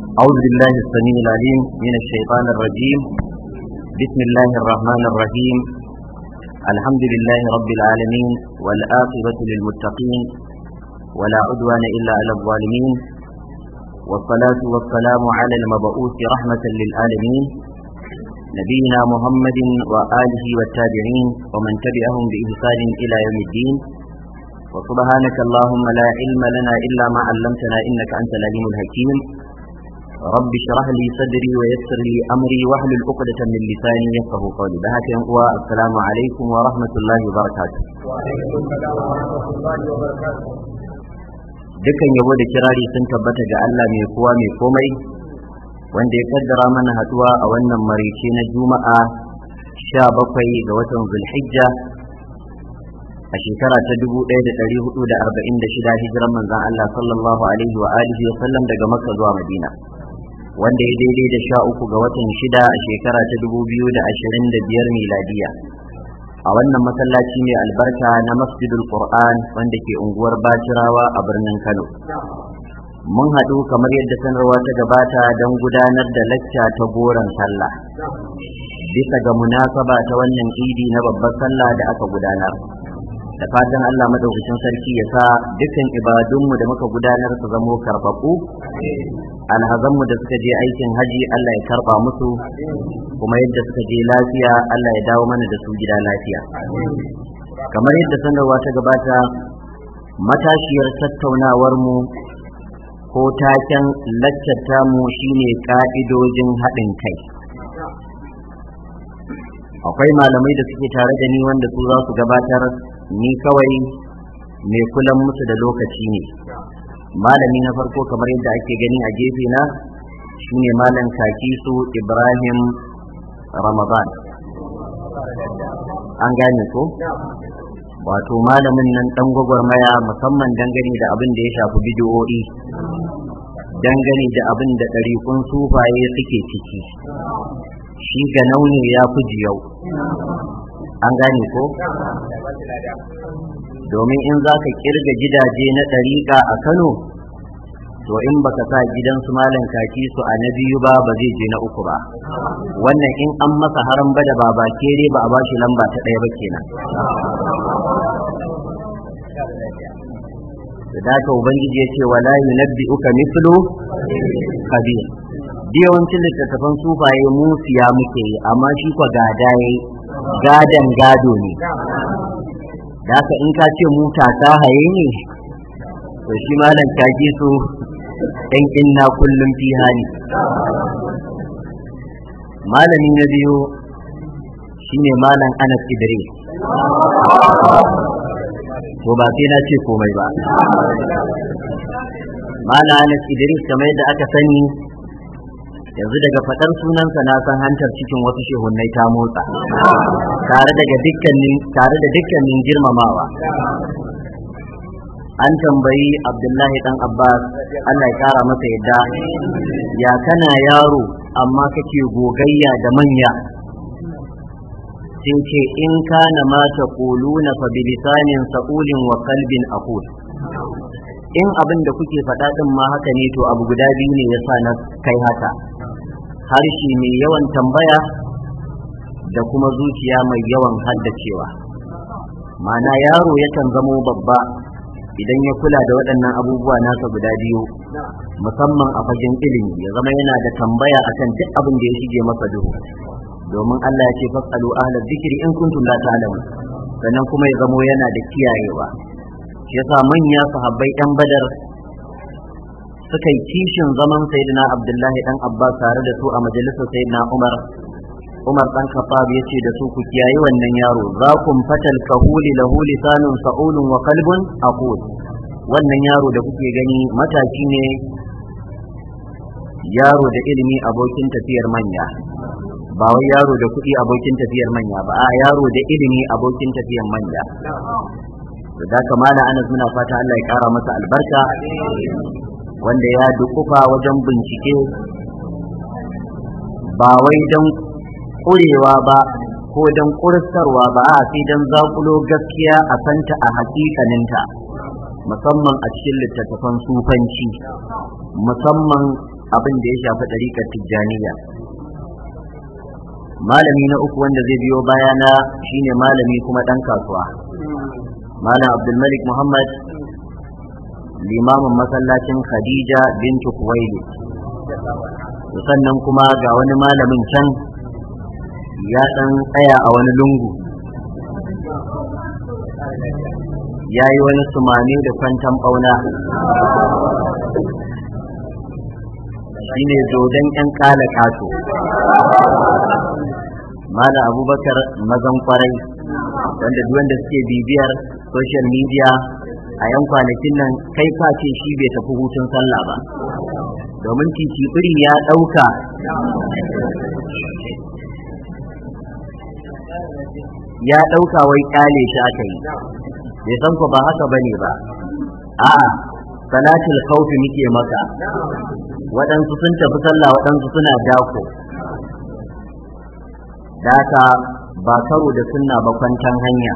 أعوذ بالله السميع العليم من الشيطان الرجيم بسم الله الرحمن الرحيم الحمد لله رب العالمين والآخرة للمتقين ولا عدوان إلا على الظالمين والصلاة والسلام على المبعوث رحمة للعالمين نبينا محمد وآله والتابعين ومن تبعهم بإحسان إلى يوم الدين وسبحانك اللهم لا علم لنا إلا ما علمتنا إنك أنت العليم الحكيم رب اشرح لي صدري ويسر لي أمري واحلل عقدة من لساني يفقه قولي بهك السلام عليكم ورحمة الله وبركاته dukan yabo da kirari sun tabbata ga Allah mai kowa mai komai wanda ya kaddara mana haduwa a wannan marice na juma'a sha bakwai ga watan zulhijja a shekara ta dubu ɗaya da ɗari hudu da arba'in da shida hijiran manzan Allah sallallahu alaihi wa alihi wa sallam daga makka zuwa madina wanda ya daidai da sha uku ga watan shida a shekara ta dubu biyu da ashirin da biyar miladiya a wannan masallaci mai albarka na masjidul qur'an wanda ke unguwar bacirawa a birnin kano mun haɗu kamar yadda sanarwa ta gabata don gudanar da lacca ta goron sallah bisa ga munasaba ta wannan idi na babbar sallah da aka gudanar da fatan Allah madaukakin sarki ya sa dukkan ibadunmu da muka gudanar su zamo karbabu alhazanmu da suka je aikin haji Allah ya karba musu kuma yadda suka je lafiya Allah ya dawo mana da su gida lafiya kamar yadda sanarwa ta gabata matashiyar tattaunawar mu ko taken laccata mu shine ka'idojin haɗin kai akwai malamai da suke tare da ni wanda su za su gabatar ni kawai mai kulan musu da lokaci ne malami na farko kamar yadda ake gani a gefe na shine malam kakisu ibrahim ramadan an gane ko wato malamin nan dan gwagwarmaya musamman dangane da abin da ya shafi bidiyo'i dangane da abin da ɗariƙun sufaye suke ciki shi ga nauni ya fi jiyau an gane ko domin in za ka kirga gidaje na ɗariƙa a kano to in baka sa gidansu malam kaki su a na biyu ba ba zai je na uku ba wannan in an masa haram ba da baba kere ba a ba shi lamba ta ɗaya ba kenan da haka ubangiji ya ce wala yunabbi uka mislu kabir yawancin littattafan sufaye mu siya muke yi amma shi kwa gada yayi gadan gado ne da haka in ka ce mu ta haye ne to shi malam kaji su ɗan inna kullum fi hali malami na biyu shine malam anas idris to ba sai na ce komai ba malam anas idris kamar yadda aka sani yanzu daga faɗar sunansa na san hantar cikin wasu shehunnai ta motsa tare daga dukkanin tare da dukkanin girmamawa an tambayi abdullahi dan abbas allah ya kara masa yadda ya kana yaro amma kake gogayya da manya sai ce in kana ma taquluna fa bilisanin sa'ulin wa qalbin aqul in abin da kuke faɗa ɗin ma haka ne to abu guda biyu ne yasa na kai haka harshe mai yawan tambaya da kuma zuciya mai yawan haddacewa mana yaro yakan zamo babba idan ya kula da waɗannan abubuwa nasa guda biyu musamman a fagen ilimi ya zama yana da tambaya akan duk abin da ya shige masa duhu domin Allah ya ce fasalu ahlal zikri in kuntum la ta'lamun sannan kuma ya zamo yana da kiyayewa shi yasa manya sahabbai yan badar suka yi kishin zaman sayyidina abdullahi dan abbas tare da su a majalisar sayyidina umar umar dan khattab ya ce da su ku kiyayi wannan yaro za ku fatal kahuli lahu lisanun sa'ulun wa qalbun aqul wannan yaro da kuke gani mataki ne yaro da ilimi abokin tafiyar manya ba wai yaro da kuɗi abokin tafiyar manya ba a yaro da ilimi abokin tafiyar manya da kamala anas muna fata Allah ya kara masa albarka wanda ya dukufa wajen bincike ba wai don ƙurewa ba ko don ƙursarwa ba a sai don zaƙulo gaskiya a santa a hakikaninta musamman a cikin littattafan sufanci musamman abin da ya shafi ɗariƙar tijjaniya malami na uku wanda zai biyo bayana shine malami kuma ɗan kasuwa malam abdulmalik muhammad limamin masallacin khadija bintu kuwaili sannan kuma ga wani malamin can ya ɗan tsaya a wani lungu ya yi wani sumame da kwantan ɓauna shi ne dodon 'yan kala kato Malam abubakar mazan kwarai wanda duk wanda suke bibiyar social media a yan kwanakin nan kai ka ce shi bai tafi hutun sallah ba domin titi ya ɗauka ya ɗauka wai ƙale shi aka yi bai san ku ba haka bane ba a salatul khawfi muke maka waɗansu sun tafi sallah waɗansu suna dako daka ba karo da sunna ba kwantan hanya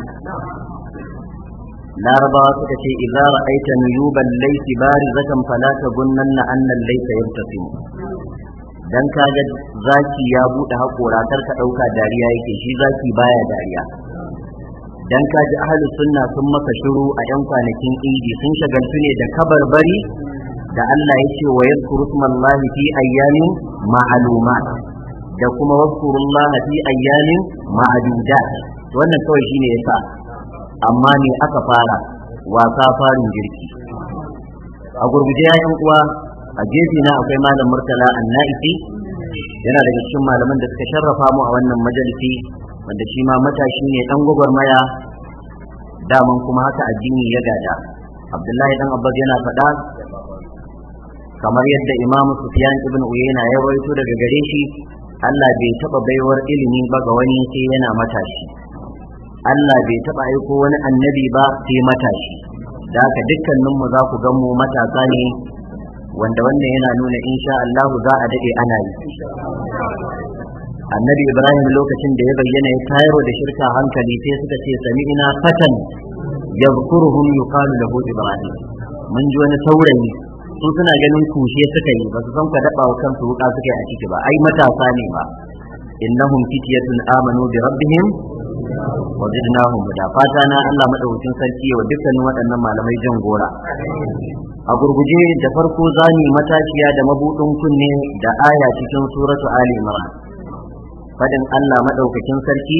larabawa suka ce idza ra'aita nuyuban laysi barizatan fala tabunnanna anna laysa yabtasimu dan kaga zaki ya bude hakora kar ka dauka dariya yake shi zaki baya dariya dan kaji ahlus sunna sun maka shiru a yan kwanakin idi sun shagaltu ne da kabarbari da Allah ya ce wa yadhkuru smallahi fi ayyamin ma'lumat da kuma wazkurullaha fi ayyamin ma'dudat wannan kawai shine yasa amma ne aka fara wasa farin jirki a gurguje ya uwa a gefe na akwai malam murtala annaisi yana daga cikin malaman da suka sharrafa mu a wannan majalisi wanda shi ma matashi ne dan gwagwarmaya daman kuma haka addini ya gada abdullahi dan abbas yana faɗa kamar yadda imam sufyan ibn uyayna ya rawaito daga gare shi Allah bai taɓa baiwar ilimi ba ga wani sai yana matashi Allah bai taɓa aiko wani annabi ba sai matashi da haka dukkaninmu za ku gan mu matasa ne wanda wannan yana nuna insha Allah za a daɗe ana yi annabi ibrahim lokacin da ya bayyana ya tayar da shirka hankali sai suka ce sami'ina fatan yadhkuruhum yuqalu lahu ibrahim mun ji wani saurayi su suna ganin kushe suka yi ba su san ka daba wa kansu wuka suka yi a ciki ba ai matasa ne ba innahum fityatun amanu bi rabbihim wa zidnahum huda fata na Allah madaukakin sarki wa dukkanin waɗannan malamai jan gora a gurguje da farko zani matashiya da mabudin kunne da aya cikin suratu ali imran fadin Allah madaukakin sarki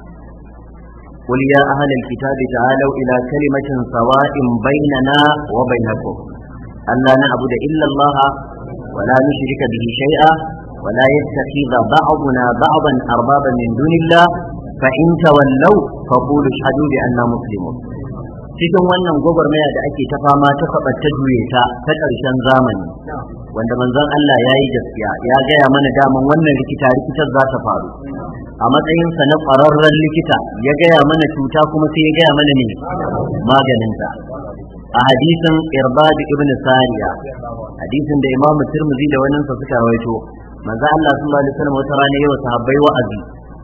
قل يا أهل الكتاب تعالوا إلى كلمة سواء بيننا وبينكم ألا نعبد إلا الله ولا نشرك به شيئا ولا يتخذ بعضنا بعضا أربابا من دون الله فإن تولوا فقولوا اشهدوا بأننا مسلمون cikin wannan gwagwarmaya da ake ta fama ta faɓa ta juye ta ta ƙarshen zamani wanda manzon Allah ya yi gaskiya ya gaya mana daman wannan rikita rikitar za ta faru a matsayinsa na ƙwararren likita ya gaya mana cuta kuma sai ya gaya mana ne maganinta a hadisin irbad ibn sariya hadisin da imam tirmidhi da wannan sa suka rawaito manzo Allah sallallahu alaihi wasallam wata rana yawa sahabbai wa'azi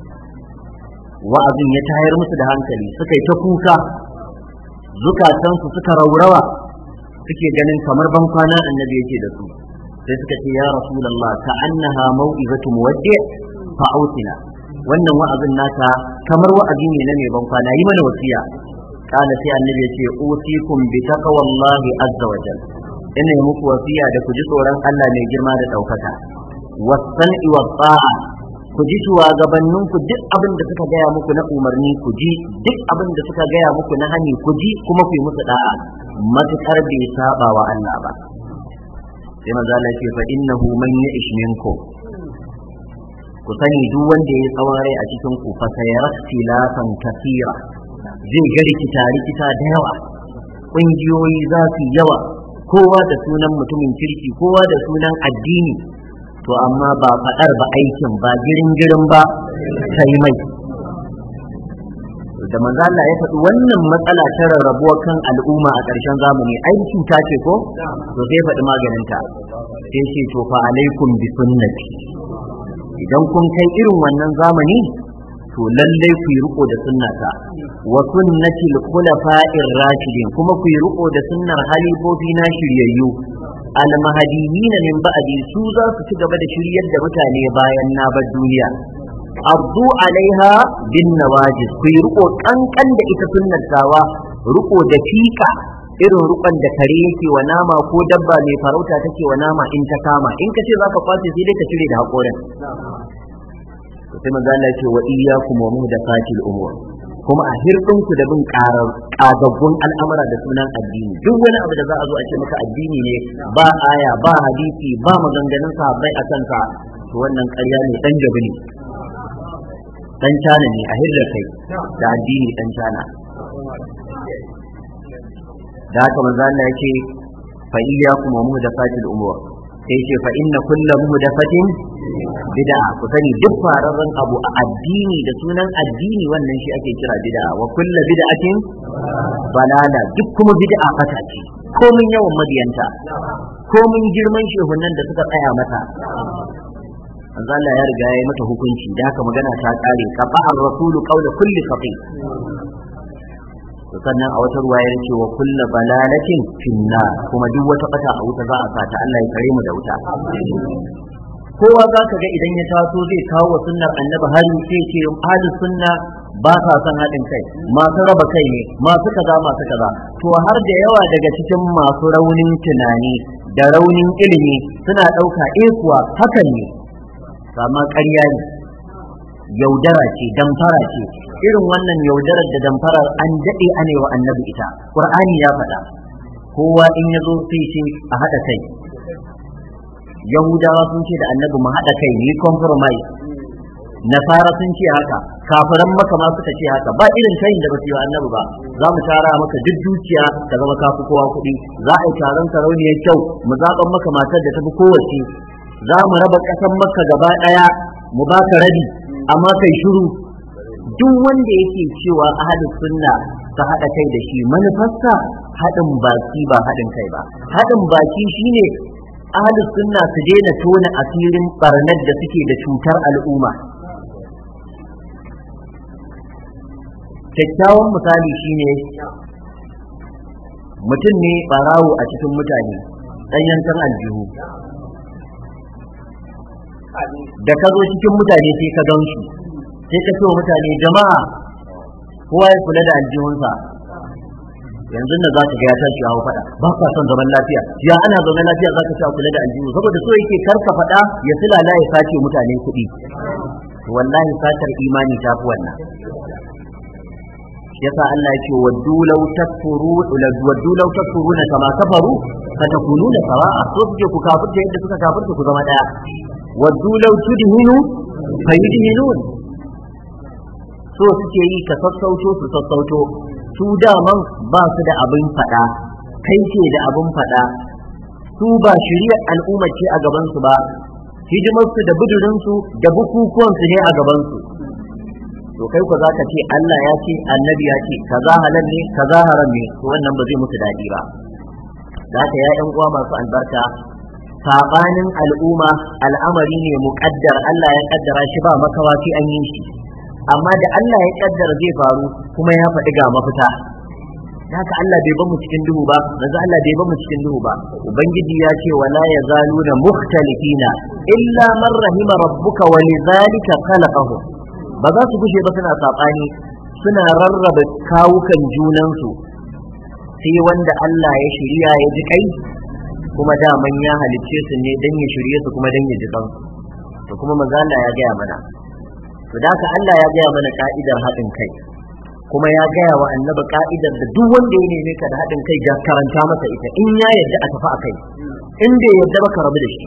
wa'azin ya tayar musu da hankali suka yi ta kuka zukatansu suka raurawa suke ganin kamar ban kwana annabi yake da su sai suka ce ya rasulullah ka annaha mau'izatu muwaddi fa ausina wannan wa'azin naka kamar wa'azi ne na mai ban kwana yi mana wasiya kana sai annabi ya ce usikum bi taqwallahi azza wa jal ina yi muku wasiya da ku ji tsoron Allah mai girma da daukaka wasan'i wa ta'a ku ji shugabannin ku duk abin da suka gaya muku na umarni ku ji duk abin da suka gaya muku na hani ku ji kuma ku yi musu da'a matukar bai saba wa Allah ba sai manzo Allah ce fa innahu man ya'ish minkum ku sani duk wanda ya tsawon rai a cikin ku fa sayara tilafan kasira zai ga rikita rikita da yawa ƙungiyoyi za su yawa kowa da sunan mutumin kirki kowa da sunan addini to amma ba faɗar ba aikin ba girin girin ba kai mai da manzo Allah ya faɗi wannan matsala ta rarrabuwa kan al'umma a ƙarshen zamani ai cuta ce ko to sai faɗi maganinta sai ce to fa alaikum bi sunnati idan kun kai irin wannan zamani to lallai ku yi riko da sunnata wa sunnatil khulafa'ir rashidin kuma ku yi riko da sunnar halifofi na shiryayyu almahadiyina min ba'di su za su ci gaba da shiryar da mutane bayan na bar duniya abdu alaiha bin nawajis ku yi riko kankan da ita sunnar tawa riko da fika irin rukon da kare yake wa nama ko dabba mai farauta take wa nama in ta kama in ka ce za ka kwace sai dai ka cire da haƙorin sai manzo Allah ce wa iyyakum wa muhdathatil umur kuma a hirɗin ku da bin ƙagaggun al'amura da sunan addini duk wani abu da za a zo a ce maka addini ne ba aya ba hadisi ba maganganun sahabbai a kansa to wannan ƙarya ne dan gabi ne dan cana ne a hirda kai da addini dan cana da haka manzo Allah yake fa iyyakum wa muhdathatil umur sai ce fa inna kulla muhdathatin bid'a ku sani duk fararren abu a addini da sunan addini wannan shi ake kira bid'a wa kulla bid'atin balala duk kuma bid'a fata ce komin yawan madiyanta komin girman shehunan da suka tsaya mata manzo Allah ya riga ya yi mata hukunci da haka magana ta kare kafa ar-rasulu qawla kulli faqih sannan a wata ruwa ya ce wa kulla balalatin finna kuma duk wata bata a wuta za a sa ta Allah ya kare mu da wuta kowa za ka ga idan ya taso zai kawo wa sunnar annabi hari sai ce ahlus sunna ba sa son haɗin kai masu raba kai ne masu kaza masu kaza to har da yawa daga cikin masu raunin tunani da raunin ilimi suna ɗauka eh kuwa hakan ne amma ƙarya ne yaudara ce damfara ce irin wannan yaudarar da damfarar an daɗe ane wa annabi ita ƙur'ani ya faɗa kowa in ya zo sai ce a haɗa kai yahudawa sun ce da annabi mu haɗa kai ni compromise nasara sun ce haka kafiran maka ma suka ce haka ba irin kayin da ba su yi wa annabi ba za mu tara maka duk dukiya ta zama kafi kowa kuɗi za a yi taron sarauniyar kyau mu zaɓan maka matar da tafi kowace za mu raba ƙasar maka gaba ɗaya mu baka rabi amma kai shiru duk wanda yake cewa ahlus sunna ta haɗa kai da shi manufarsa haɗin baki ba haɗin kai ba haɗin baki shine ahlus sunna su daina tona asirin barnar da suke da cutar al'umma kyakkyawan misali shine mutum ne barawo a cikin mutane ɗan yankan aljihu da ka zo cikin mutane sai ka gan shi sai ka ce wa mutane jama'a kowa ya kula da aljihunsa yanzu da za ka ga ya tashi hawa faɗa ba ka son zaman lafiya ya ana zaman lafiya za ka ci a kula da aljihu saboda so yake karka faɗa ya silala ya sace mutane kuɗi wallahi satar imani ta fi wannan yasa Allah ya ce waddu law takfuru waddu law takfuruna kama kafaru fatakununa sawa'a so suke ku kafirta yadda suka kafirta ku zama daya waddu law tudhinu fayudhinun so suke yi ka sassauto su sassauto su daman ba su da abin faɗa kai ce da abin faɗa su ba shirya al'umma ce a gabansu ba hidimarsu da budurinsu da bukukuwansu ne a gabansu to kai ku za ka ce Allah ya ce annabi ya ce kaza halal ne kaza haram ne to wannan ba zai musu daɗi ba da haka ya ƴan uwa masu albarka sabanin al'umma al'amari ne muƙaddar Allah ya kaddara shi ba makawa sai an yi shi amma da Allah ya kaddara zai faru kuma ya faɗi ga mafita haka Allah bai bamu cikin duhu ba manzo Allah bai bamu cikin duhu ba ubangiji ya ce wala yazaluna mukhtalifina illa man rahima rabbuka wa lidhalika khalaqahum ba za su gushe ba suna sabani suna rarraba kawukan junansu sai wanda Allah ya shirya ya ji kai kuma daman ya halicce su ne dan ya shirye su kuma dan ya ji kansu to kuma manzo Allah ya gaya mana to da haka Allah ya gaya mana ka'idar haɗin kai kuma ya gaya wa annabi ka'idar da duk wanda ya neme ka da haɗin kai ja karanta masa ita in ya yarda a tafi a kai in bai yarda ba ka rabu da shi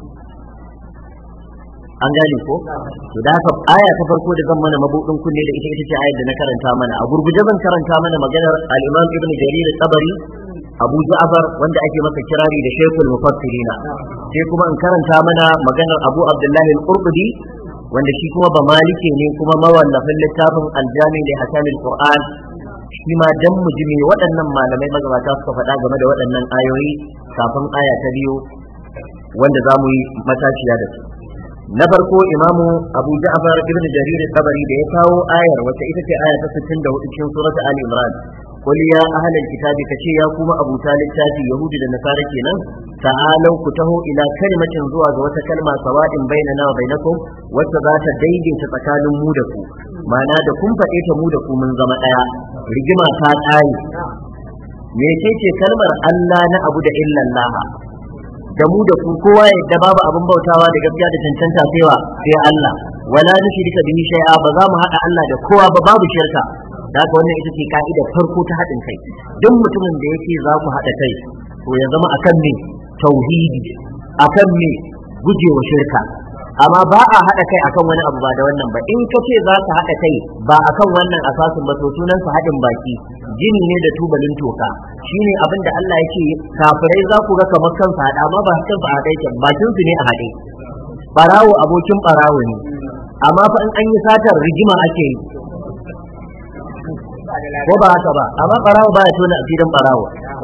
an gane ko to da haka aya ta farko da zan mana mabudin kunne da ita ita ce ayar da na karanta mana a gurguje zan karanta mana maganar al-Imam Ibn Jarir tabari Abu Ja'far wanda ake masa kirari da Shaykhul Mufassirina sai kuma in karanta mana maganar Abu Abdullahi al-Qurtubi wanda shi kuma ba malike ne kuma mawallafin littafin aljami da hakamil qur'an shi ma dan mujimi waɗannan malamai magabata suka faɗa game da waɗannan ayoyi kafin aya ta biyu wanda za mu yi matashiya da su na farko imamu abu ja'far ibn jarir tabari da ya kawo ayar wacce ita ce aya ta 64 cikin surat ali imran qul ya ahlal kitabi kace ya kuma abuta littafi yahudi da nasara kenan ta'alau ku taho ila kalimatin zuwa ga wata kalma sawa'in bainana wa bainakum wacce za ta daidaita tsakanin mu da ku ma'ana da kun faɗe ta mu da ku mun zama ɗaya rigima ta tsari mecece kalmar Allah na abu da illallah da mu da ku kowa yadda babu abin bautawa da gaskiya da cancanta saiwa sai Allah wala nushrika bihi shay'a ba za mu haɗa Allah da kowa ba babu shirka da haka wannan ita ce ka'idar farko ta haɗin kai duk mutumin da yake za ku haɗa kai to ya zama akan me tauhidi akan me gujewa shirka amma ba a haɗa kai akan wani abu ba da wannan ba in ka ce za ka haɗa kai ba akan wannan asasin ba to sunan sa haɗin baki jini ne da tubalin toka shine abin da Allah yake kafirai za ku ga kamar kansa haɗa amma ba kansa a haɗe ke bakin su ne a haɗe barawo abokin barawo ne amma fa in an yi satar rigima ake yi ko ba haka ba amma barawo ba ya tona asirin barawo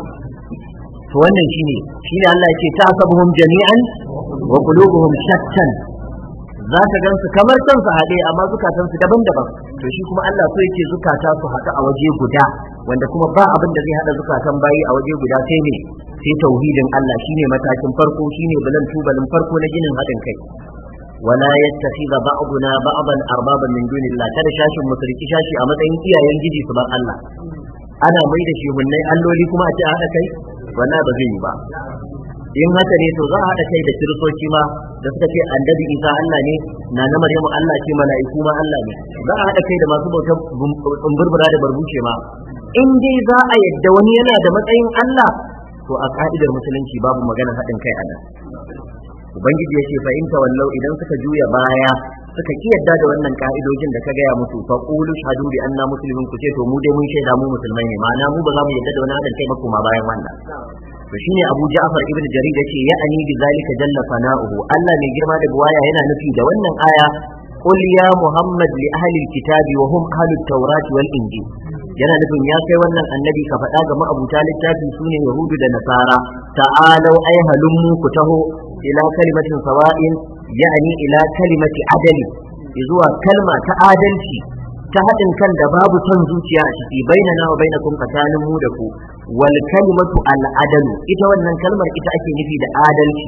to wannan shine shine Allah yake ta sabuhum jami'an wa qulubuhum shattan za ka gan su kamar kansu haɗe amma zukatan su daban-daban to shi kuma Allah so yake zukata su haɗu a waje guda wanda kuma ba abin da zai haɗa zukatan bayi a waje guda sai ne sai tauhidin Allah shine matakin farko shine bulan tubalin farko na ginin haɗin kai wala yattakhidha ba'duna ba'dan arbaban min dunillah kada shashin musriki shashi a matsayin iyayen giji su bar Allah ana mai da shehunnai alloli kuma a ce haɗa kai wannan ba zai yi ba in haka ne to za a haɗa kai da kiristoci ma da suka ce annabi isa Allah ne na na maryamu Allah ce mala'iku ma Allah ne za a haɗa kai da masu bautar burbura da barbuce ma in dai za a yadda wani yana da matsayin Allah to a ka'idar musulunci babu magana haɗin kai a nan ubangiji ya ce fa in tawallau idan suka juya baya suka ki yadda da wannan ka'idojin da ka gaya musu fa qulu shahadu bi anna muslimun ku ce to mu dai mun shaida mu musulmai ne ma'ana mu ba za mu yadda da wani haɗin kai ba kuma bayan wannan to shine Abu Ja'far ibn Jarir yace ya ani bi zalika jalla fana'uhu Allah mai girma da buwaya yana nufi da wannan aya qul ya Muhammad li ahli alkitabi wa hum ahli at-taurati wal injil yana nufin ya kai wannan annabi ka faɗa ga ma'abuta littafi sune yahudu da nasara ta'alau ay halummu ku taho ila kalimatin sawa'in ya'ani ila kalimati adali zuwa kalma ta adalci ta haɗin kan da babu son zuciya a ciki bainana wa bainakum tsakanin mu da ku wal kalimatu al adalu ita wannan kalmar ita ake nufi da adalci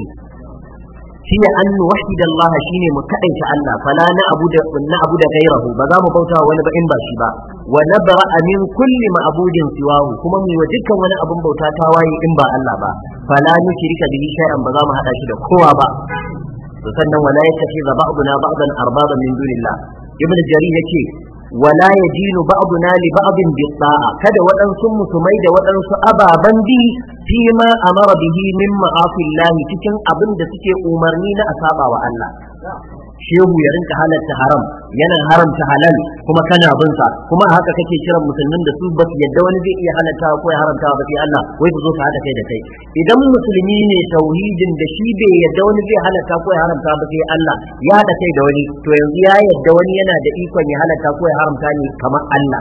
shine an nuwahhid Allah shine mu kadaita Allah fala na abuda na abuda gairahu ba za mu bauta wani ba in ba shi ba wa nabra min kulli ma'budin siwahu kuma mu wa dukkan wani abun bauta ta waye in ba Allah ba fala nushrika bihi shay'an ba za mu hada shi da kowa ba to sannan wala yattakhidha ba'duna ba'dan arbaban min dunillah ibnu jarir yake wala yajinu ba'duna li ba'din bi ta'a kada waɗansu musulmai da waɗansu ababan bi fi ma amara bihi min ma'afillahi cikin abin da suke umarni na asaba wa Allah shehu ya rinka halatta haram yana haramta halal kuma kana bin sa kuma haka kake kiran musulmin da su ba su yadda wani zai iya halatta ko ya haramta ba sai Allah wai ku zo ka hada kai da kai idan musulmi ne tauhidin da shi bai yadda wani zai halatta ko ya haramta ba sai Allah ya hada kai da wani to yanzu ya yadda wani yana da ikon ya halatta ko ya haramta ne kamar Allah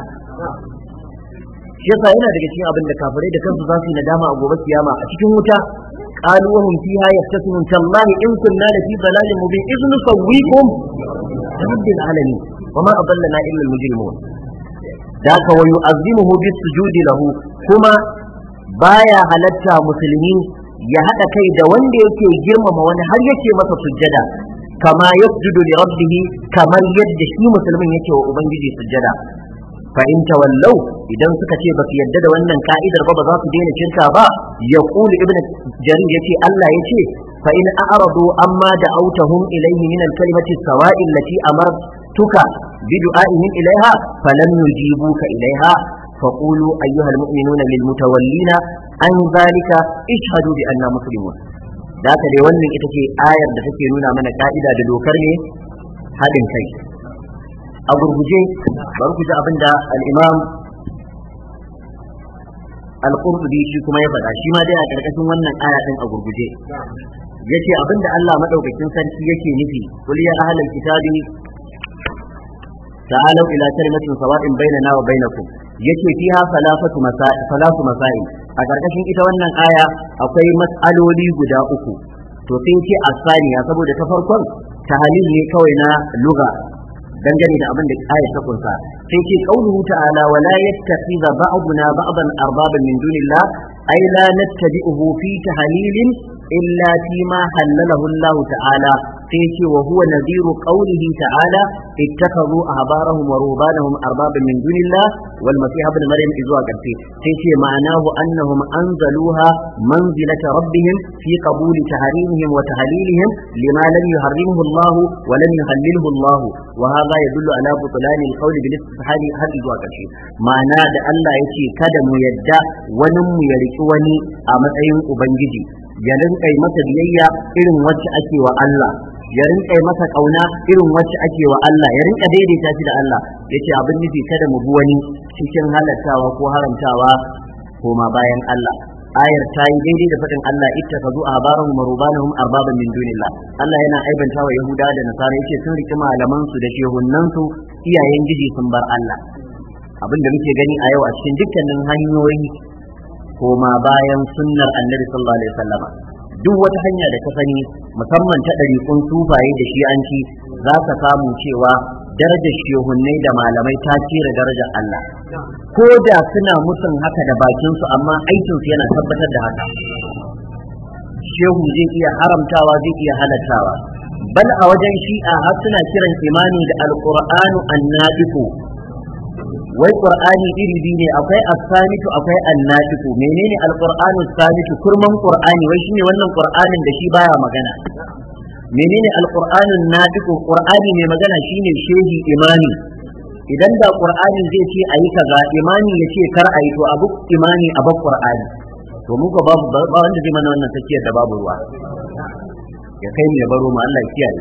shi yasa yana daga cikin abin da kafirai da kansu za su yi nadama a gobe kiyama a cikin wuta قالوا وهم فيها يختصمون تالله إن كنا لفي ضلال مبين إذ نسويكم برب العالمين وما أضلنا إلا المجرمون ذاك ويؤذنه بالسجود له كما بايا halatta musulmi ya haɗa kai da wanda yake girmama wani har yake masa sujjada kama yasjudu li rabbih kamar yadda shi musulmin yake wa ubangiji sujjada fa in tawallau idan suka ce ba su yadda da wannan ka'idar ba ba za su daina shirka ba ya kulu ibnu jarir yace Allah yace fa in a'radu amma da'awtahum ilayhi min al-kalimati sawa'i allati amartuka bi du'a'ihim ilayha falam yujibuka ilayha فقولوا أيها المؤمنون للمتولين عن ذلك اشهدوا بأننا مسلمون ذاك dai wannan ita ce ayar da take nuna mana ka'ida da dokar ne haɗin kai a gurguje bari ku ji abin da al-imam al-qurtubi shi kuma ya faɗa shi ma dai a ƙarƙashin wannan aya din a gurguje yace abin da Allah madaukakin sarki yake nufi kul ya ahlal kitabi ta'alu ila kalimatin sawa'in bainana wa bainakum yace fiha salafatu masail salatu masail a ƙarƙashin ita wannan aya akwai mas'aloli guda uku to sai ce asaniya saboda ta farkon tahalil ne kawai na lugha dangane da abin da ayat ta kunsa sai ce qauluhu ta'ala wa la yattakhidha ba'duna ba'dan arbaban min dunillah ay la nattabi'uhu fi tahlilin illa fi ma halalahu Allah ta'ala sai ce wa huwa nadhiru qawlihi ta'ala ittakhadhu ahbarahum wa rubanahum arbaban min dunillah wal masih ibn maryam izwa gaske sai ce ma'anahu annahum anzaluha manzilata rabbihim fi qabuli tahrimihim wa tahlilihim lima lam yuharrimuhu Allah wa lam yuhallilhu Allah wa hadha yadullu ala butlan al-qawl bil istihali har zuwa gaske ma'ana da Allah yace kada mu yadda wani mu ya riki wani a matsayin ubangiji ya rinka masa biyayya irin wacce ake wa Allah ya rinka masa kauna irin wacce ake wa Allah ya rinka daidaita shi da Allah yace abin nufi kada mu bi wani cikin halattawa ko haramtawa koma bayan Allah ayar ta yi daidai da faɗin Allah ittakhadhu ahbarahum wa rubanahum arbaban min dunillah Allah yana aibanta wa Yahuda da Nasara yace sun riki malaman su da shehunan su iyayen giji sun bar Allah abin da muke gani a yau a cikin dukkanin hanyoyi koma bayan sunnar Annabi sallallahu alaihi wasallam duk wata hanya da ka sani musamman ta ɗariƙun sufaye da shi'anci za ka samu cewa darajar shehunnai da malamai ta cire darajar Allah ko da suna musun haka da bakinsu amma aikinsu yana tabbatar da haka shehu zai iya haramtawa zai iya halattawa bal a wajen shi'a har suna kiran imani da alqur'anu annadiku wai qur'ani iri biyu ne akwai as-samitu akwai annadiku menene alqur'anu as-samitu kurman qur'ani wai shine wannan qur'anin da shi baya magana menene alqur'anun nadiku qur'ani mai magana shine shehi imani idan da qur'ani zai ce ayi kaza imani ya ce kar ayi to abu imani a bar qur'ani to mu ko babu ba wanda zai mana wannan tsakiyar da babu ruwa ya kai mu ya baro mu Allah ya kiyaye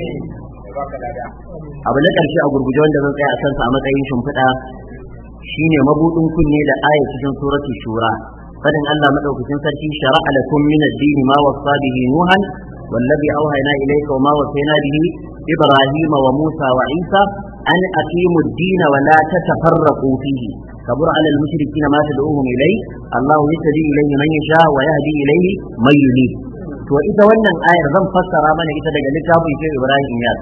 abu na karshe a gurguje wanda zan tsaya a kansa a matsayin shimfiɗa shine mabudin kunne da aya cikin suratul shura fadin Allah madaukakin sarki shara'a lakum min ad-din ma wasa bihi nuhan والذي أوهينا إليك وما وصينا به إبراهيم وموسى وعيسى أن أقيموا الدين ولا تتفرقوا فيه كبر على المشركين ما تدعوهم إليه الله يهدي إليه من يشاء ويهدي إليه من ينيب to ita wannan ayar zan fassara mana ita daga littafin shi Ibrahim Yas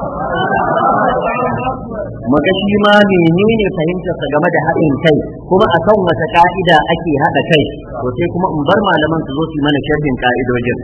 maka shi ma menene fahimtarsa game da haɗin kai kuma akan wata ka'ida ake haɗa kai to sai kuma in bar malaman su zo su mana sharhin ka'idojin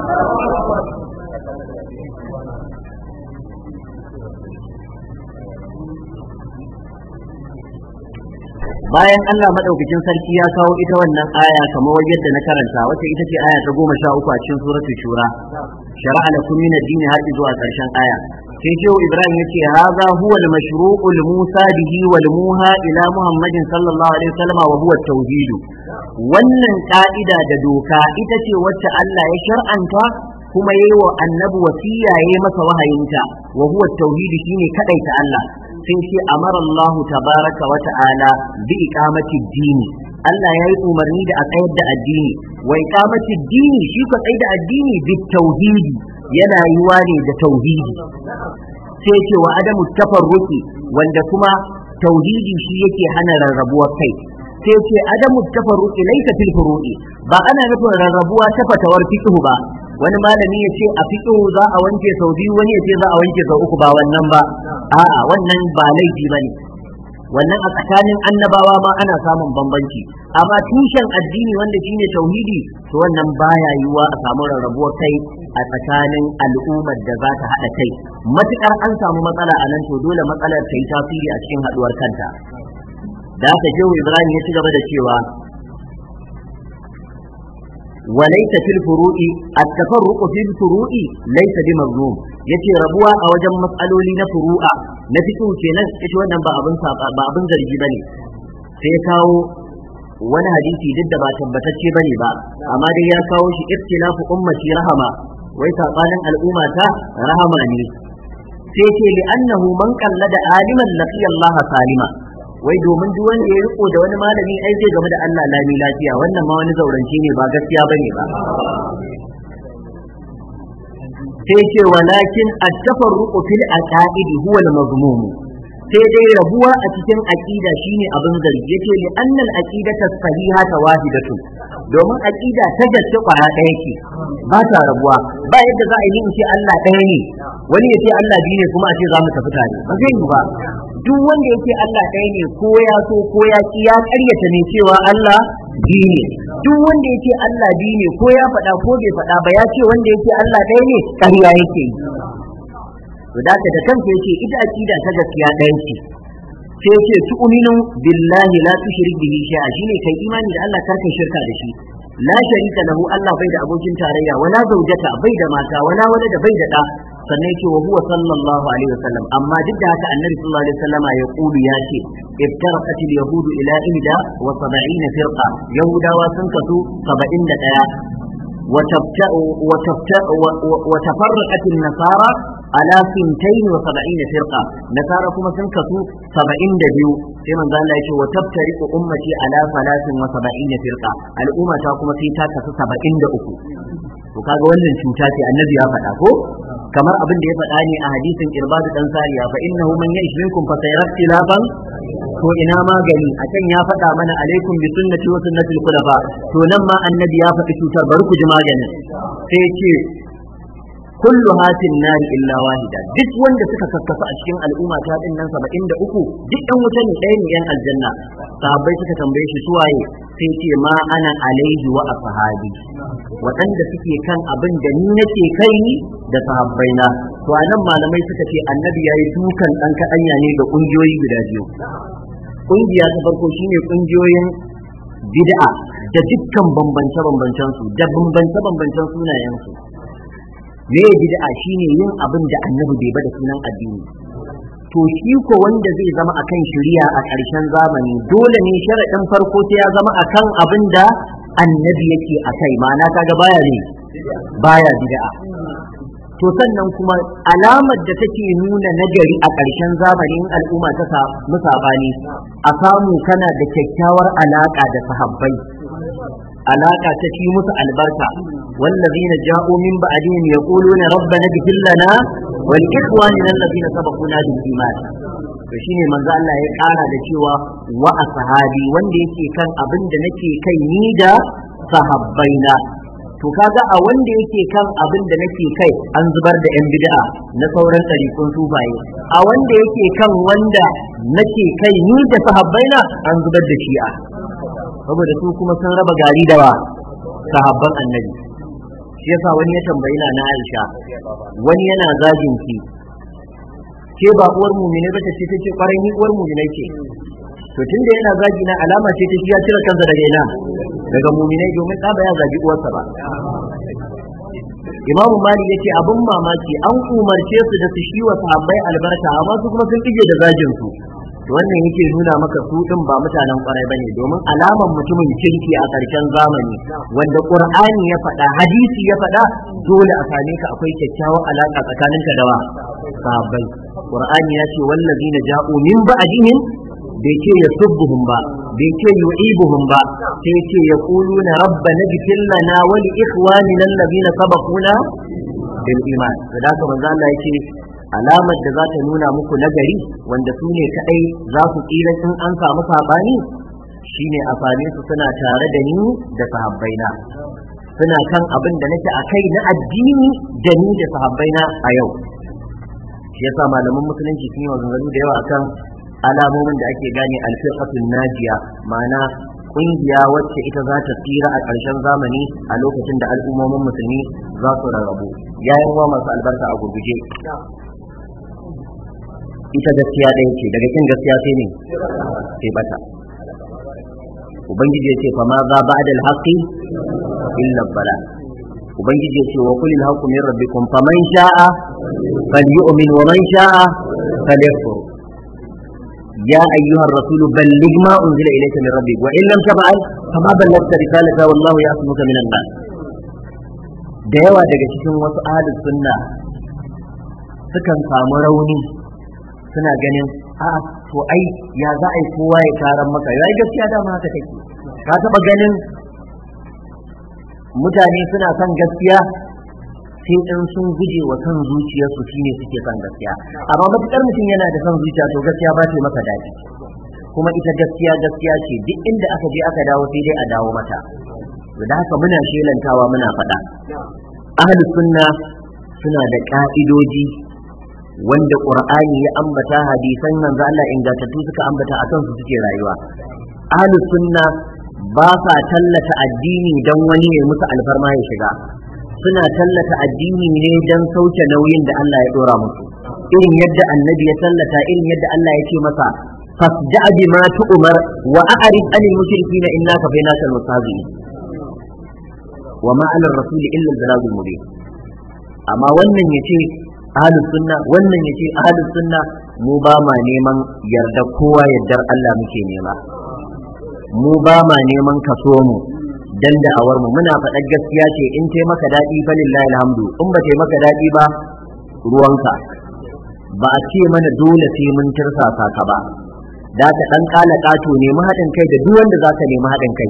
bayan Allah madaukakin sarki ya kawo ita wannan aya kamar yadda na karanta wacce ita ce aya ta goma sha uku a cikin suratul shura shara'a lakum min ad-din har zuwa karshen aya sai shehu ibrahim yace hadha huwa al-mashru'u al-musa bihi wal muha ila muhammadin sallallahu alaihi wasallam wa huwa at-tauhid wannan ka'ida da doka ita ce wacce Allah ya shar'anta kuma yayi wa annabi wasiya yayi masa wahayinta wa huwa at-tauhid shine kadaita Allah sai ce amara Allah tabaraka wa ta'ala bi iqamati dini Allah ya yi umarni da a tsayar da addini wa iqamati dini shi ko tsayar da addini bi tauhidi yana yiwa ne da tauhidi sai ce wa adamu tafarruqi wanda kuma tauhidi shi yake hana rarrabuwar kai sai ce adamu tafarruqi laysa fil furu'i ba ana nufin rarrabuwa ta fatawar fiqh ba wani malami ya ce a fiqh za a wanke sau biyu wani ya ce za a wanke sau uku ba wannan ba a'a wannan ba laifi bane wannan a tsakanin annabawa ma ana samun bambanci amma tushen addini wanda shine tauhidi to wannan baya yiwuwa a samu rarrabuwar kai a tsakanin al'ummar da za ta haɗa kai matukar an samu matsala a nan to dole matsalar ta yi tasiri a cikin haɗuwar kanta da haka shehu ibrahim ya ci gaba da cewa وليس في الفروع التفرق في الفروع ليس بمظلوم yace rabuwa a wajen matsaloli na furu'a na fito kenan ita wannan ba abin ba abin zargi bane sai ya kawo wani hadisi duk da ba tabbatacce bane ba amma dai ya kawo shi ikhtilafu ummati rahama wai sabanin al'umma ta rahama ne sai ce li annahu man qallada aliman laqiya Allah salima wai domin duk wanda ya riko da wani malami ai zai game da Allah lami lafiya wannan ma wani zauranci ne ba gaskiya bane ba sai ce walakin at-tafarruqu fil aqaid huwa al-mazmum sai dai rabuwa a cikin aqida shine abin zargi yace li annal aqidata sahihata wahidatu domin aqida ta gaske kwaya ɗaya ce ba ta rabuwa ba yadda za a yi in ce Allah ɗaya ne wani ya ce Allah biyu ne kuma a ce za mu tafi tare ba zai yi ba duk wanda yake Allah ɗaya ne ko ya so ko ya ki ya ƙaryata ne cewa Allah biyu ne duk wanda yake Allah biyu ne ko ya faɗa ko bai faɗa ba ya ce wanda yake Allah ɗaya ne ƙarya yake yi to da da kanka yake ita aqida ta gaskiya ɗaya ce sai yake tu'minu billahi la tushrik bihi shay'a shine kai imani da Allah karka shirka da shi la sharika lahu Allah bai da abokin tarayya wala zaujata bai da mata wala wala da bai da da sannan yake wa huwa sallallahu alaihi wasallam amma duk da haka annabi sallallahu alaihi wasallama ya kulu ya ce iftaraqat al-yahudu ila ihda wa 70 firqa yahudawa sun kasu 71 وتفرقت النصارى على سنتين وسبعين فرقة نصارى كما سنكسوا سبعين دبيو كما قال الله وتفترق أمتي على ثلاث وسبعين فرقة الأمة كما في تاكسوا سبعين دأكو وكذا wannan cuta ce annabi ya faɗa ko kamar abin da ya faɗa ne a hadisin irbadu dan sariya fa innahu man ya'ish minkum fa sayara ikhtilafan to ina magani a can ya faɗa mana alaikum bi sunnati wa sunnati al-khulafa to nan ma annabi ya faɗi cutar bari ku ji maganin sai ya ce kullu hatin nar illa wahida duk wanda suka kakkasa a cikin al'umma ta din nan 73 duk ɗan wuta ne ɗaya ne yan aljanna sahabbai suka tambaye shi suwaye sai ce ma ana alaihi wa ashabi waɗanda suke kan abin da ni nake kai ni da sahabbaina to anan malamai suka ce annabi yayi dukan ɗan kaɗanya ne ga ƙungiyoyi guda biyu ƙungiya ta farko shine ƙungiyoyin bid'a da dukkan bambance-bambancen su da bambance-bambancen sunayen su me bid'a shine yin abin da annabi bai bada sunan addini to shi ko wanda zai zama akan shari'a a ƙarshen zamani dole ne sharaɗin farko sai ya zama akan abin da annabi yake akai ma'ana kaga baya ne baya bid'a to sannan kuma alamar da take nuna nagari a ƙarshen zamanin al'umma ta samu sabani a samu kana da kyakkyawar alaka da sahabbai alaka ta ci musu albarka wallazina ja'u min ba'dihim yaquluna rabbana ighfir lana wa li ikhwanina alladhina sabaquna bil iman to shine manzo Allah ya ƙara da cewa wa ashabi wanda yake kan abin da nake kai ni da sahabbaina to kaga a wanda yake kan abin da nake kai an zubar da yan bid'a na sauran ɗarikun sufaye a wanda yake kan wanda nake kai ni da sahabbaina an zubar da shi'a saboda su kuma sun raba gari da wa sahabban annabi shi yasa wani ya tambayi na Aisha wani yana zagin ki ke ba uwar mumine ba ta ce take kwarai ni uwar mumine ce to tunda yana zagi na alama ce ta shi ya cire kansa daga ina daga muminai domin ɗa ba ya zagi uwarsa ba Imam Malik yace abin mamaki an umarce su da su shi wa sahabbai albarka amma su kuma sun kije da zagin su to wannan yake nuna maka su din ba mutanen kwarai bane domin alaman mutumin kirki a ƙarshen zamani wanda Qur'ani ya faɗa hadisi ya faɗa dole a same ka akwai kyakkyawar alaka tsakaninka da wa sahabbai Qur'ani ya ce wallazina ja'u min ba'dihim bai ce ya subbuhum ba bai ce yu'ibuhum ba sai ce ya quluna rabbana ighfir lana wa li ikhwanina alladhina sabaquna bil iman da haka manzo Allah yake alamar da za ta nuna muku nagari wanda su ne kadai za su tsira in an samu sabani shine a same su suna tare da ni da sahabbaina suna kan abin da nake a kai na addini da ni da sahabbaina a yau shi yasa malaman musulunci sun yi maganganu da yawa akan alamomin da ake gane alfiqatul najiya ma'ana kungiya wacce ita za ta tsira a ƙarshen zamani a lokacin da al'ummomin musulmi za su rarrabu yayin wa masu albarka a gurguje ita gaskiya ɗaya ce daga kin gaskiya sai ne sai bata ubangiji ya ce fa ma za ba'da al-haqqi illa bala ubangiji ya ce wa kulil haqqu min rabbikum faman sha'a falyu'min wa man sha'a falyakfur يا أيها الرسول بلغ ما أنزل إليك من ربك وإن لم تفعل فما بلغت رسالته والله يعصمك من الناس da yawa daga cikin wasu ahlus sunna sukan samu rauni suna ganin a to ai ya za a yi kowa ya taron maka ya gaskiya dama haka take ka taba ganin mutane suna son gaskiya sai in sun guje wa kan zuciyarsu shine suke son gaskiya amma matukar mutum yana da son zuciya to gaskiya ba ta masa daɗi kuma ita gaskiya gaskiya ce duk inda aka je aka dawo sai dai a dawo mata da haka muna shelantawa muna faɗa ahli sunna suna da ka'idoji wanda qur'ani ya ambata hadisan manzo Allah ingantattu suka ambata akan su suke rayuwa ahli sunna ba sa tallata addini dan wani ya musu alfarma ya shiga suna tallata addini ne dan sauke nauyin da Allah ya dora musu irin yadda annabi ya tallata irin yadda Allah ya ce masa fasda bima tu'mar wa a'rid anil mushrikeena innaka bainaka al-mustahzi'in wa ma 'ala ar-rasul illa al-balagul mubin amma wannan yace ahlus sunna wannan yace ahlus sunna mu ba ma neman yarda kowa yardar Allah muke nema mu ba ma neman kaso mu dan da'awar mu muna faɗar gaskiya ce in tai maka daɗi fa lillahi alhamdu in ba tai maka daɗi ba ruwanka ba a ce mana dole sai mun tirsasa ka ba da ka dan kala kato nemi haɗin kai da duk wanda zaka nemi haɗin kai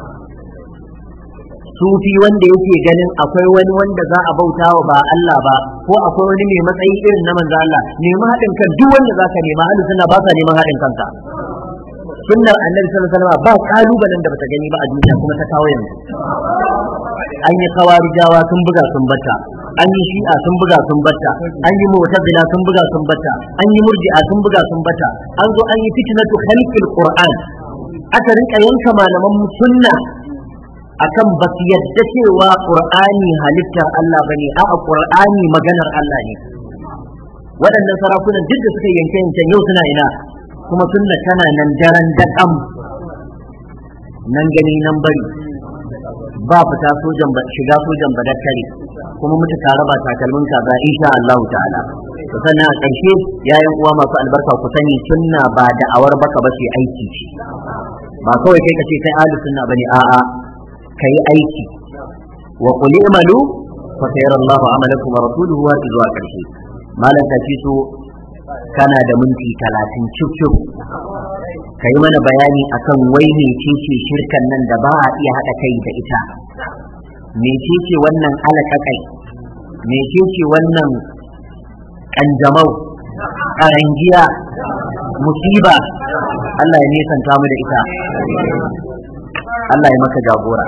sufi wanda yake ganin akwai wani wanda za a bauta wa ba Allah ba ko akwai wani mai matsayi irin na manzo Allah nemi haɗin kan duk wanda zaka nema ahlus sunna ba sa neman haɗin kanka sunnar annabi sallallahu alaihi wasallam ba kalubalen da bata gani ba a duniya kuma ta kawo yanzu an yi kawarijawa sun buga sun bata an yi shi'a sun buga sun bata an yi mu'tazila sun buga sun bata an yi murji'a sun buga sun bata an zo an yi fitnatu khalqil qur'an aka rinka yanka malaman sunna akan ba su yadda cewa qur'ani halittar Allah bane a'a qur'ani maganar Allah ne waɗannan sarakunan duk da suka yanke yanken yau suna ina kuma sunna tana nan daren daƙam nan gani nan bari ba fita sojan shiga sojan badakkare kuma mutu tare ba takalmin kaza insha Allah ta'ala to sannan a ƙarshe yayin uwa masu albarka ku sani sunna ba da awar baka ba sai aiki ce ba kawai kai kace kai ahli sunna bane a'a kai aiki wa qul i'malu fa sayara Allahu amalakum wa rasuluhu wa zuwa ƙarshe malam tafi so kana da minti talatin cif ka yi mana bayani akan wai mecece shirkan nan da ba a iya haɗa kai da ita mecece wannan alaƙaƙai mecece wannan ƙanjamau ƙarangiya musiba Allah ya nesanta mu da ita Allah ya maka jagora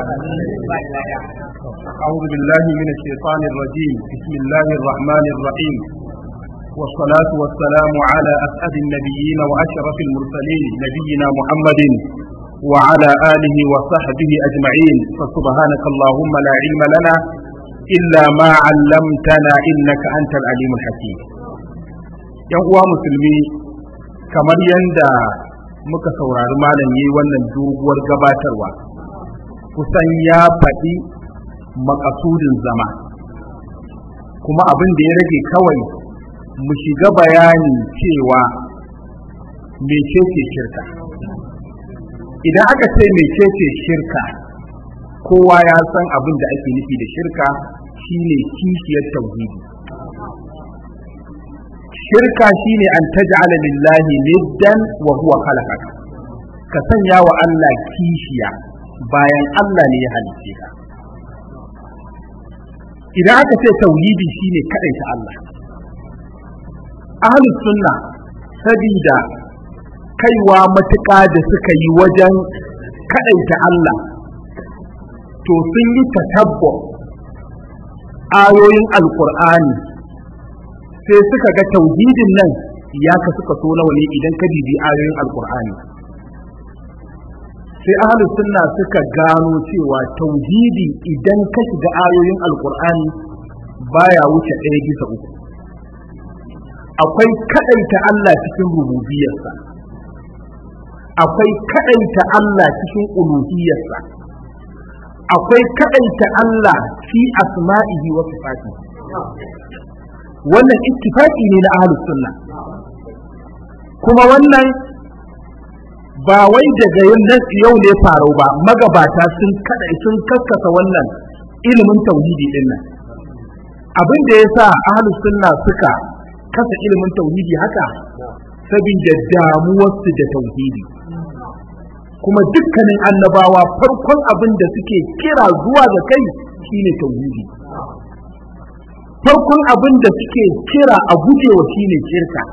أعوذ بالله من الشيطان الرجيم بسم الله الرحمن الرحيم والصلاة والسلام على أسعد النبيين وأشرف المرسلين نبينا محمد وعلى آله وصحبه أجمعين فسبحانك اللهم لا علم لنا إلا ما علمتنا إنك أنت العليم الحكيم uwa musulmi kamar yadda muka saurari malam yi wannan doguwar gabatarwa kusan ya faɗi makasudin zama kuma abin da ya rage kawai mu shiga bayani cewa mecece shirka idan aka ce mecece shirka kowa ya san abin da ake nufi da shirka shine kishiyar tauhidi shirka shine an taj'ala lillahi niddan wa huwa khalaqaka ka sanya wa Allah kishiya bayan Allah ne ya halicce ka idan aka ce tauhidi shine kadaita Allah ahlus sunna sabida kaiwa matuƙa da suka yi wajen kadaita Allah to sun yi tatabbo ayoyin alkur'ani sai suka ga tauhidin nan ya ka suka so nawa ne idan ka bibi ayoyin alkur'ani sai ahlus sunna suka gano cewa tauhidi idan ka shiga ayoyin alkur'ani baya wuce ɗaya bisa uku akwai kadaita Allah cikin rububiyarsa akwai kadaita Allah cikin uluhiyarsa akwai kadaita Allah fi asma'ihi wa sifatihi wannan ittifaqi ne na ahlus sunna kuma wannan ba wai daga yau ne farau ba magabata sun kada sun kaskasa wannan ilimin tauhidi din nan abin da yasa ahlus sunna suka kasa ilimin tauhidi haka saboda damuwarsu da tauhidi kuma dukkanin annabawa farkon abin da suke kira zuwa ga kai shine tauhidi farkon abin da suke kira a gujewa shine shirka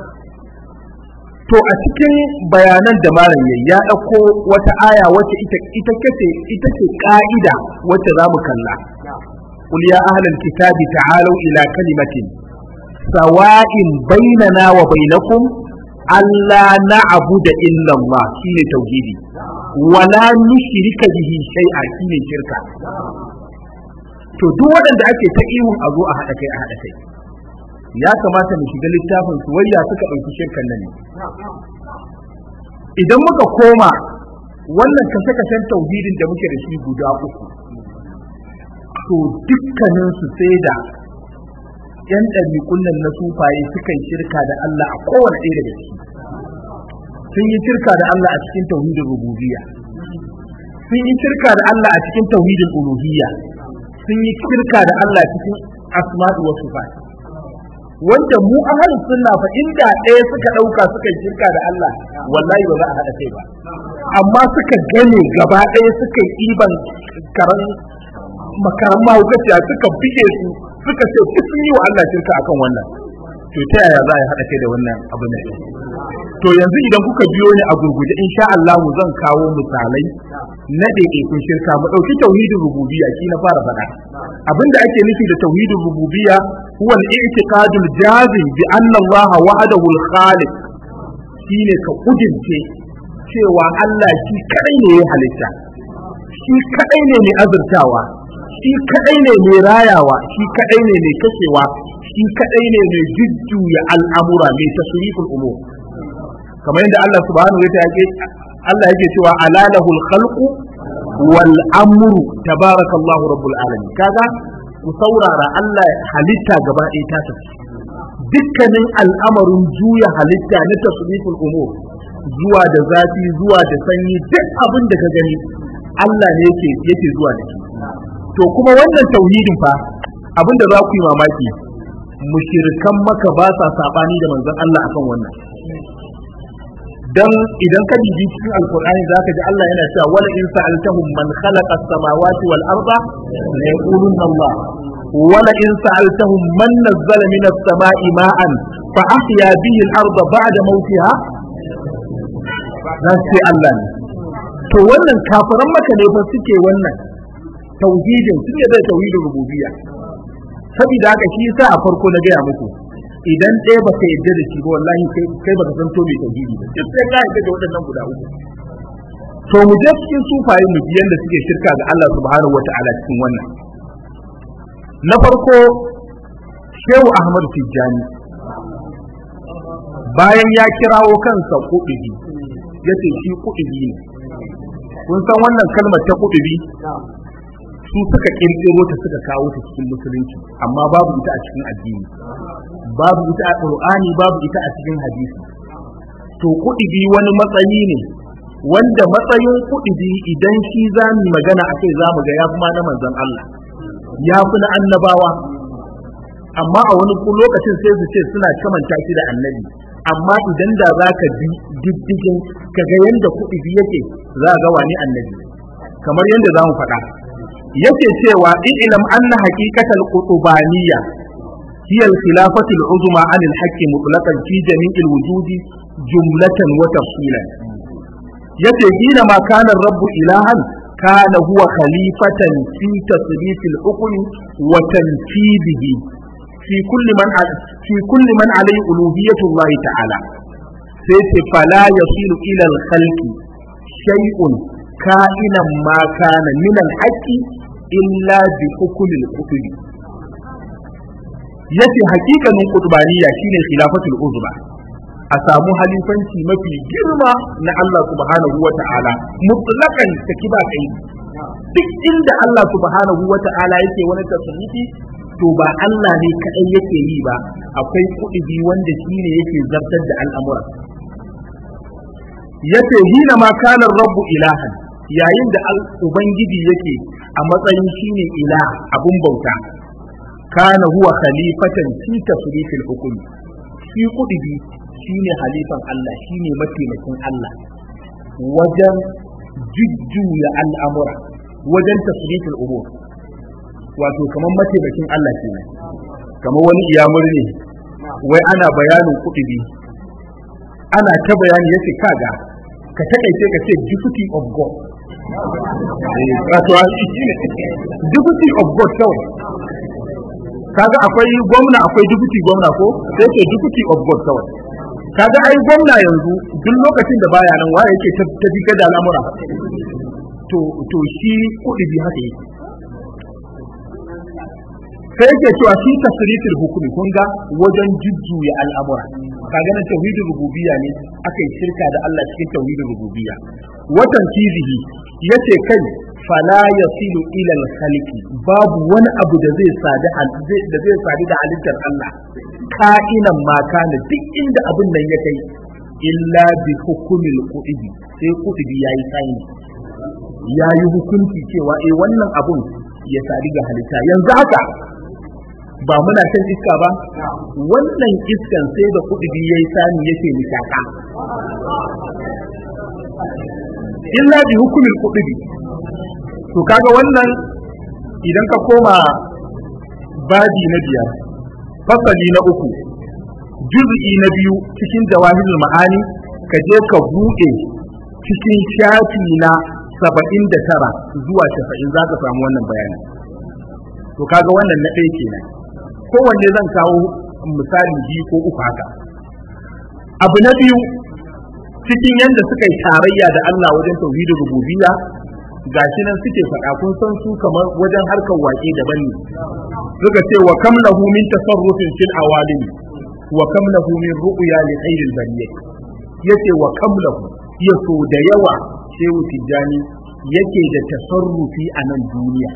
to a cikin bayanan da malam yayi ya ɗauko wata aya wacce ita ita kace ita ce ka'ida wacce za mu kalla qul ya ahlal kitabi ta'alu ila kalimatin sawa'in bainana wa bainakum alla na'budu illa Allah shine tauhidi wala nushrika bihi shay'a shine shirka to duk waɗanda ake ta ihun a zo a haɗa kai a haɗa kai ya kamata mu shiga littafin su wayya suka ɗauki shirkan nan ne idan muka koma wannan kashe-kashen tauhidin da muke da shi guda uku to dukkanin su sai da yan ɗabi'un nan na sufaye suka yi shirka da Allah a kowane ɗaya daga ciki sun yi shirka da Allah a cikin tauhidin rububiyya sun yi shirka da Allah a cikin tauhidin uluhiyya sun yi shirka da Allah cikin asma'u wa sifat wanda mu ahlus sunna fa inda ɗaya suka ɗauka suka yi shirka da Allah wallahi ba za a haɗa kai ba amma suka gane gaba ɗaya suka yi iban karan makaran mahaukaciya suka bige su suka ce duk sun yi wa Allah shirka akan wannan to ta yaya za a haɗa kai da wannan abu ne to yanzu idan kuka biyo ni a gurguje insha Allah zan kawo misalai na ɗaiɗaikun shirka mu ɗauki tauhidin rububiyya shi na fara faɗa abinda ake nufi da tauhidin rububiyya huwa al-i'tiqadul jazim bi anna Allah wahdahu al-khaliq shine ka kudince cewa Allah shi kadai ne ya halitta shi kadai ne mai azurtawa shi kadai ne mai rayawa shi kadai ne mai kashewa shi kadai ne mai jujjuya al'amura mai tasriful umur kamar yadda Allah subhanahu wa ta'ala Allah yake cewa alalahul khalqu wal amru tabarakallahu rabbul alamin kaga ku saurara Allah halitta gaba ɗaya ta tafi dukkanin al'amarin juya halitta na tasriful umur zuwa da zafi zuwa da sanyi duk abin da ka gani Allah ne yake yake zuwa da shi to kuma wannan tauhidin fa abin da za ku yi mamaki mushirikan maka ba sa sabani da manzon Allah akan wannan dan idan ka bibi cikin alqur'ani zaka ji Allah yana cewa wala in sa'altahum man khalaqa as-samawati wal arda la yaqulunna Allah wala in sa'altahum man nazzala min as-sama'i ma'an fa ahya bihi al-arda ba'da mawtiha dan sai Allah ne to wannan kafiran maka ne fa suke wannan tauhidin suke da tauhidin rububiyya saboda haka shi yasa a farko na gaya muku idan ɗaya baka yadda da shi ba wallahi kai baka san to mai tauhidi ba duk sai ka yadda da waɗannan guda uku to mu je cikin sufaye mu ji yanda suke shirka ga Allah subhanahu wata'ala cikin wannan na farko Shehu Ahmad Tijjani bayan ya kirawo kansa kuɗi ya ce shi kuɗi ne kun san wannan kalmar ta kuɗi su suka kirkiro ta suka kawo ta cikin musulunci amma babu ita a cikin addini babu ita a qur'ani babu ita a cikin hadisi to kuɗi wani matsayi ne wanda matsayin kuɗi idan shi za mu magana a kai za mu ga ya fi ma na manzon Allah ya fi na annabawa amma a wani lokacin sai su ce suna kamanta shi da annabi amma idan da za ka bi diddigin ka ga yadda kuɗi yake za ga wani annabi kamar yadda za mu faɗa yake cewa ilam anna haqiqatal qutubaniyya hiya al-khilafatu al-uzma 'an al-haqqi mutlaqan fi jami'il wujudi jumlatan wa tafsilan yace hina ma kana rabbu ilahan kana huwa khalifatan fi tasrif al-hukm wa tanfidihi fi kulli man fi kulli man alayhi uluhiyyatu Allah ta'ala sai ce fala yasilu ila al-khalqi shay'un ka'inan ma kana min al-haqqi illa bi hukumil kutubi yace hakikanin kutubaniya shine khilafatul uzma a samu halifanci mafi girma na Allah subhanahu wa ta'ala mutlaqan saki ba kai duk inda Allah subhanahu wa ta'ala yake wani tasrifi to ba Allah ne kadai yake yi ba akwai kudubi wanda shine yake zartar da al'amura yace hina ma kana rabbu ilahan yayin da ubangiji yake a matsayin shine ila abun bauta kana huwa khalifatan fi tasrifil hukum shi kudubi shine halifan Allah shine mataimakin Allah wajen jujjuya al'amura wajen tasrifil umur wato kamar mataimakin Allah kenan kamar wani iyamur ne wai ana bayanin kuɗi ana ta bayani yace kaga ka takaice ka ce deputy of god wato deputy of god kawai kaga akwai gwamna akwai deputy gwamna ko sai ce deputy of god kawai kaga ai gwamna yanzu duk lokacin da baya nan waye yake tafi da al'amura to to shi kudi bi haka yake sai yake cewa shi tasrifil hukumi kun ga wajen jujjuya al'amura kaga nan tauhidin rububiyya ne aka yi shirka da Allah cikin tauhidin rububiyya watan kizihi yace kai fala yasilu ila al-khaliqi babu wani abu da zai sadu da zai sadu da halittar Allah ka'inan ma kana duk inda abin nan ya kai illa bi hukumil qudi sai qudi yayi kai yayi hukunci cewa eh wannan abun ya sadu ga halitta yanzu haka ba muna shan iska ba wannan iskan sai da kudi yayi sani yake nishaka illa bi hukumil kudi to kaga wannan idan ka koma babi na biyar fasali na uku juz'i na biyu cikin jawahirul ma'ani ka je ka buɗe cikin shafi na saba'in da tara zuwa shafa'in za ka samu wannan bayani to kaga wannan na ɗaya kenan kowanne zan kawo misali biyu ko uku haka abu na biyu cikin yadda suka yi tarayya da Allah wajen tauhidin rububiyya gashi nan suke faɗa kun san su kamar wajen harkar waƙe daban ne suka ce wa kam lahu min tasarrufin fil awalim wa kam lahu min ru'ya li khairil bariyah yace wa kam lahu yaso da yawa shehu tijjani yake da tasarrufi a nan duniya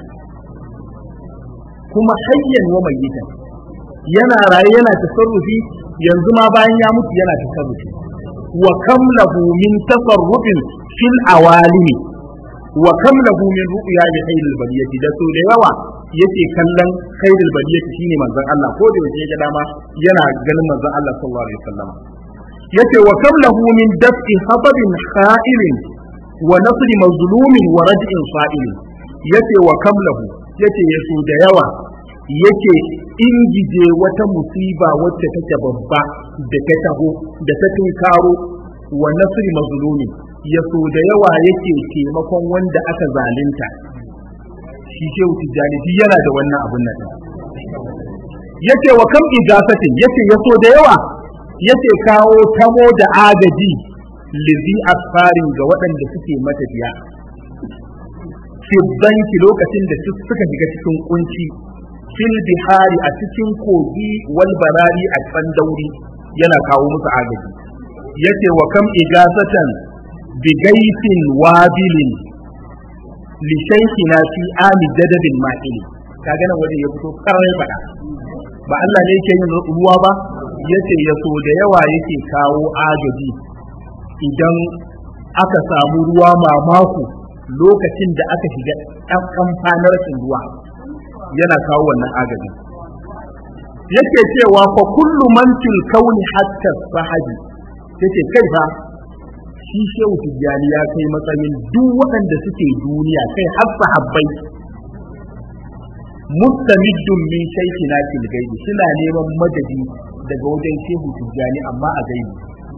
kuma hayyan wa mayyitan yana raye yana tasarrufi yanzu ma bayan ya mutu yana tasarrufi wa kam lahu min tasarrufin fil awalimi wa kam lahu min ru'ya li khairil bariyati da so da yawa yake kallon khairil bariyati shine manzon Allah ko da yake ga dama yana ganin manzon Allah sallallahu alaihi wasallam yace wa kam lahu min daf'i hababin kha'ilin wa nasri mazlumin wa rad'in fa'ilin yace wa kam lahu yace yaso da yawa yake ingije wata musiba wacce take babba da ta taho da ta tunkaro wa nasri mazlumin ya so da yawa yake taimakon wanda aka zalunta shi shehu tijjani shi yana da wannan abun nan yace wa kam ijasatin yace ya so da yawa yace kawo tamo da agaji lizi asfarin ga waɗanda suke matafiya fi banki lokacin da suka shiga cikin kunci fil bihari a cikin kogi wal barari a can dauri yana kawo musu agaji yace wa kam ijazatan bigaitin wabilin li shaykhina fi ami jadabin ma'il kaga nan wajen ya fito karai fada ba Allah ne yake yin ruwa ba yace ya so da yawa yake kawo agaji idan aka samu ruwa mamaku lokacin da aka shiga ɗan kamfanar ruwa yana kawo wannan agaji yake cewa fa kullu man fil kauni hatta sahabi yace kai fa shi shehu tijjani ya kai matsayin duk waɗanda suke duniya kai har sahabbai mustamiddun min shaykhina fil gaibi suna neman madadi daga wajen shehu tijjani amma a gaibi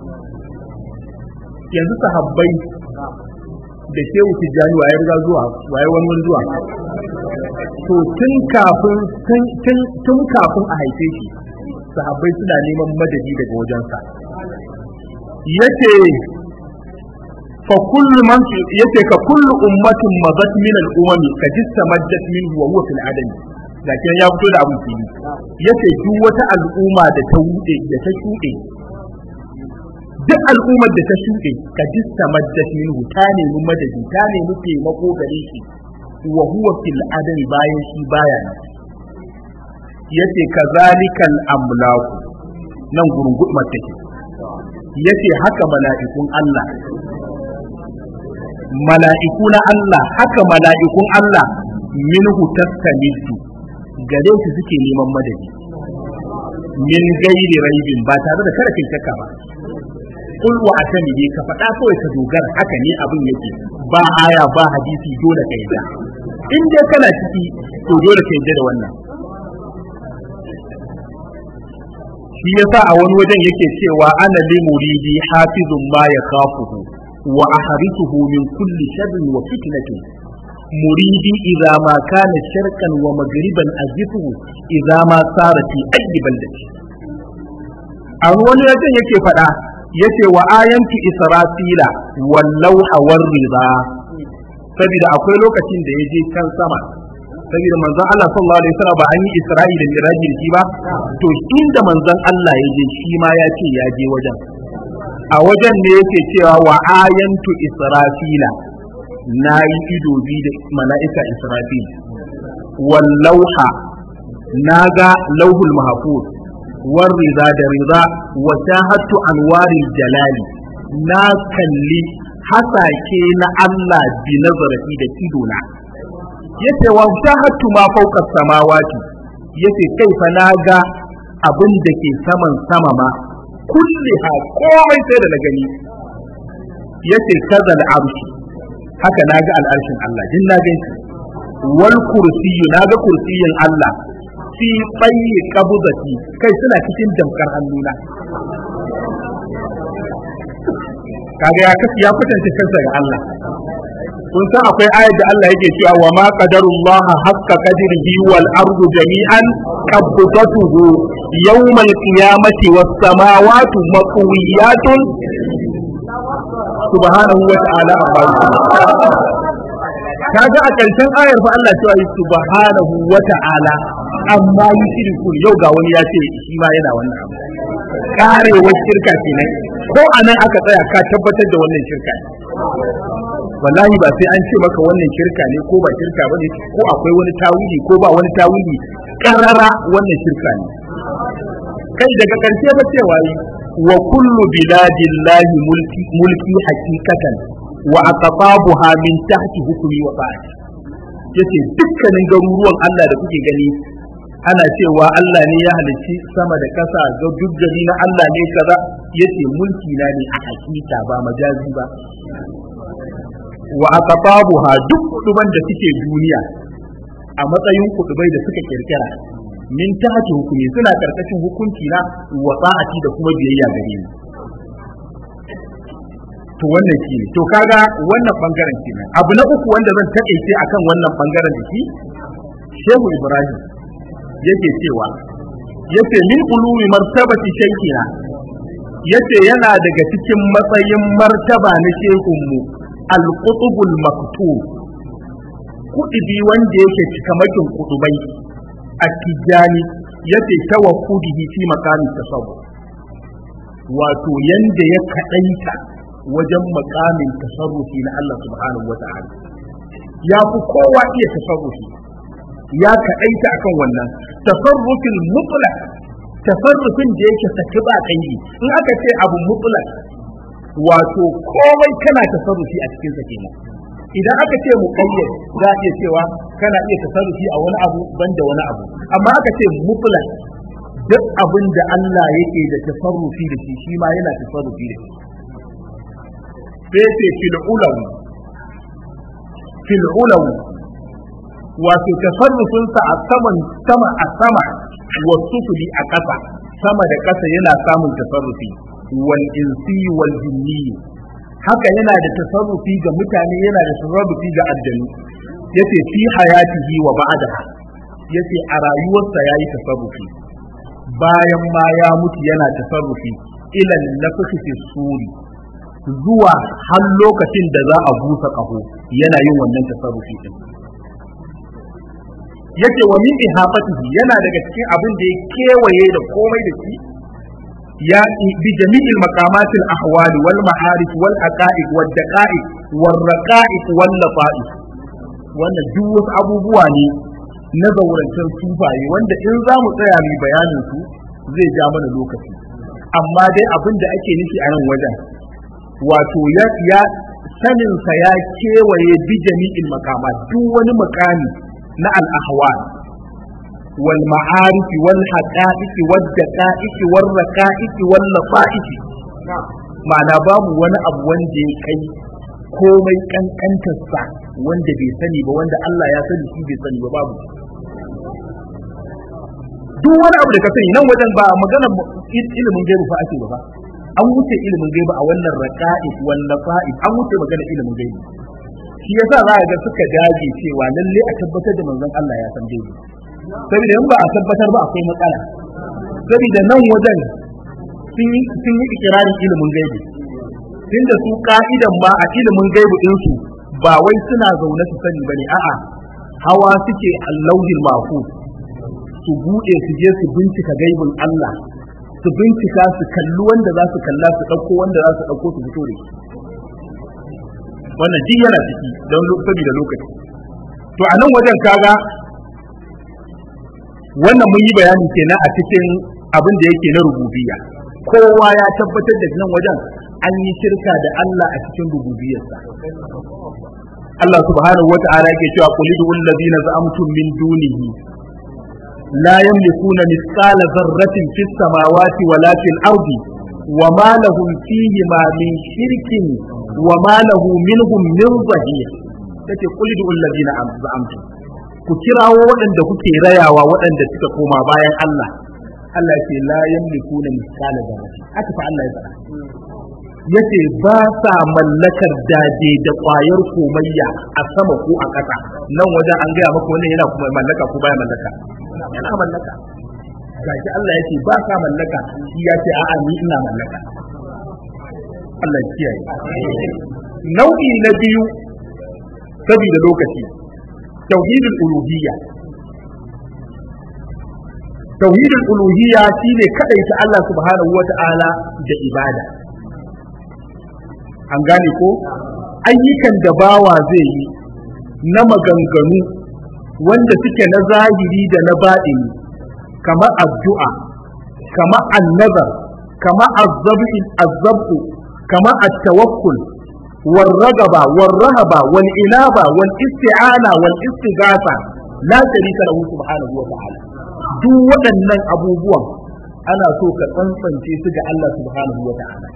yanzu sahabbai da shehu tijjani waye riga zuwa waye wani wani zuwa to tun kafin tun kafin a haife shi sahabbai suna neman madadi daga wajensa yace fa kullu man yace ka kullu ummatin madat min al umami ka jistamaddat minhu wa huwa fil adam lakin ya fito da abun fili yace duk wata al'umma da ta wuce da ta shuɗe duk al'ummar da ta shuɗe ka jistamaddat minhu ta nemi madadi ta nemi taimako gare shi wa huwa fil adam bayan shi baya nan yace kazalikal amlaku nan gurgurmar take yace haka mala'ikun Allah mala'iku na Allah haka mala'ikun Allah minhu tastamiddu gare su suke neman madadi min gairi raibin ba tare da kada kai shakka ba kul wa atami ka faɗa kawai ka dogara haka ne abin yake ba aya ba hadisi dole ka yadda in dai kana ciki to dole ka yadda da wannan shi yasa a wani wajen yake cewa ana li muridi hafizun ma yakhafuhu wa ahrisuhu min kulli sharrin wa fitnatin muridi idza ma kana sharqan wa maghriban azifuhu idza ma sara fi ayyi baldati a wani wajen yake faɗa yace wa ayantu israfila wallau hawar riba saboda akwai lokacin da ya je can sama saboda manzon Allah sallallahu alaihi wasallam ba an yi Isra'i da Miraji da shi ba to inda manzon Allah ya je shi ma ya ce ya je wajen a wajen ne yake cewa wa ayantu israfila na yi ido bi da mala'ika israfil wal lauha na ga lauhul mahfuz war riza da riza wa shahadtu anwaril jalali na kalli hasake na Allah bi nazarati da idona yace wa shahadtu ma fawqa samawati yace kai fa na ga abin da ke saman sama ma kulliha komai sai da na gani yace kazal arshi haka na ga al'arshin Allah din na gani wal kursiyyu na ga kursiyin Allah fi tsayi kabuzati kai suna cikin damkar hannuna kaga ya kasu ya kwatanta kansa ga Allah kun san akwai ayat da Allah yake cewa wa ma qadarullah haqqa qadrihi wal ardu jami'an qabdatuhu yawm al qiyamati was samawati maqwiyatun subhanahu wa ta'ala kaga a ƙarshen ayar fa Allah cewa yi subhanahu wa ta'ala amma yi shirku yau ga wani ya ce shi ma yana wannan abu karewar shirka kenan ko anan aka tsaya ka tabbatar da wannan shirka ne wallahi ba sai an ce maka wannan shirka ne ko ba shirka bane ko akwai wani tawili ko ba wani tawili karara wannan shirka ne kai daga karshe ba cewa yi wa kullu biladillahi mulki mulki hakikatan wa aqtabuha min tahti hukmi wa ta'ati yace dukkanin garuruwan Allah da kuke gani ana cewa Allah ne ya halicci sama da kasa ga duk gari na Allah ne kaza yace mulki na ne a hakika ba majazi ba wa aqtabuha duk kuduban da suke duniya a matsayin kudubai da suka kirkira min tahti hukumi suna karkashin hukunci na wa ta'ati da kuma biyayya gare ni to wannan shi ne to kaga wannan bangaren kenan abu na uku wanda zan taƙaice akan wannan bangaren da shi Shehu Ibrahim yake cewa yace min ulumi martabati shaykhina yace yana daga cikin matsayin martaba na shehunmu al-qutubul maktub kudubi wanda yake cikamakin kudubai a tijani yace tawaffudihi fi maqamin tasawuf wato yanda ya kadaita wajen makamin tasarrufi na Allah subhanahu wa ta'ala ya fi kowa iya tasarrufi ya kaɗaita akan wannan tasarrufin mutlaq tasarrufin da yake saki ba kai in aka ce abu mutlaq wato komai kana tasarrufi a cikin sa kenan idan aka ce muqayyad za a iya cewa kana iya tasarrufi a wani abu banda wani abu amma aka ce mutlaq duk abin da Allah yake da tasarrufi da shi shi ma yana tasarrufi da shi sai ce fil ulawi fil ulawi wato tasarrufin sa a saman sama a sama wa sufuli a ƙasa sama da ƙasa yana samun tasarrufi wal insi wal jinni haka yana da tasarrufi ga mutane yana da tasarrufi ga aljanu yace fi hayatihi wa ba'daha yace a rayuwarsa yayi tasarrufi bayan ma ya mutu yana tasarrufi ila nafsi fi suri zuwa har lokacin da za a busa ƙaho yana yin wannan tasarrufi din yace wa min ihafatihi yana daga cikin abin da ya kewaye da komai da shi ya bi jami'il maqamatil ahwali wal ma'arif wal aqaid wal daqa'iq wal raqa'iq wal lafa'if wannan duk wasu abubuwa ne na zaurancen sufaye wanda in za mu tsaya mu bayanin su zai ja mana lokaci amma dai abin da ake nufi a nan wajen wato ya ya saninsa ya kewaye bi jami'il makama duk wani makami na al-ahwal wal ma'arif wal haqa'iq wal daqa'iq wal raqa'iq wal lafa'if ma'ana babu wani abu wanda ya kai komai kankantarsa wanda bai sani ba wanda Allah ya sani shi bai sani ba babu duk wani abu da ka sani nan wajen ba magana ilimin gaibu fa ake ba fa an wuce ilimin gaibu a wannan raqa'id wal lafa'id an wuce magana ilimin gaibu shi yasa za ga suka dage cewa lalle a tabbatar da manzon Allah ya san gaibu saboda in ba a tabbatar ba akwai matsala saboda nan wajen sun yi sun yi ikirarin ilimin gaibu tunda su ka'idan ma a ilimin gaibu din su ba wai suna zaune su sani bane a'a hawa suke allahul mahfuz su bude su je su bincika gaibin Allah su bincika su kalli wanda za su kalla su ɗauko wanda za su ɗauko su fito da shi wannan duk yana ciki don saboda lokaci to a nan wajen kaga wannan mun yi bayani kenan a cikin abin da yake na rububiyya kowa ya tabbatar da nan wajen an yi shirka da Allah a cikin rububiyarsa Allah subhanahu wa ta'ala yake cewa qul idul ladina za'amtum min dunihi la yamlikuna mithqala dharratin fis samawati wala fil ardi وما لهم فيهما من شرك وما له منهم من ظهير yace kul du allazina za'amtum ku kirawo waɗanda kuke rayawa waɗanda suka koma bayan Allah Allah ce la yamlikuna misala dharrati haka fa Allah ya faɗa yace ba sa mallakar daje da ƙwayar komayya a sama ko a ƙasa nan wajen an gaya maka wannan yana kuma mallaka ko baya mallaka yana mallaka gashi Allah yake ba ka mallaka shi ya ce a'a ni ina mallaka Allah ya kiyaye nau'i na biyu saboda lokaci tauhidul uluhiyya tauhidul uluhiyya shine kadaita Allah subhanahu wata'ala da ibada an gane ko ayyukan da bawa zai yi na maganganu wanda suke na zahiri da na baɗini kamar addu'a kamar annazar kamar azzabu kamar at-tawakkul والرغبة والرهبة والإنابة والاستعانة والاستغاثة لا شريك له سبحانه وتعالى duk waɗannan abubuwan ana so ka tsantsance su ga Allah subhanahu wa ta'ala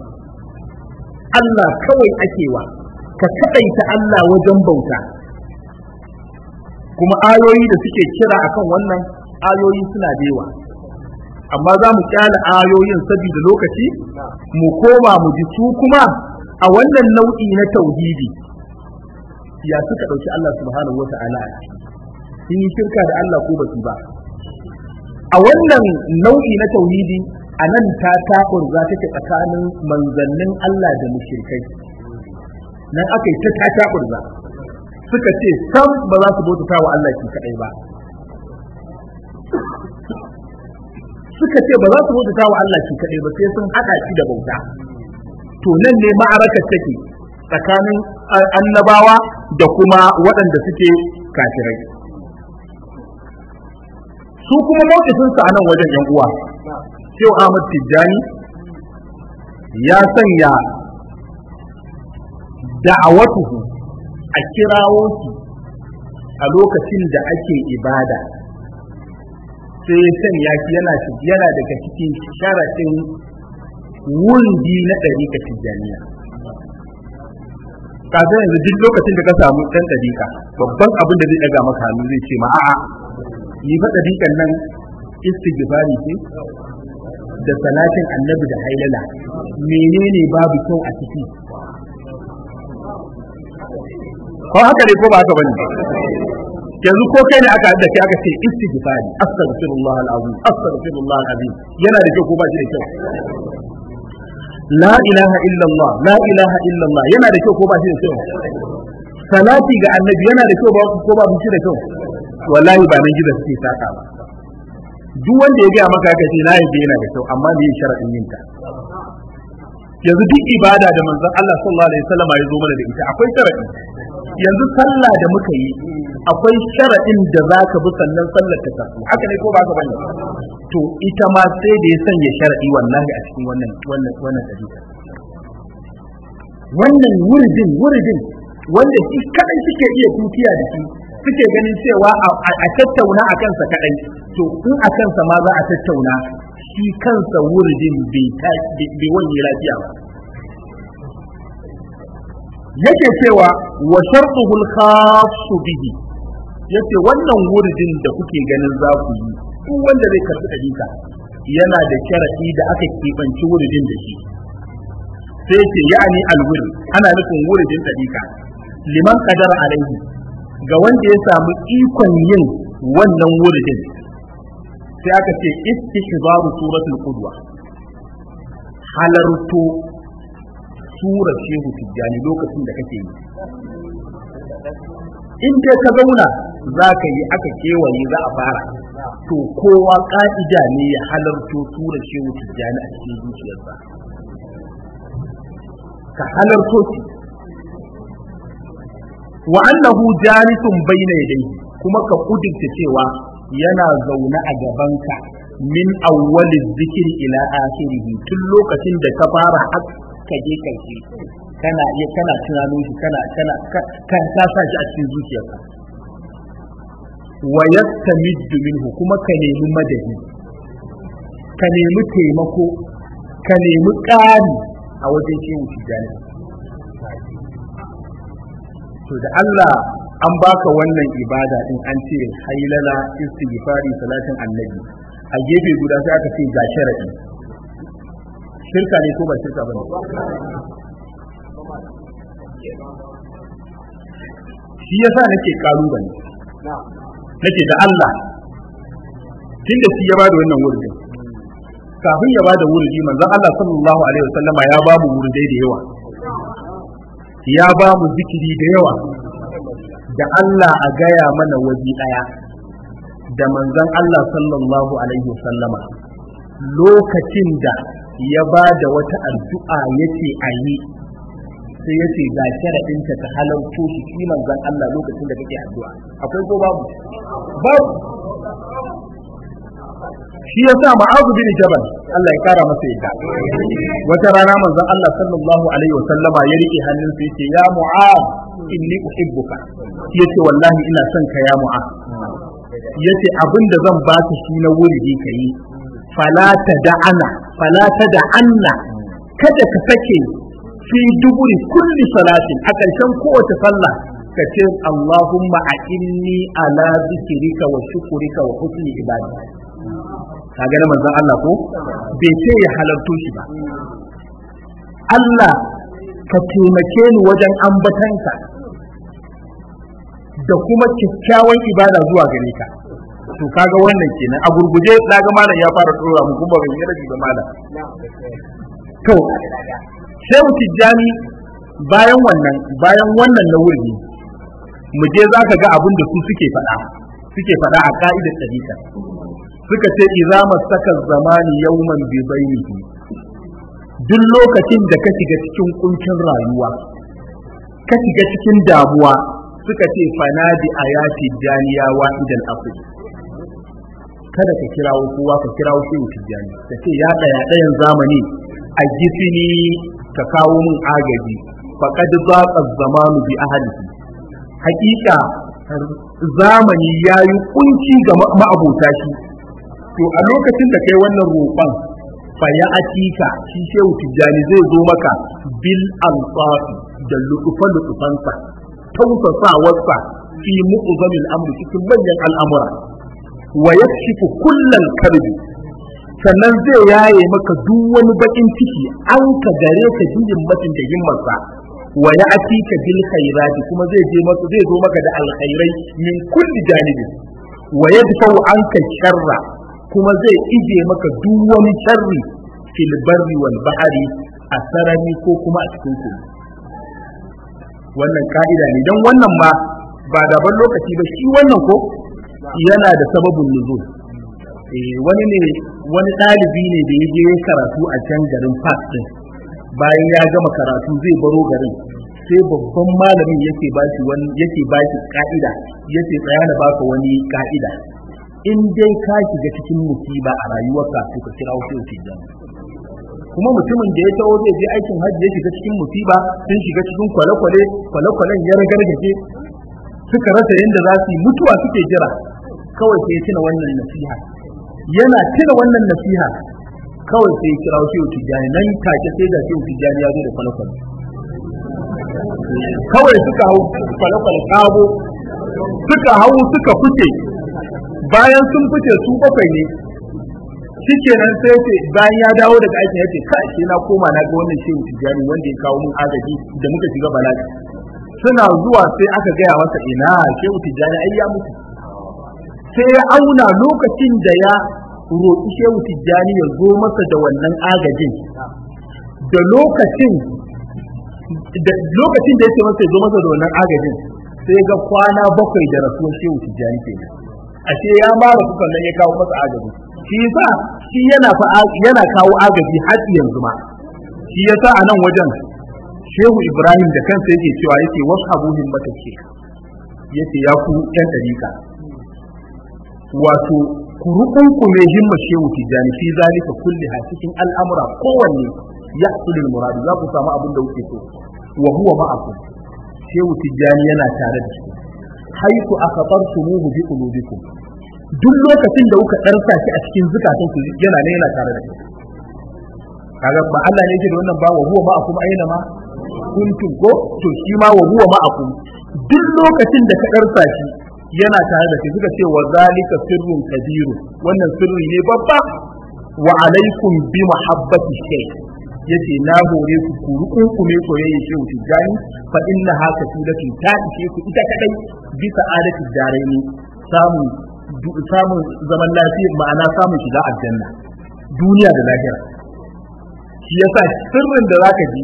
Allah kawai akewa ka kaɗaita Allah wajen bauta kuma ayoyi da suke kira akan wannan ayoyi suna da yawa amma za mu kyale ayoyin saboda lokaci mu koma mu ji su kuma a wannan nau'i na tauhidi ya suka ɗauki Allah subhanahu wata'ala a ciki sun yi shirka da Allah ko basu ba a wannan nau'i na tauhidi a nan ta taɓurza take tsakanin manzannin Allah da mushrikai nan aka yi ta ta taɓurza suka ce sam ba za su bauta wa Allah shi kaɗai ba suka ce ba za su bauta wa Allah shi kaɗai ba sai sun haɗa shi da bauta to nan ne ma'arakar take tsakanin annabawa da kuma waɗanda suke kafirai su kuma mawkifinsu a nan wajen yan uwa Shehu Ahmad Tijjani ya sanya da'awatuhu a kirawo shi a lokacin da ake ibada sai ya sanya shi yana yana daga cikin sharaɗin wundi na ɗariƙa tijjaniya kaga yanzu duk lokacin da ka samu ɗan ɗariƙa babban abin da zai ɗaga maka hannu zai ce ma a'a ni fa ɗariƙan nan istighfari ce da salatin annabi da hailala menene babu kyau a ciki ko haka ne ko ba haka bane yanzu ko kai ne aka da kai aka ce istighfari astaghfirullah alazim astaghfirullah alazim yana da kyau ko ba shi da kyau la ilaha illallah la ilaha illallah yana da kyau ko ba shi da kyau salati ga annabi yana da kyau ko ba shi da kyau wallahi ba nan gidan suke saka ba duk wanda ya gaya maka kace na yabe yana da kyau amma me sharadin yin ta yanzu duk ibada da manzon Allah sallallahu alaihi wasallam ya zo mana da ita akwai sharadi yanzu sallah da muka yi akwai sharadin da zaka bi sannan sallar ta tafi haka ne ko ba ka bane to ita ma sai da ya sanya sharadi wallahi a cikin wannan wannan wannan dalili wannan wuridin wuridin wanda shi kadai suke iya tutiya da shi suke ganin cewa a tattauna a kansa kadai to in a kansa ma za a tattauna shi kansa wuridin bai wani lafiya ba yake cewa wa shartuhul khassu bihi yace wannan wuridin da kuke ganin za ku yi duk wanda zai karɓi ɗariƙa yana da sharaɗi da aka keɓanci wuridin da shi sai ce ya'ani alwur ana nufin wuridin ɗariƙa liman qadara alaihi ga wanda ya samu ikon yin wannan wuridin sai aka ce istihbaru suratul qudwa halarto sura shehu tijjani lokacin da kake yi in dai ka zauna za ka yi aka kewaye za a fara to kowa ka'ida ne ya halarto sura shehu tijjani a cikin zuciyarsa ka halarto shi wa annahu jalisun bayna yadayhi kuma ka kudurta cewa yana zaune a gabanka min awwaliz zikri ila akhirih tun lokacin da ka fara ka je karshe kana iya kana tunanin shi kana kana kan ka sa shi a cikin zuciyarka wa yastamiddu minhu kuma ka nemi madadi ka nemi taimako ka nemi ƙari a wajen shehu tijjani to da Allah an baka wannan ibada din an ce hailala istighfari salatin annabi a gefe guda sai aka ce ga sharadi shirka ne ko ba shirka bane shi yasa nake kalubale nake da Allah tunda shi ya bada wannan wurin kafin ya bada wurdi manzon Allah sallallahu alaihi wasallama ya ba mu wurdai da yawa ya ba mu zikiri da yawa da Allah a gaya mana waje ɗaya da manzon Allah sallallahu alaihi wasallama lokacin da ya ba da wata addu'a yace a yi sai yace ga sharaɗinta ta halarto shi shi manzon Allah lokacin da kake addu'a akwai ko babu babu shi yasa ma'azu bin jabal Allah ya kara masa yadda wata rana manzon Allah sallallahu alaihi wa sallama ya rike hannun sa yace ya mu'az inni uhibbuka yace wallahi ina son ka ya mu'az yace abinda zan baka shi na wuri kai fala tada'ana fala tada'anna kada ka sake fi duburi kulli salatin a ƙarshen kowace sallah ka ce Allahumma a inni ala zikrika wa shukrika wa husni ibadati kaga na manzon Allah ko bai ce ya halarto shi ba Allah ka taimake ni wajen ambatanka da kuma kyakkyawan ibada zuwa gare ka to kaga wannan kenan a gurguje daga malam ya fara tsora mu kuma ban yi rabi ba malam to sai mu tijjani bayan wannan bayan wannan na wuri mu je zaka ga abin da su suke faɗa suke faɗa a ka'idar tariqa suka ce idza masaka zamani yawman bi bainihi duk lokacin da ka shiga cikin kuncin rayuwa ka shiga cikin damuwa suka ce fanadi ayati daniya wahidan afri kada ka kirawo kowa ka kirawo shi tijjani ka ce ya daya dayan zamani a gifini ka kawo mun agaji faqad zaqa zamanu bi ahlihi hakika zamani yayi kunci ga ma'abota shi to a lokacin da kai wannan roƙon fa ya atika shi shehu tijjani zai zo maka bil alfafi da lutufa lutufansa tausasawarsa fi mu'zamil amri cikin manyan al'amura wa yakshifu kullal karbi sannan zai yaye maka duk wani bakin ciki an ka gare ka jin mutum da himmarsa wa ya atika bil khairati kuma zai je maka zai zo maka da alkhairai min kulli janibi wa yadfa'u anka sharra kuma zai ije maka duk wani sharri fil barri wal bahari a sarari ko kuma a cikin ku wannan ka'ida ne dan wannan ma ba da ban lokaci ba shi wannan ko yana da sababin nuzul eh wani ne wani ɗalibi ne da ya je karatu a can garin Fas din bayan ya gama karatu zai baro garin sai babban malamin yake bashi wani yake bashi ka'ida yace tsaya na baka wani ka'ida in dai ka shiga cikin musiba a rayuwarka to ka kira wasu tijjani kuma mutumin da ya taho zai je aikin hajji ya shiga cikin musiba sun shiga cikin kwale-kwale kwale-kwalen ya ragargaje suka rasa yadda za su yi mutuwa suke jira kawai sai ya tuna wannan nasiha yana tuna wannan nasiha kawai sai ya kira wasu tijjani nan take sai da shehu tijjani ya zo da kwale-kwale kawai suka hau kwale-kwale sabo suka hau suka fice bayan sun fice su bakwai ne shikenan sai ce bayan ya dawo daga aikin yace kai sai na koma na ga wannan shehu tijani wanda ya kawo mun agaji da muka shiga bala'i suna zuwa sai aka gaya masa ina shehu tijani ai ya mutu sai ya auna lokacin da ya roƙi shehu tijjani ya zo masa da wannan agajin da lokacin da lokacin da ya ce masa ya zo masa da wannan agajin sai ga kwana bakwai da rasuwar shehu tijjani ke ashe ya mara kukan nan ya kawo masa agaji shi yasa shi yana fa yana kawo agaji har yanzu ma shi yasa a nan wajen shehu ibrahim da kansa yake cewa yake wasu abuhin matake yace ya ku yan dariƙa wato ku rukunkume himma shehu tijani fi zalika kulli ha cikin al'amura kowanne ya sulul muradu za ku samu abin da kuke so wa huwa ma'akum shehu tijani yana tare da ku haitu akhbartumuhu bi qulubikum duk lokacin da kuka darsa shi a cikin zukatan ku yana ne yana tare da ku kaga ba Allah ne yake da wannan ba wa huwa ma'akum aina ma kuntum ko to shi ma wa huwa ma'akum duk lokacin da ka darsa shi yana tare da kai suka ce wa zalika sirrun kabiru wannan sirri ne babba wa alaikum bi mahabbati shay yace na hore ku ku rukunkume soyayya shehu tijani fa inna haka tilatun ta ishe ku ita kadai bisa adati daraini samun samun zaman lafiya ma'ana samun shiga aljanna duniya da lahira shi yasa sirrin da zaka ji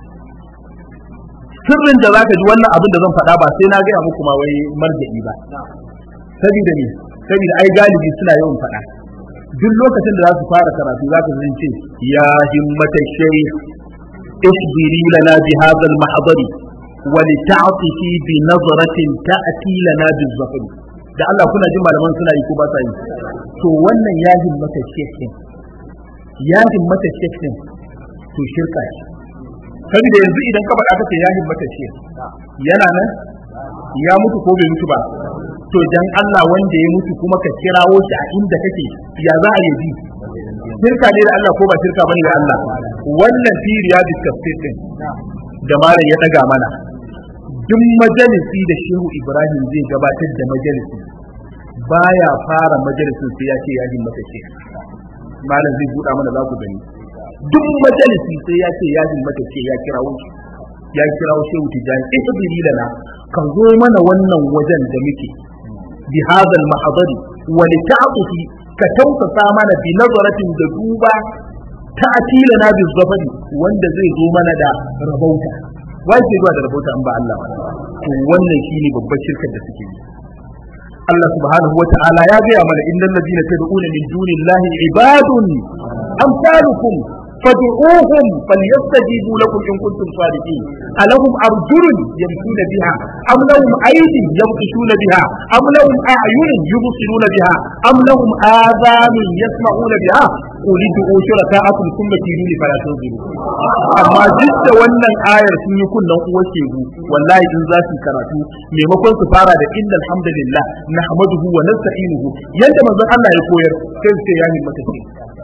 sirrin da zaka ji wannan abin da zan faɗa ba sai na gaya muku ma wai marja'i ba saboda ne saboda ai galibi suna yawan faɗa duk lokacin da za su fara karatu zaka ji ce ya himmata shaykh isbiri lana bi hadha al mahdari wa li ta'tifi bi nazratin ta'ti lana bi zafari da Allah kuna jin malaman suna yi ko ba sa yi to wannan ya himmata shaykh ya himmata shaykh to shirka shi saboda yanzu idan ka faɗa kace ya himmata shi yana nan ya mutu ko bai mutu ba to dan Allah wanda ya mutu kuma ka kirawo shi a inda kake ya za a yi bi shirka ne da Allah ko ba shirka bane da Allah wannan fi riyadus tafsir din da malam ya daga mana duk majalisi da Shehu Ibrahim zai gabatar da majalisi baya fara majalisin sai ya ce ya himmata shi malam zai buɗa mana za ku gani duk majalisi sai ya ce ya himmata ce ya kirawo ya kirawo shehu tijani isbiri lana ka zo mana wannan wajen da muke bi hadal mahadari wa li ta'tufi ka tausasa mana bi nazaratin da duba ta'tila na bi zafari wanda zai zo mana da rabauta wai zai zuwa da rabauta in ba Allah ba to wannan shine babbar shirkar da suke yi Allah subhanahu wa ta'ala ya gaya mana innal ladina tad'una min dunillahi ibadun amsalukum فادعوهم فليستجيبوا لكم ان كنتم صادقين الهم ارجل يمشون بها ام لهم ايدي يبطشون بها ام لهم اعين يبصرون بها ام لهم اذان يسمعون بها قل ادعوا شركاءكم ثم كيدوني فلا تنظروا amma duk da wannan ayar sun yi kunnen uwar shegu wallahi in za su karatu maimakon su fara da inna alhamdulillah nahmaduhu wa nasta'inuhu yanda manzon Allah ya koyar sai su ce ya himmata ce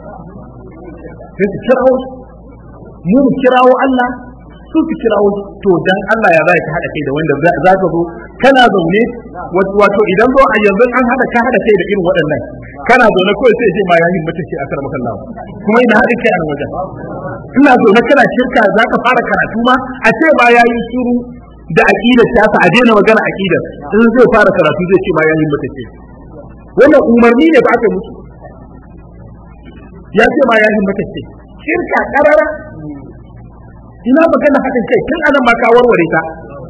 sai su kirawo mu mu kirawo Allah su su kirawo to dan Allah ya zai ka hada kai da wanda za ka zo kana zaune wato idan zo a yanzu an hada ka hada kai da irin waɗannan kana zaune kawai sai ce ma ya yin mace ce a karamar Allah kuma ina hada kai a nan wajen ina zaune kana shirka za ka fara karatu ma a ce ba ya yi shiru da aqidar ta a daina magana aqidar in zai fara karatu zai ce ma ya yin mace ce wannan umarni ne ba aka musu ya ce ma ya himmata ce shirka karara ina magana hakan kai tun anan ma ka warware ta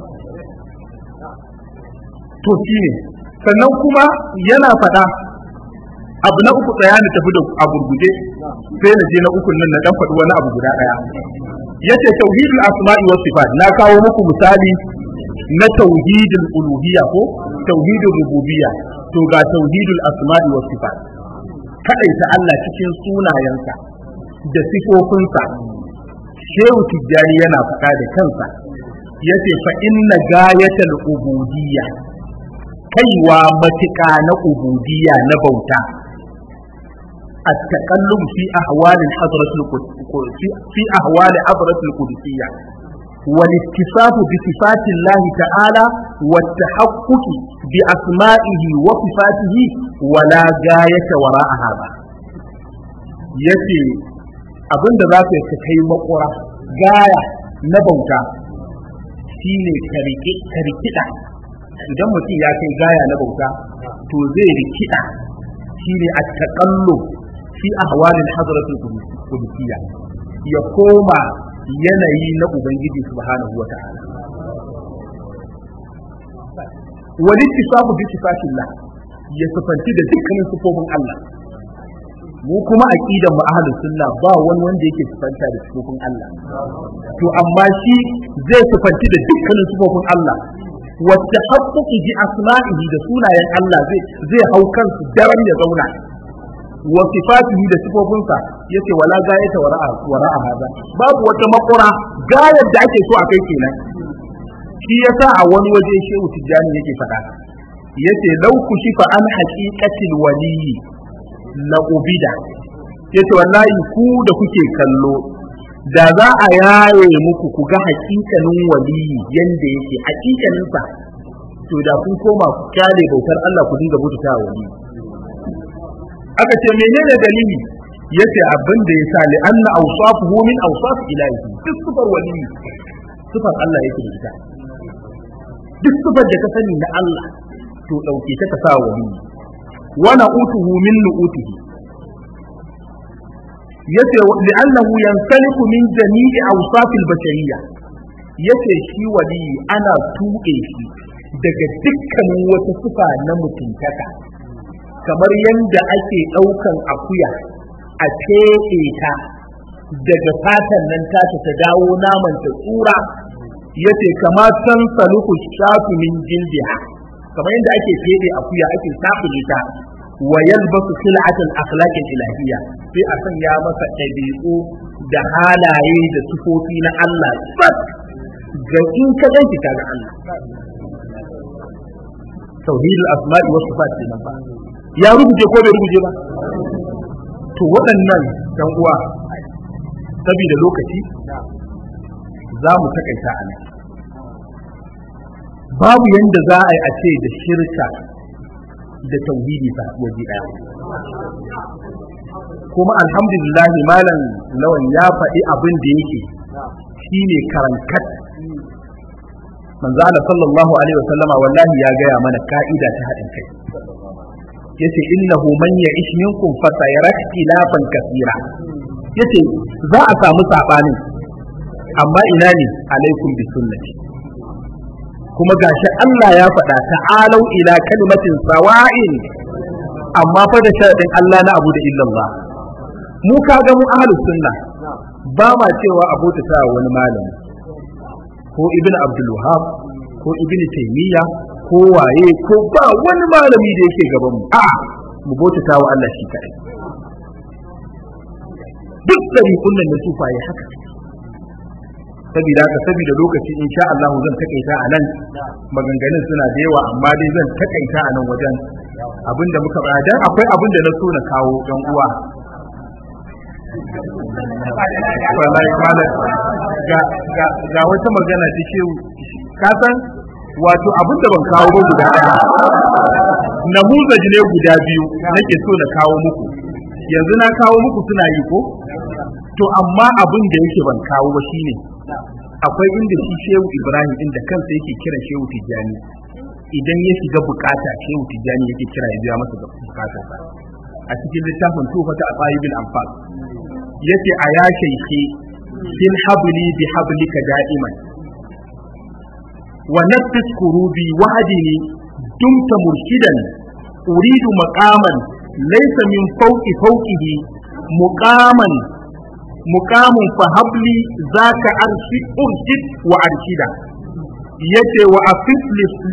to shine sannan kuma yana faɗa abu na uku tsaya ni tafi da a gurguje sai na je na ukun nan na dan faɗi wani abu guda ɗaya yace tauhidul asma'i was sifat na kawo muku misali na tauhidul uluhiyya ko tauhidul rububiyya to ga tauhidul asma'i was sifat kaɗaita Allah cikin sunayensa da sifofinsa shehu tijjani yana faɗa da kansa ya ce fa inna gayatal ubudiyya kaiwa matuƙa na ubudiyya na bauta التقلب في أحوال الحضرة في أحوال حضرة القدسية والاتصاف بصفات الله تعالى والتحقق بأسمائه وصفاته ولا غاية وراء هذا yace abin da za ka yi kai makura gaya na bauta shine ka rikida idan mutum ya kai gaya na bauta to zai rikida shine a taƙallo fi ahwalin hadratul qudusiyya ya koma yanayi na ubangiji subhanahu wa ta'ala wani tisafu bi sifatillah ya sifanci da dukkanin sifofin Allah mu kuma aqidan mu ahlus sunna ba wani wanda yake sifanta da sifofin Allah to amma shi zai sifanci da dukkanin sifofin Allah wacce haƙƙuƙi bi asma'ihi da sunayen Allah zai zai hau kansu daren ya zauna wa sifatihi da sifofinsa yace wala gayata wara'a wara'a hada babu wata makura gayar da ake so a kai kenan shi yasa a wani waje shehu tijjani yake faɗa yace law kushifa an haqiqatil waliyyi la ubida yace wallahi ku da kuke kallo da za a yaye muku ku ga haƙiƙanin waliyi yanda yake haƙiƙaninsa to da kun koma ku kyale bautar Allah ku dinga bauta waliyi aka ce menene dalili yace abin da yasa li anna awsafuhu min awsaf ilahi duk sifar wali sifar Allah yake da ita duk sifar da ka sani na Allah to dauke ta ka sa wali wa na'utuhu min nu'utihi yace li annahu yansaliku min jami'i awsaf al-bashariyya yace shi wali ana tuɓe shi daga dukkanin wata sifa na mutuntaka kamar yadda ake ɗaukan akuya a feɗe ta daga fatan nan tata ta dawo naman ta tsura ya ce kama san saluku shafi min jildiha kamar yadda ake feɗe akuya ake safule ta wa yalbasu sil'atul akhlaqil ilahiyya sai a sanya masa ɗabi'u da halaye da sufofi na Allah bas ga in ka ganki kaga Allah tauhidul asma'i was sifat kenan ba ya rubuce ko bai rubuce ba to waɗannan ɗan uwa saboda lokaci za mu takaita a nan babu yanda za a yi a ce da shirka da tauhidi ta waje ɗaya kuma alhamdulillah malam lawan ya faɗi abin da yake shine karankat manzo Allah sallallahu alaihi wasallama wallahi ya gaya mana ka'ida ta haɗin kai yace innahu man ya'ish minkum fa sayara ikhtilafan kaseera yace za a samu sabani amma ina ne alaikum bi sunnati kuma gashi Allah ya faɗa ta'alau ila kalimatin sawa'in amma fa da sharadin Allah na abu da illallah mu kaga mu ahlus sunna ba ma cewa abota ta wani malami ko ibnu abdul wahab ko ibnu taymiya ko waye ko ba wani malami da yake gaban mu a mu bauta wa Allah shi kadai duk dari kullun da sufaye haka saboda haka saboda lokaci insha Allah zan takaita a nan maganganun suna da yawa amma dai zan takaita a nan wajen abinda muka ba dan akwai abin da na so na kawo dan uwa wallahi malam ga ga ga wata magana ta shehu ka san wato abin da ban kawo ba guda ɗaya namuzaji ne guda biyu nake so na kawo muku yanzu na kawo muku suna yi ko to amma abin da yake ban kawo ba shine akwai inda shi shehu ibrahim inda kansa yake kira shehu tijjani idan ya shiga bukata shehu tijjani yake kira ya biya masa bukatar sa a cikin littafin tufata a tsayibin amfan yace a ya shaike fil habli bi hablika da'iman ونفس كروبي وحدي دمت مرشدا أريد مقاما ليس من فوق فوقه مقاما مقام فهبلي ذاك أرشد أرشد وأرشدا يتي وأفف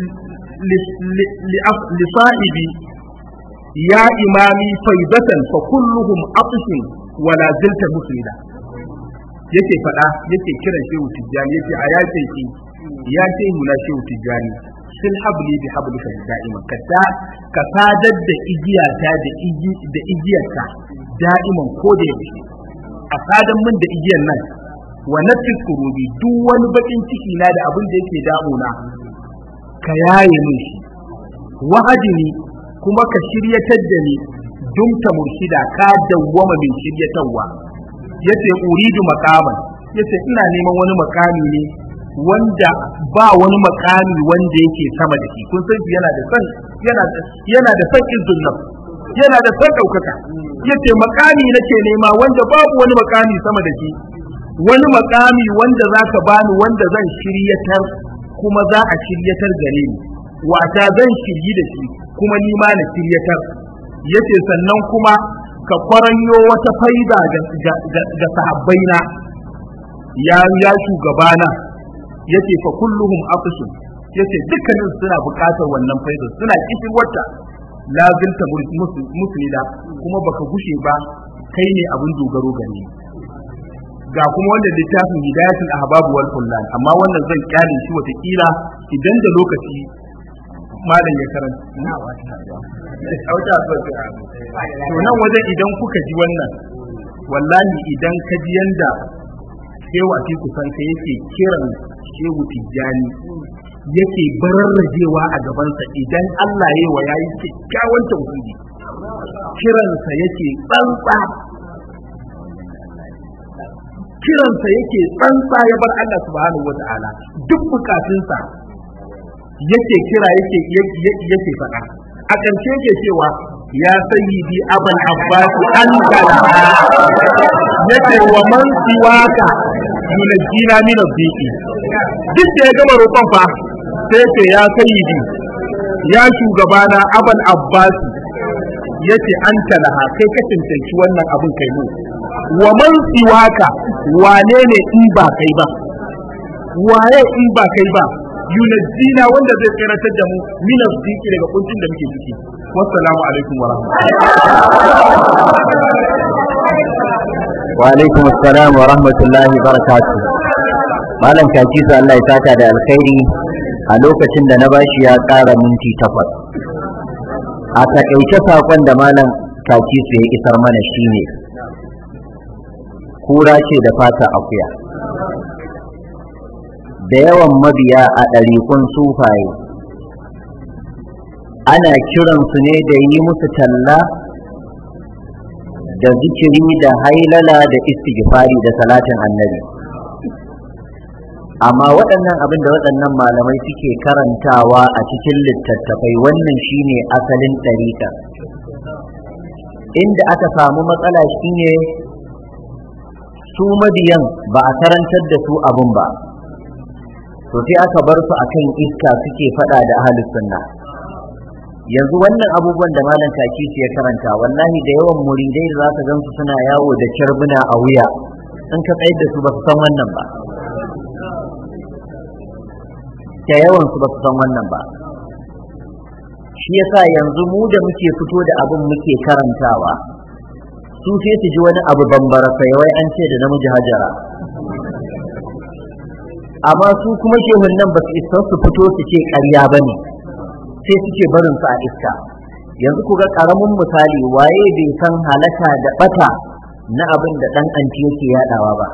لصائبي يا إمامي فيضة فكلهم أطف ولا زلت مسردا yake faɗa yake kiran shehu tijjani yake a yace shi ya ce mu na shehu tijjani sil habli bi hablika da'iman ka ta ka sadar da igiyata da igi da igiyarka da'iman ko da yaushe a sadan min da igiyar nan wa nafis kurubi duk wani bakin ciki na da abin da yake damuna ka yaye min shi wahadini kuma ka shiryatar da ni dumta murshida ka dawwama min shiryatarwa yace uridu maqaman yace ina neman wani makami ne wanda ba wani makami wanda yake sama da shi kun san yana da san yana da yana da san izzun nafs yana da san daukaka yace makami nake nema wanda babu wani makami sama da shi wani makami wanda zaka bani wanda zan shiryatar kuma za a shiryatar gare ni wata zan shiryi da shi kuma ni ma na shiryatar yace sannan kuma ka kwaranyo wata faida ga sahabbaina ya ya shugabana yace fa kulluhum afisun yace dukkanin suna buƙatar wannan faida suna kishin wata lazilta musulida kuma baka gushe ba kai ne abin dogaro gare ga kuma wanda littafin hidayatul ahbab wal kullal amma wannan zan kyale shi wata kila idan da lokaci malam ya karanta na wata to nan wajen idan kuka ji wannan wallahi idan ka ji yanda shehu a kusan ka yake kiran shehu tijjani yake bararrajewa a gabansa idan Allah ya wa yayi kyakkyawan tauhidi kiransa yake tsantsa kiransa yake tsantsa ya bar Allah subhanahu wata'ala duk bukatunsa yake kira yake yake faɗa a ƙarshe yake cewa ya sayyidi abul abbas anta yake wa man siwaka yunajjina min adh-dhiqi duk da ya gama roƙon fa sai ce ya sayyidi ya shugabana abul abbas yace anta laha kai ka cancanci wannan abin kai mu wa man siwaka wane ne in ba kai ba waye in ba kai ba yunajjina wanda zai tsiratar da mu min azdiki daga kuncin da muke ciki wassalamu alaikum wa wa alaikum assalam wa rahmatullahi wa barakatuh malam kaki su Allah ya saka da alkhairi a lokacin da na bashi ya ƙara minti takwas a takaice sakon da malam kaki su ya isar mana shine kura ce da fata akuya da yawan mabiya a ɗariƙun sufaye ana kiransu ne da yi musu talla da zikiri da hailala da istighfari da salatin annabi amma waɗannan abin da waɗannan malamai suke karantawa a cikin littattafai wannan shine asalin ɗariƙa inda aka samu matsala shine su mabiyan ba a karantar da su abun ba to sai aka bar su akan iska suke fada da ahlus sunna yanzu wannan abubuwan da malam kaki su ya karanta wallahi da yawan muridai da zaka gansu suna yawo da kyarbuna a wuya in ka tsayar da su ba su san wannan ba da yawan su ba su san wannan ba shi yasa yanzu mu da muke fito da abin muke karantawa su sai su ji wani abu bambara sai wai an ce da namiji hajara amma su kuma shehun nan ba su isa su fito su ce ƙarya ba ne sai suke barin su a iska yanzu ku ga ƙaramin misali waye bai san halaka da ɓata na abin da ɗan anti yake yaɗawa ba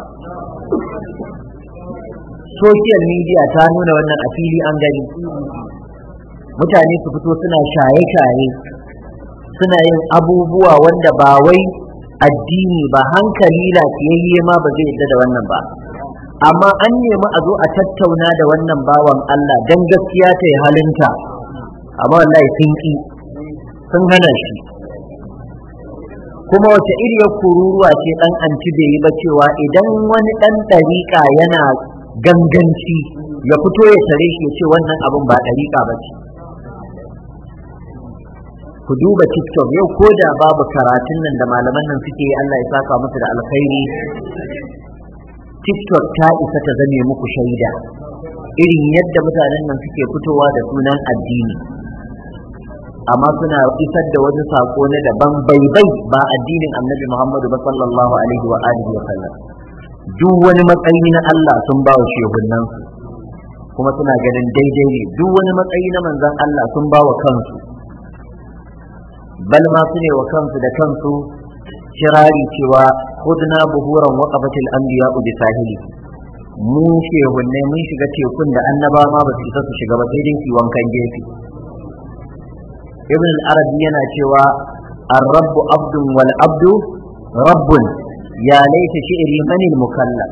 social media ta nuna wannan a fili an gani mutane su fito suna shaye-shaye suna yin abubuwa wanda ba wai addini ba hankali lafiyayye ma ba zai yadda da wannan ba amma an nemi a zo a tattauna da wannan bawan Allah don gaskiya ta yi halinta amma wallahi sun ki sun hana shi kuma wace iriyar kururuwa ce dan anti bai yi ba cewa idan wani dan ɗariƙa yana ganganci ya fito ya tare shi ya ce wannan abin ba ɗariƙa ba ce ku duba tiktok yau ko da babu karatun nan da malaman nan suke yi Allah ya saka musu da alkhairi tiktok ta isa ta zame muku shaida irin yadda mutanen nan suke fitowa da sunan addini amma suna isar da wani sako na daban baibai ba addinin annabi muhammadu ba sallallahu alaihi wa alihi wa sallam duk wani matsayi na Allah sun ba wa shehunan kuma suna ganin daidai ne duk wani matsayi na manzon Allah sun ba wa kansu bal ma su ne wa kansu da kansu kirari cewa khudna buhuran waqafatil anbiya bi sahili mu shehunne mun shiga tekun da annabawa ma ba su isa su shiga ba sai dai su wankan gefe ibn al-arabi yana cewa ar-rabbu abdun wal abdu rabbun ya laita shi'ri manil mukallaf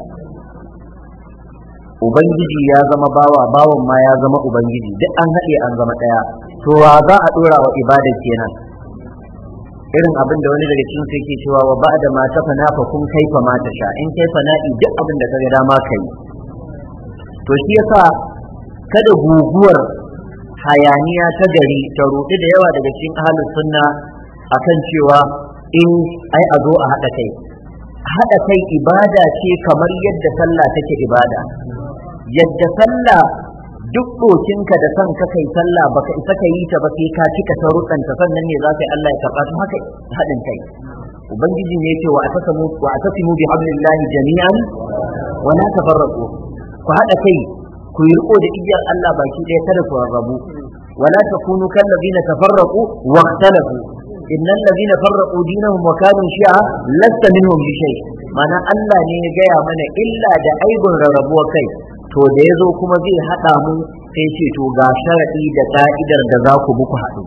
ubangiji ya zama bawa bawan ma ya zama ubangiji duk an haɗe an zama ɗaya to wa za a ɗora wa ibada kenan irin abin da wani daga cikin yake cewa wa ba'da ma tafana fa kun kaifa ma sha in kai fana'i duk abin da kaga dama kai to shi yasa kada guguwar hayaniya ta gari ta ruɗi da yawa daga cikin ahlus sunna akan cewa in ai a zo a haɗa kai haɗa kai ibada ce kamar yadda sallah take ibada yadda sallah duk ɗokinka da son ka kai sallah baka isa ka yi ta ba sai ka cika sharuɗanta sannan ne za ka yi Allah ya karɓa ta haka haɗin kai ubangiji ne ce wa atasimu wa atasimu bi hablillahi jami'an wa la tafarraqu ku haɗa kai ku yi riko da igiyar Allah baki ɗaya kada ku rarrabu wa la takunu kal ladina tafarraqu wa ikhtalafu innal ladina farraqu dinahum wa kanu shi'a lasta minhum bi shay mana Allah ne ya gaya mana illa da aibun rarrabuwa kai to da ya zo kuma zai haɗa mu sai ce to ga sharaɗi da ka'idar da za ku muku haɗu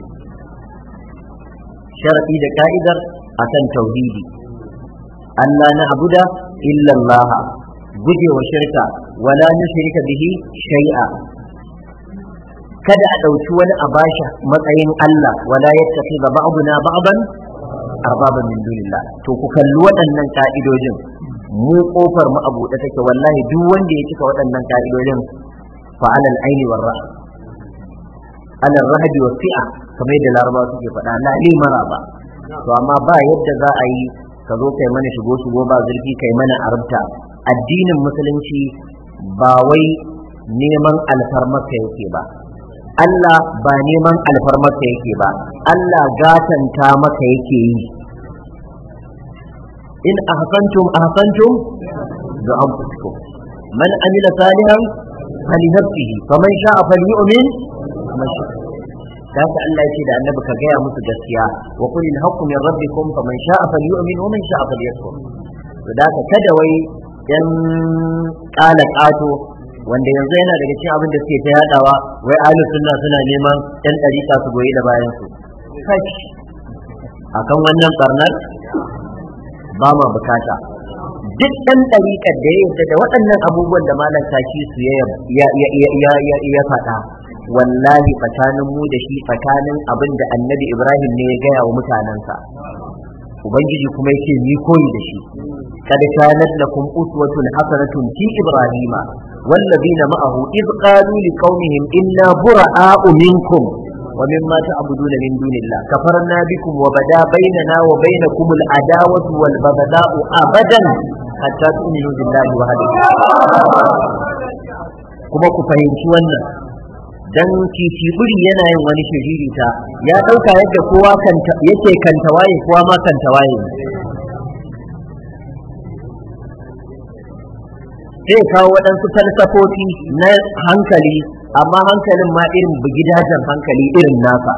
sharaɗi da ka'idar akan tauhidi Allah na abuda illallah gujewa shirka wala nushrika bihi shay'a kada a ɗauki wani a bashi matsayin Allah wala yattakhidha ba'duna ba'dan arbaban min dunillah to ku kalli waɗannan ka'idojin mu kofar mu a buɗe take wallahi duk wanda ya cika waɗannan ka'idojin fa alal aini war ra alal rahbi wa fi'a kamar yadda larabawa suke faɗa la li maraba to amma ba yadda za a yi ka zo kai mana shigo shigo ba zurfi kai mana arabta addinin musulunci ba wai neman alfarmarka yake ba Allah ba neman alfarmarka yake ba Allah gatanta maka yake yi in ahsantum ahsantum ga anfusikum man amila salihan fali nafsihi faman sha'a falyu'min man sha'a kaga Allah yake da annabi ka gaya musu gaskiya wa qul al haqqu min rabbikum faman sha'a falyu'min wa man sha'a falyakfur to da ka kada wai yan kala kato wanda yanzu yana daga cikin abin da suke ta yadawa wai ahlus sunna suna neman yan dariƙa su goyi da bayan su kash akan wannan barnar ba ma bukata duk ɗan ɗariƙar da ya yarda da waɗannan abubuwan da malam taki su ya faɗa wallahi tsakanin mu da shi tsakanin abin da annabi ibrahim ne ya gaya wa mutanensa ubangiji kuma yake ni koyi da shi kad kanat lakum uswatun hasanatun fi ibrahima والذين معه إذ قالوا لقومهم إنا براء منكم ومما تعبدون من دون الله كفرنا بكم وبدا بيننا وبينكم العداوة والبغضاء أبدا حتى تؤمنوا بالله وحده kuma ku fahimci wannan dan buri yana yin wani shiririta ya ɗauka yadda kowa yake kantawaye kowa ma kantawaye sai kawo waɗansu falsafofi na hankali amma hankalin ma irin bugidajen hankali irin nasa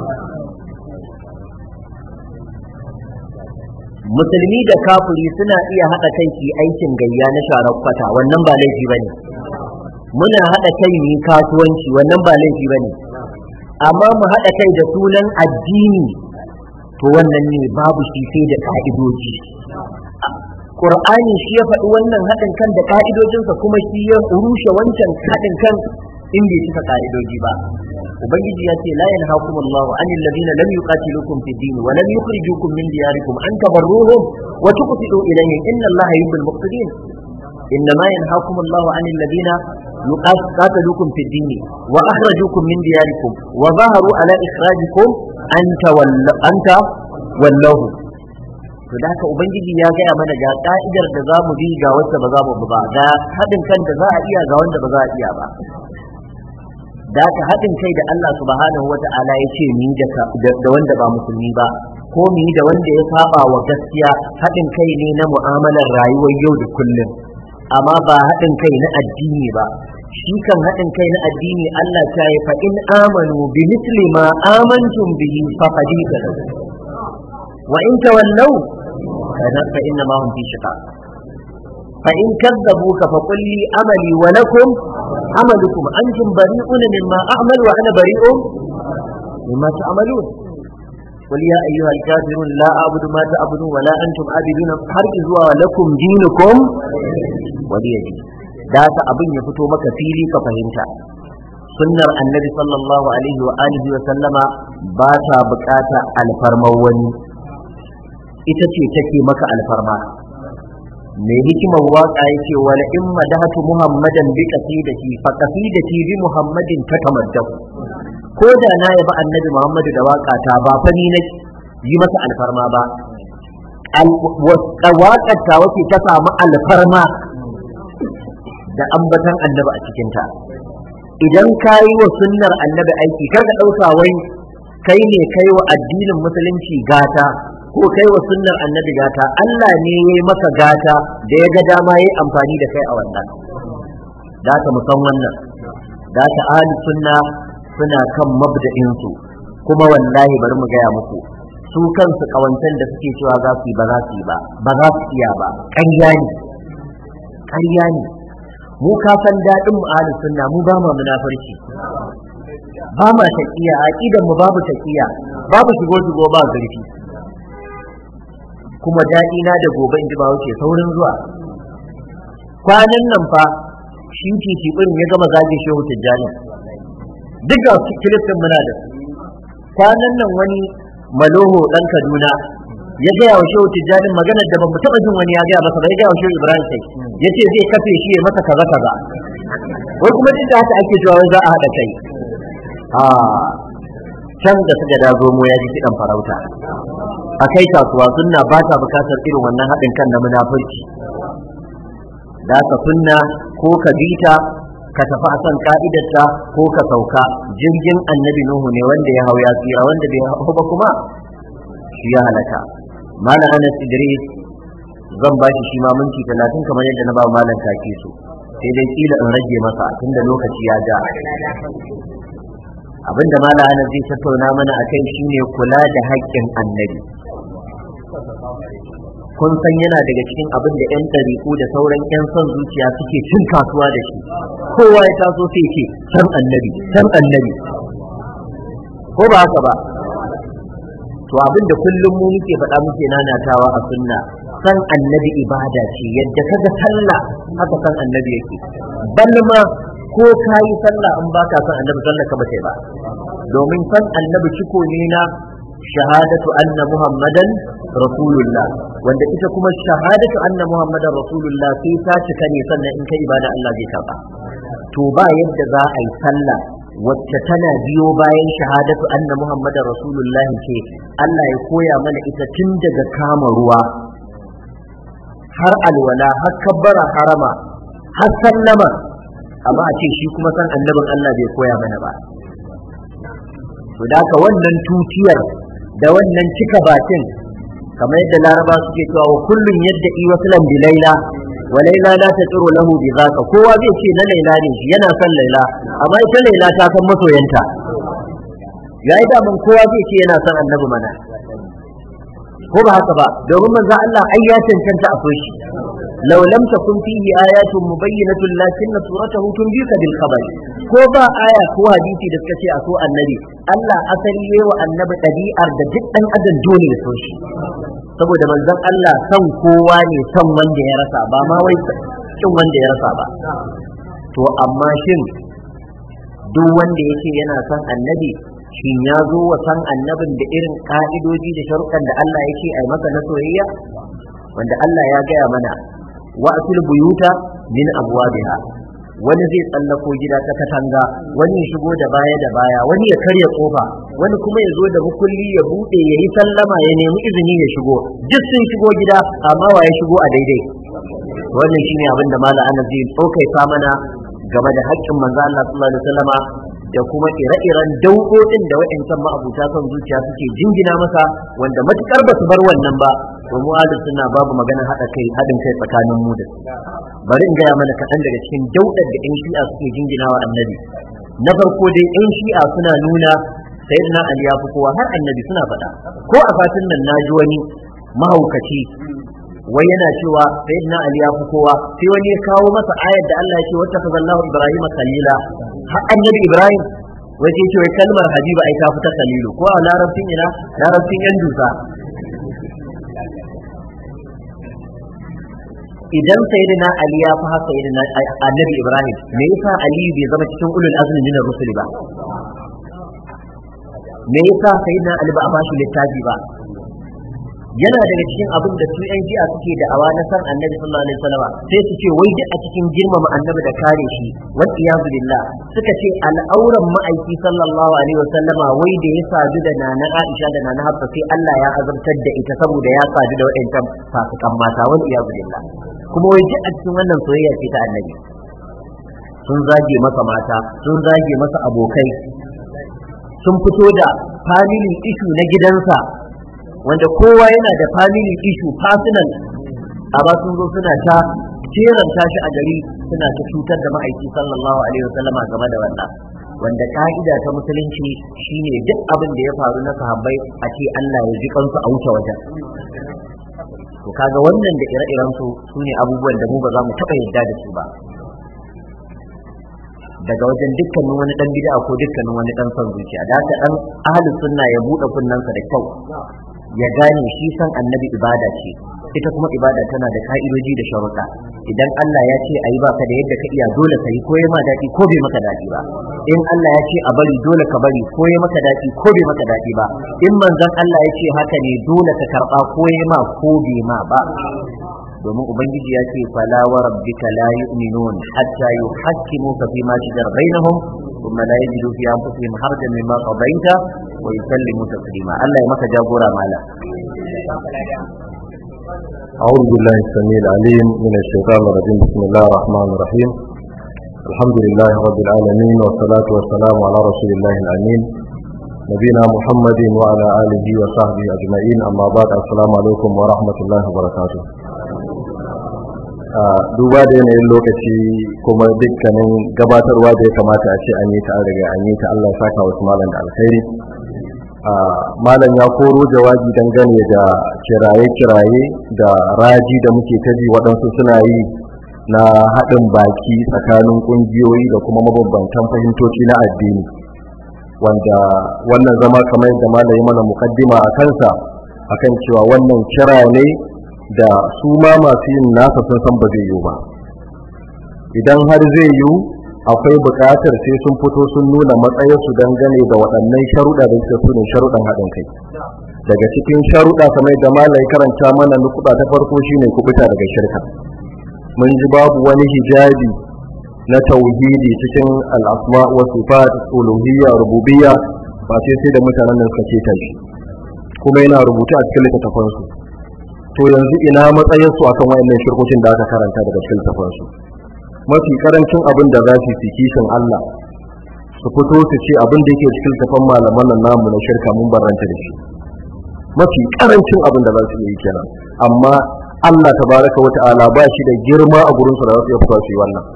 musulmi da kafiri suna iya haɗa kai su aikin gayya na sharar kwata wannan ba laifi bane muna haɗa kai mu kasuwanci wannan ba laifi bane amma mu haɗa kai da sunan addini to wannan ne babu shi sai da ka'idoji Qur'ani shi ya faɗi wannan haɗin kan da ka'idojinsa kuma shi ya rushe wancan haɗin kan in bai cika ka'idoji ba ubangiji ya ce la yanhaakum Allahu anil ladina lam yuqatilukum fid din wa lam yukhrijukum min diyarikum an tabarruhum wa tuqsitu ilayhim inna Allaha yuhibbul muqsitin إنما ينهاكم الله عن الذين قاتلوكم في الدين وأخرجوكم من دياركم وظهروا على إخراجكم أن تولوه to da haka ubangiji ya gaya mana ga ka'idar da za mu bi ga wacce ba za mu bi ba ga haɗin kan da za a iya ga wanda ba za a iya ba da haka haɗin kai da Allah subhanahu wa ta'ala ya ce ni da wanda ba musulmi ba ko mu yi da wanda ya saba wa gaskiya haɗin kai ne na mu'amalar rayuwar yau da kullum amma ba haɗin kai na addini ba shi kan haɗin kai na addini Allah ta yi fa in amanu bi misli ma amantum bihi faqad wa in tawallaw kana fa inna ma hum fi shiqaq fa in kadzabuka fa qul li amali wa lakum amalukum antum bari'un mimma a'mal wa ana bari'un mimma ta'malun قل يا أيها الكافرون لا أعبد ما تعبدون ولا أنتم عابدون har zuwa lakum dinukum waliya din da ta abin ya fito maka fili ka fahimta sunnar annabi sallallahu alaihi wa alihi wa sallama ba ta bukata alfarmar wani ita ce take maka alfarma mai hikimar waka yake wala in madahatu muhammadan bi qasidati fa qasidati bi muhammadin tatamaddahu ko da na yaba annabi muhammadu da waka ta ba fa ni na yi masa alfarma ba waƙar ta wace ta samu alfarma da ambatan annabi a cikinta idan ka yi wa sunnar annabi aiki kar ka ɗauka wai kai ne kai wa addinin musulunci gata ko kai wa sunnar annabi gata Allah ne ya yi maka gata da ya ga dama ya yi amfani da kai a wannan da ka musan wannan da ka ahli sunna suna kan mabda'insu kuma wallahi bari mu gaya muku su kansu kawancan da suke cewa za su yi ba za su yi ba ba za su iya ba ƙarya ne ƙarya ne mu ka san daɗin mu ahli sunna mu ba ma munafurci ba ma taqiya aqidan mu babu taqiya babu shigo shigo ba zurfi kuma daɗi na da gobe in ji ba wuce saurin zuwa kwanan nan fa shi titi ya gama zage shehu tijjani duk ga kilistin muna da kwanan nan wani maloho dan kaduna ya gaya wa shehu tijjani maganar da bamu taɓa jin wani ya gaya masa ba ya gaya wa shehu ibrahim sai ya ce zai kafe shi ya masa kaza kaza wai kuma duk da haka ake cewa za a haɗa kai a can da suka dazo mu ya ji kiɗan farauta a kai kasuwa sunna ba ta bukatar irin wannan haɗin kan na munafurci da ka sunna ko ka bita ka tafi a kan ka'idarta ko ka sauka jirgin annabi nuhu ne wanda ya hau ya tsira wanda bai hau ba kuma shi ya halaka malam anas idris zan ba shi shi ma minti talatin kamar yadda na ba malam kake so sai dai kila in rage masa tunda lokaci ya ja abinda malam anas zai tattauna mana akai shine kula da haƙƙin annabi kun san yana daga cikin abin da 'yan ɗariƙu da sauran 'yan son zuciya suke cin kasuwa da shi kowa ya taso sai ce san annabi san annabi ko ba haka ba to abin da kullum mu muke faɗa muke nanatawa a sunna san annabi ibada ce yadda kaga sallah haka san annabi yake balma ko ka yi sallah in baka san annabi sallah ka ba ba domin san annabi ciko ne na shahadatu anna muhammadan rasulullah wanda ita kuma shahadatu anna muhammadan rasulullah sai ta cika ne sannan in ka ibada Allah zai karba to ba yadda za a yi sallah wacce tana biyo bayan shahadatu anna muhammadan rasulullah ce Allah ya koya mana ita tun daga kama ruwa har alwala har kabbara harama har sallama amma a ce shi kuma san annabin Allah bai koya mana ba to da wannan tutiyar da wannan cika bakin kamar yadda laraba suke cewa wa kullun yadda i waslan bi laila wa laila la tatiru lahu bi zaka kowa zai ce na laila ne shi yana son laila amma ita laila ta san masoyanta ya yi daman kowa zai ce yana son annabi mana ko ba haka ba domin manzo Allah ai ya cancanta a shi law lam takun fihi ayatun mubayyinatun lakinna suratahu tunbika bil khabar ko ba aya ko hadisi da suka ce a so annabi Allah asali yayi wa annabi ɗabi'ar da duk ɗan adam dole ya so shi saboda manzon Allah son kowa ne son wanda ya rasa ba ma wai kin wanda ya rasa ba to amma shin duk wanda yake yana son annabi shin ya zo wa san annabin da irin ka'idoji da sharuɗan da Allah yake ai masa na soyayya wanda Allah ya gaya mana wa asul buyuta min abwabiha wani zai tsallako gida ta katanga wani ya shigo da baya da baya wani ya karya kofa wani kuma ya zo da mukulli ya bude ya yi sallama ya nemi izini ya shigo duk sun shigo gida amma wa ya shigo a daidai wannan shine abin da malam Anas zai tsokaita mana game da haƙƙin manzo Allah sallallahu alaihi wasallama da kuma ire-iren dauɗoɗin da wa'ancan ma'abuta son zuciya suke jingina masa wanda matukar ba su bar wannan ba to mu ahlus sunna babu magana haɗa kai haɗin kai tsakanin mu da bari in gaya mana kaɗan daga cikin daudar da 'yan shi'a suke jingina wa annabi na farko dai 'yan shi'a suna nuna sayyidina ali ya fi kowa har annabi suna faɗa ko a fatin nan na ji wani mahaukaci wai yana cewa sayyidina ali ya fi kowa sai wani ya kawo masa ayar da Allah ya ce wata kazallahu ibrahim khalila har annabi ibrahim wai sai ce wai kalmar habiba ai ta fita khalilu ko a larabcin ina larabcin yan dusa idan sayyidina ali ya fi haka sayyidina annabi ibrahim me yasa ali bai zama cikin ulul azmi min ar-rusul ba me yasa sayyidina ali ba a bashi littafi ba yana daga cikin abin da su yan jiya suke da awa na san annabi sallallahu alaihi wasallam sai su ce wai duk a cikin girmama annabi da kare shi wa iyazu billah suka ce al'auran ma'aiki sallallahu alaihi wasallam wai da ya sadu da nana Aisha da nana Hafsa sai Allah ya azabtar da ita saboda ya sadu da waɗancan fasikan mata wa iyazu billah kuma wai duk a cikin wannan soyayya ce ta annabi sun zage masa mata sun zage masa abokai sun fito da family issue na gidansa wanda kowa yana da family issue personal amma sun zo suna ta jeranta shi a gari suna ta cutar da ma'aiki sallallahu alaihi wasallama game da wannan wanda ka'ida ta musulunci shine duk abin da ya faru na sahabbai a ce Allah ya ji kansu a wuce wajen to kaga wannan da ire-iren su sune abubuwan da mu ba za mu taɓa yarda da su ba daga wajen dukkanin wani dan bid'a ko dukkanin wani dan son zuciya da haka dan ahlus sunna ya bude kunnansa da kyau ya gane shi san annabi ibada ce ita kuma ibada tana da ka'idoji da sharuɗa idan Allah ya ce ayi baka da yadda ka iya dole ka yi ko ya ma daɗi ko bai maka daɗi ba in Allah ya ce a bari dole ka bari ko ya maka daɗi ko bai maka daɗi ba in manzon Allah ya ce haka ne dole ka karɓa ko ya ma ko bai ma ba domin ubangiji ya ce fala wa rabbika la yu'minun hatta yuhakkimuka fi ma shajara bainahum thumma la yajidu fi anfusihim harajan mimma qadaita wa yusallimu taslima Allah ya maka jagora mala أعوذ بالله السميع العليم من الشيطان الرجيم بسم الله الرحمن الرحيم الحمد لله رب العالمين والصلاة والسلام على رسول الله الأمين نبينا محمد وعلى آله وصحبه أجمعين أما بعد السلام عليكم ورحمة الله وبركاته duba da yanayin lokaci kuma dukkanin gabatarwa da ya kamata a ce an yi ta an riga an yi ta Allah ya saka wasu malam da alkhairi malam ya koro jawabi dangane da kiraye-kiraye da raji da muke ta ji waɗansu suna yi na haɗin baki tsakanin ƙungiyoyi da kuma mabambantan fahimtoci na addini wanda wannan zama kamar yadda malam mana mukaddima a kansa akan cewa wannan kira ne da su ma masu yin nasa sun san ba zai yiwu ba idan har zai yiwu akwai buƙatar sai sun fito sun nuna matsayinsu dangane da waɗannan sharuɗa da suke sune sharuɗan haɗin kai daga cikin sharuɗa kamar da malai karanta mana nukuɗa ta farko shine kubuta daga shirka mun ji babu wani hijabi na tauhidi cikin al'asma wa sifat uluhiyya rububiyya ba sai sai da mutanen nan suka ce shi kuma yana rubuta a cikin littattafansu to yanzu ina matsayinsu akan wayannan shirkokin da aka karanta daga cikin littattafansu mafi karancin abin da za su yi kishin Allah su fito su ce abin da yake cikin tafan malaman nan namu na shirka mun barranta da shi mafi karancin abin da za su yi kenan amma Allah tabaraka wa ta'ala ba shi da girma a gurin su da za su fito su yi wannan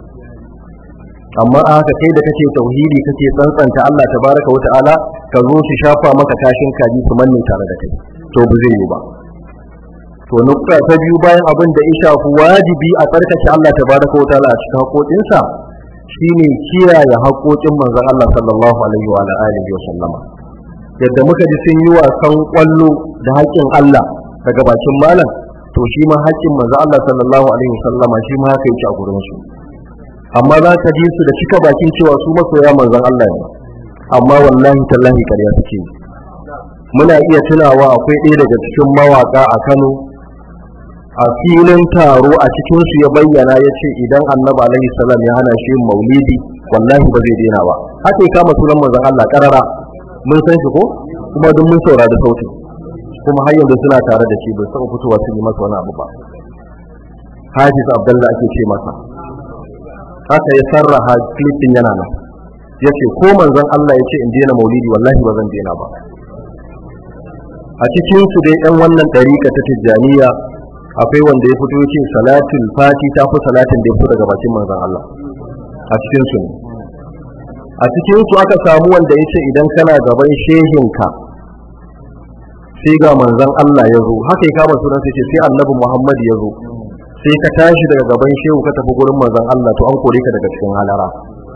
amma a haka kai da kake tauhidi kake tsantsanta Allah tabaraka wa ta'ala ka zo su shafa maka tashin kaji su manne tare da kai to ba zai yi ba to nukta ta biyu bayan abin da ya shafi wajibi a tsarkake Allah tabaraka wa ta'ala a cikin haƙoƙinsa shine kiyaye haƙoƙin manzon Allah sallallahu alaihi wa alihi wa sallama yadda muka ji sun yi wasan kwallo da haƙƙin Allah daga bakin malam to shi ma haƙƙin manzon Allah sallallahu alaihi wa sallama shi ma haka yake a gurin su amma za ka ji su da cika bakin cewa su masoya manzon Allah ne amma wallahi tallahi ƙarya suke muna iya tunawa akwai ɗaya daga cikin mawaƙa a Kano a filin taro a cikin su ya bayyana ya ce idan annabi alaihi salam ya hana shi maulidi wallahi ba zai daina ba haka ya kama sunan manzon Allah karara mun san shi ko kuma duk mun saurari sauti kuma har yanzu suna tare da shi bai saba fitowa su yi masa wani abu ba Hafiz Abdullah ake ce masa haka ya sarraha clipin yana nan ya ce ko manzon Allah ya ce in daina maulidi wallahi ba zan daina ba a cikin su dai yan wannan ɗarika ta tijjaniya akwai wanda ya fito ce salatul fati ta fi salatin da ya fito daga bakin manzon Allah a cikin su ne a cikin su aka samu wanda ya ce idan kana gaban shehinka sai ga manzon Allah ya zo haka ya kama sunan sai ce sai annabi Muhammad ya zo sai ka tashi daga gaban shehu ka tafi gurin manzon Allah to an kore ka daga cikin halara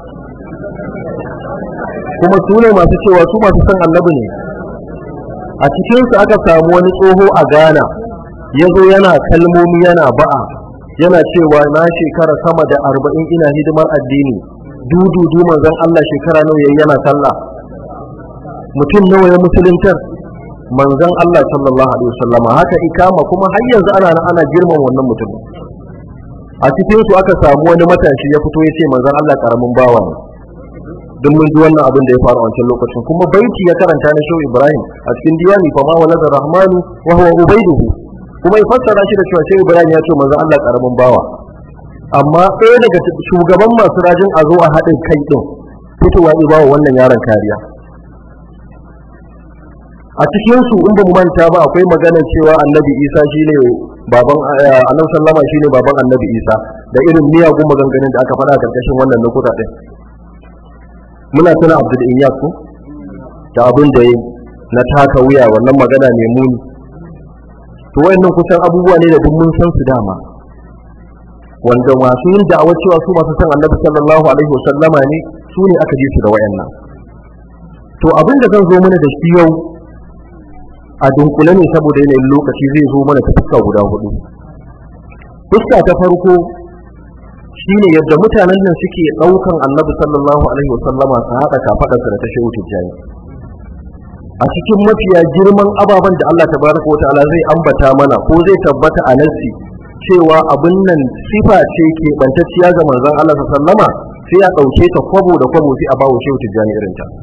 kuma su ne masu cewa su masu son annabi ne a cikinsu aka samu wani tsoho a Ghana ya zo yana kalmomi yana ba'a yana cewa na shekara sama da arba'in ina hidimar addini dududu manzon Allah shekara nawa yayi yana sallah mutum nawa ya musuluntar manzon Allah sallallahu alaihi wasallama haka ikama kuma har yanzu ana nan ana girman wannan mutum a cikin su aka samu wani matashi ya fito ya ce manzon Allah karamin bawa ne duk mun ji wannan abin da ya faru a wancan lokacin kuma baiti ya karanta na Shehu Ibrahim a cikin diwani fa ma walada rahmanu wa huwa ubaiduhu kuma ya fassara shi da cewa Shehu Ibrahim ya ce manzon Allah karamin bawa amma ɗaya daga shugaban masu rajin a zo a haɗin kai ɗin fitowa ya bawa wannan yaron kariya a cikin su in ba mu manta ba akwai magana cewa annabi isa shine baban annabi sallama shine baban annabi isa da irin miyagun maganganun da aka faɗa karkashin wannan lokuta ɗin muna tuna abdul iyas ko da abin da yi na taka wuya wannan magana mai muni to wayannan kusan abubuwa ne da duk mun san su dama wanda masu yin da'awar cewa su masu san annabi sallallahu alaihi wasallama ne su ne aka ji su da wayannan to abin da zan zo mana da shi yau a dunkule ne saboda yanayin lokaci zai zo mana ta fuska guda hudu fuska ta farko shine yadda mutanen nan suke daukan annabi sallallahu alaihi wasallama su haɗa kafaɗarsa da ta shehu tijjani a cikin mafiya girman ababen da Allah tabaraka wa ta'ala zai ambata mana ko zai tabbata a nassi cewa abin nan sifa ce ke bantacciya ga manzon Allah sallama sai a ɗauke ta kwabo da kwabo sai a bawo shehu tijjani irin ta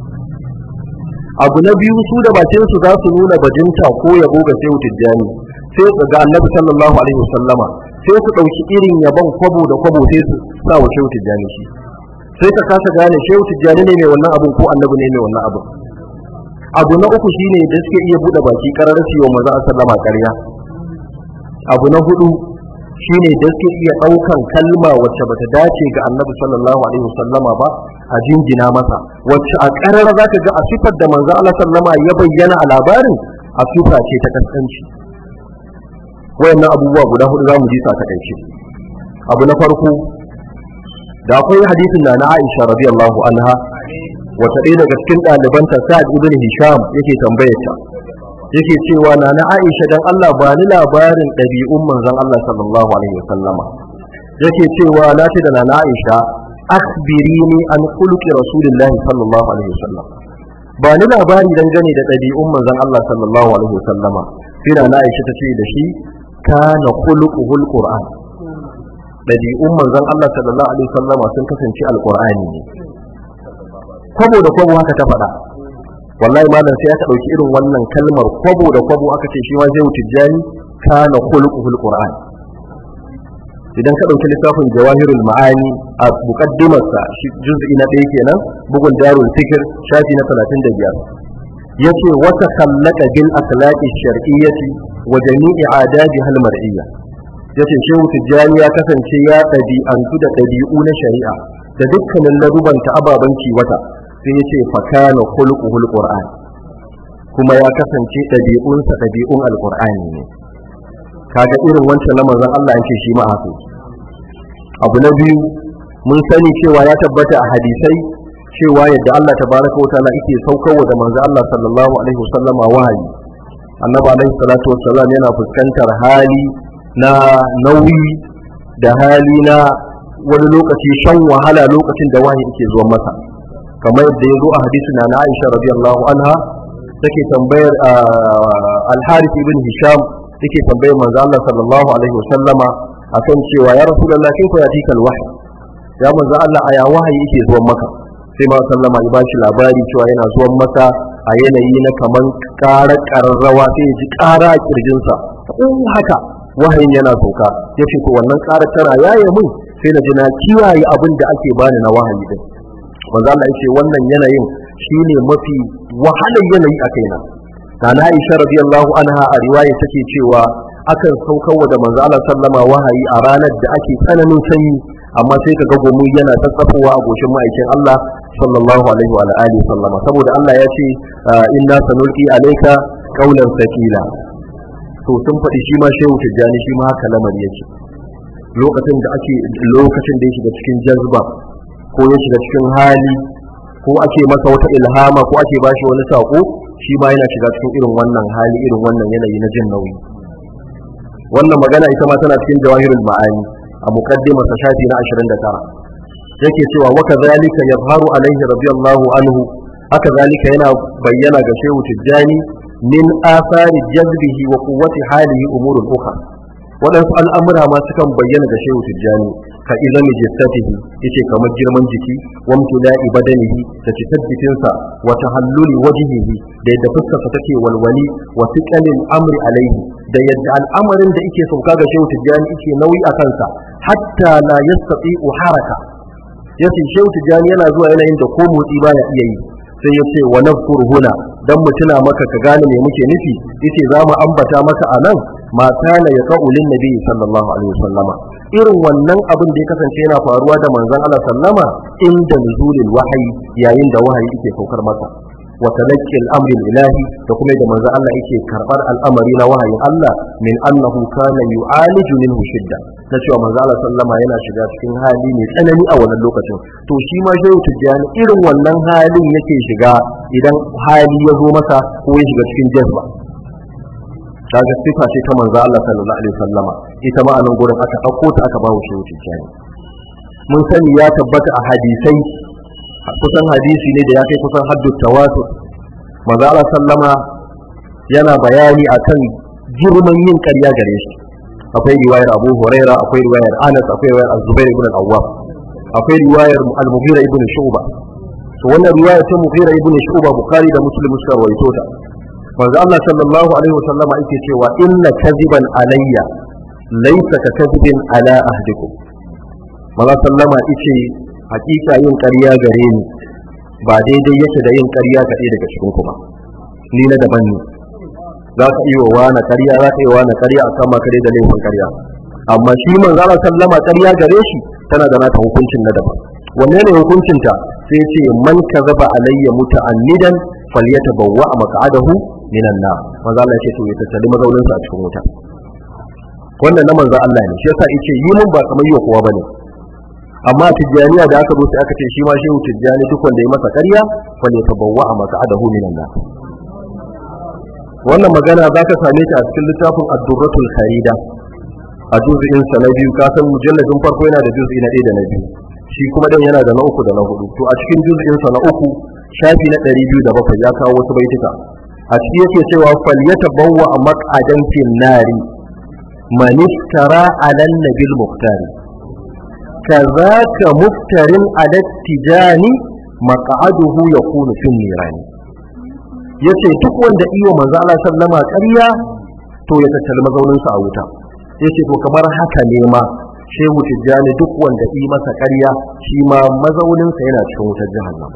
abu na biyu su da bakin su za su nuna bajinta ko yabo ga shehu tijjani sai su ga annabi sallallahu alaihi wasallama sai su ɗauki irin yabon kwabo da kwabo sai su sa wa shehu tijjani shi sai ka kasa gane shehu tijjani ne mai wannan abun ko annabi ne mai wannan abun abu na uku shine da suke iya buɗe baki karar su yi wa manzon sallama ƙarya abu na hudu shine da suke iya ɗaukan kalma wacce bata dace ga annabi sallallahu alaihi wasallama ba a jinjina masa wacce a ƙarar za ka ga a sifar da manzo Allah sallama ya bayyana a labarin a sifa ce ta kaskanci wayannan abubuwa guda hudu za mu ji sa takaice abu na farko da akwai hadisin da na Aisha radiyallahu anha wata ɗaya daga cikin ɗalibanta Sa'ad ibn Hisham yake tambayarta yake cewa na na Aisha dan Allah ba ni labarin ɗabi'un manzon Allah sallallahu alaihi wasallama yake cewa na ce da na Aisha akhbirini an khuluqi rasulillahi sallallahu alaihi wasallam ba ni labari dangane da ɗabi'un manzon Allah sallallahu alaihi wasallama sai na Aisha ta ce da shi kana khuluquhul qur'an ɗabi'un manzon Allah sallallahu alaihi wasallama sun kasance alqur'ani ne kwabo da kwabo haka ta faɗa wallahi malam sai aka ɗauki irin wannan kalmar kwabo da kwabo aka ce shi ma zai wuce jani kana khuluquhul qur'an idan ka ɗauki littafin jawahirul ma'ani a muqaddimarsa shi juz'i na ɗaya kenan bugun darul fikr shafi na 35 yace wata khallaka bil akhlaqi shar'iyyati wa jami'i adabi hal mar'iyya yace shehu tijjani ya kasance ya ɗabi'antu da ɗabi'u na shari'a da dukkanin ladubanta ababen kiwata sai ya ce fakana khuluquhul qur'an kuma ya kasance ɗabi'unsa ɗabi'un alqur'ani ne kaga irin wancan na manzon Allah yake shi ma haka abu na biyu mun sani cewa ya tabbata a hadisai cewa yadda Allah tabaraka wataala yake saukarwa da manzon Allah sallallahu alaihi wasallama wahayi annabi alaihi salatu wassalam yana fuskantar hali na nauyi da hali na wani lokaci shan wahala lokacin da wahayi yake zuwa masa kamar yadda ya zo a hadisi na Aisha radiyallahu anha take tambayar al-Harith ibn Hisham take tambayar manzo Allah sallallahu alaihi wasallama akan cewa ya Rasulullah kaifa yatika al-wahy ya manzo Allah aya wahayi yake zuwan maka sai ma sallama ya bashi labari cewa yana zuwan maka a yanayi na kaman ƙarar ƙararrawa sai ya ji ƙara a kirjinsa in haka wahayin yana sauka ya ce to wannan ƙarar tana yaye mun sai na ji na kiyaye abin da ake bani na wahayi din manzo Allah yace wannan yanayin shine mafi wahalar yanayi a kaina Nana Aisha radiyallahu anha a riwaya take cewa akan saukarwa da manzo Allah sallama wahayi a ranar da ake tsananin sanyi amma sai ka ga gomu yana tsatsafowa a goshin ma'aikin Allah sallallahu alaihi wa alihi sallama saboda Allah ya ce inna sanulqi alayka kaulan sakila to sun faɗi shi ma shehu tijjani shi ma haka lamari yake lokacin da ake lokacin da ya shiga cikin jazba ko ya shiga cikin hali ko ake masa wata ilhama ko ake bashi wani sako shi ma yana shiga cikin irin wannan hali irin wannan yanayi na jin nauyi wannan magana ita ma tana cikin jawahirul ma'ani a muqaddimar sa shafi na 29 yake cewa wa kadhalika yazharu alaihi radiyallahu anhu haka zalika yana bayyana ga shehu tijjani min athari jazbihi wa quwwati halihi umurul ukhra waɗansu al'amura ma sukan bayyana ga shehu tijjani ka izami jistatihi yace kamar girman jiki wa mutula'i badanihi da cikin jikinsa wa tahalluli wajhihi da yadda fuskarsa take walwali wa thiqalil amri alaihi da yadda al'amarin da yake sauka ga shehu tijjani yake nauyi a kansa hatta la yastati'u haraka yace shehu tijjani yana zuwa yanayin da ko motsi baya iya yi sai ya ce wa nafkur huna dan mu tuna maka ka gane me muke nufi yace za mu ambata maka anan ma kana ya qaulin nabi sallallahu alaihi wasallama irin wannan abin da ya kasance yana faruwa da manzon Allah sallama inda nuzulil wahyi yayin da wahayi yake saukar masa wa talaqqi al-amri ilahi da kuma da manzon Allah yake karbar al'amari na wahayin Allah min annahu kana yu'aliju minhu shidda na cewa manzon Allah sallama yana shiga cikin hali mai tsanani a wannan lokacin to shi ma shehu tijjani irin wannan halin yake shiga idan hali ya zo masa ko ya shiga cikin jazba kaga sifa ce ta manzo Allah sallallahu alaihi wasallama ita ma anan gurin aka dauko ta aka bawo shi tijjani mun sani ya tabbata a hadisai kusan hadisi ne da ya kai kusan haddu tawatur manzo Allah sallama yana bayani akan girman yin ƙarya gare shi akwai riwayar Abu Huraira akwai riwayar Anas akwai riwayar Az-Zubair ibn al-Awwam akwai riwayar Al-Mughira ibn Shu'ba to wannan riwayar ta Mughira ibn Shu'ba Bukhari da Muslim suka rawaito ta manzo Allah sallallahu alaihi wasallama yake cewa inna kadhiban alayya laysa ka kadhibin ala ahdikum manzo sallama yace hakika yin ƙarya gare ni ba daidai yake da yin ƙarya ga daga cikin ku ba ni na daban ne za ka iya wa na ƙarya za ka iya wa na ƙarya a kama kare da laifin ƙarya amma shi manzo Allah sallama ƙarya gare shi tana da nata hukuncin na daban wanne ne hukuncinta sai ce man kazaba alayya muta'annidan falyatabawwa maq'adahu minan nar manzo Allah ya ce to ya tattali mazaunin sa a cikin wuta wannan na manzo Allah ne shi yasa yace yi mun ba kamar yiwa kowa bane amma tijjaniya da aka zo sai aka ce shi ma shehu tijjani duk wanda ya masa ƙarya falyatabawwa maq'adahu minan nar wannan magana za ka same ta a cikin littafin ad-durratul kharida a juz'in sa na biyu ka san mujalladin farko yana da juz'i na ɗaya da na biyu shi kuma dan yana da na uku da na hudu to a cikin juz'in sa na uku shafi na ɗari biyu da bakwai ya kawo wasu baituka a ciki yake cewa falyatabawwa maq'adan fin nari man iftara ala nabil muhtari kazaka muftarin ala tijani maq'aduhu yakunu fin nirani yace duk wanda iyo manzo Allah sallama ƙarya to ya tattali mazaunin sa a wuta yace to kamar haka ne ma shehu tijjani duk wanda yi masa ƙarya shi ma mazaunin sa yana cikin wutar jahannam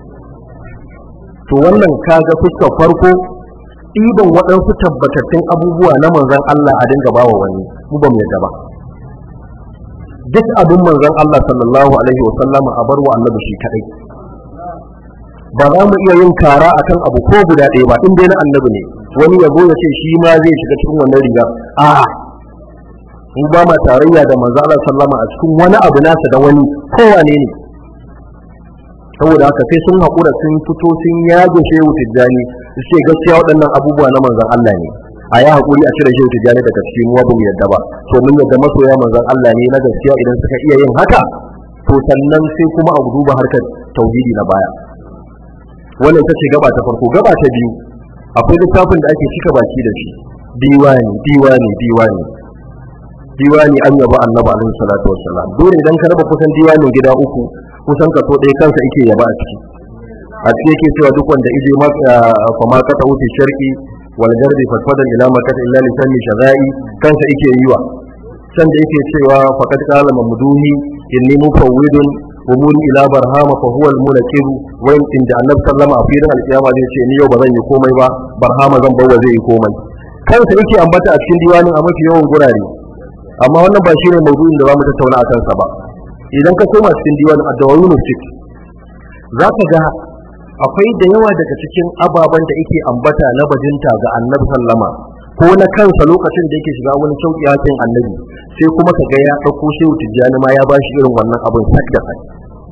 to wannan kaga fuskar farko ɗiban waɗansu tabbatattun abubuwa na manzon Allah a dinga bawa wani mu ba mu yadda ba duk abin manzon Allah sallallahu alaihi wa sallama a barwa annabi shi kadai ba za mu iya yin kara akan abu ko guda ɗaya ba in dai na annabi ne wani yabo ya ce shi ma zai shiga cikin wannan rigar a mu ba ma tarayya da manzo Allah sallama a cikin wani abu nasa da wani kowane ne saboda haka sai sun haƙura sun fito sun yago shehu tijjani su ce gaskiya waɗannan abubuwa na manzon Allah ne a yi haƙuri a cire shehu tijjani daga cikin mu ba mu yadda ba to mun yadda masoya manzon Allah ne na gaskiya idan suka iya yin haka to sannan sai kuma a duba harkar tauhidi na baya wannan ita ce gaba ta farko gaba ta biyu akwai littafin da ake cika baki da shi diwani diwani diwani diwani an yaba annabi alaihi salatu wassalam dole idan ka raba kusan diwanin gida uku kusan ka so ɗaya kansa yake yaba a ciki a ciki yake cewa duk wanda ije fa ma ka tawfi sharqi wal garbi fatfadan ila makata illa li sanni shazai kansa yake yiwa san da yake cewa faqad qala mamduhi inni mufawwidun umuri ila barhama fa huwa al-munaqib wa in da annabi sallama a filin alkiyama zai ce ni yau ba zan yi komai ba barhama zan bawa zai yi komai kansa yake ambata a cikin diwanin a mafi yawan gurare amma wannan ba shine maudu'in da zamu tattauna a kansa ba idan ka koma cikin diwanin ad-dawawun fik za ka ga akwai da yawa daga cikin ababen da yake ambata na bajinta ga annabi sallama ko na kansa lokacin da yake shiga wani sauki hakin annabi sai kuma ka ga ya ɗauko shehu tijjani ma ya bashi irin wannan abin sak da sak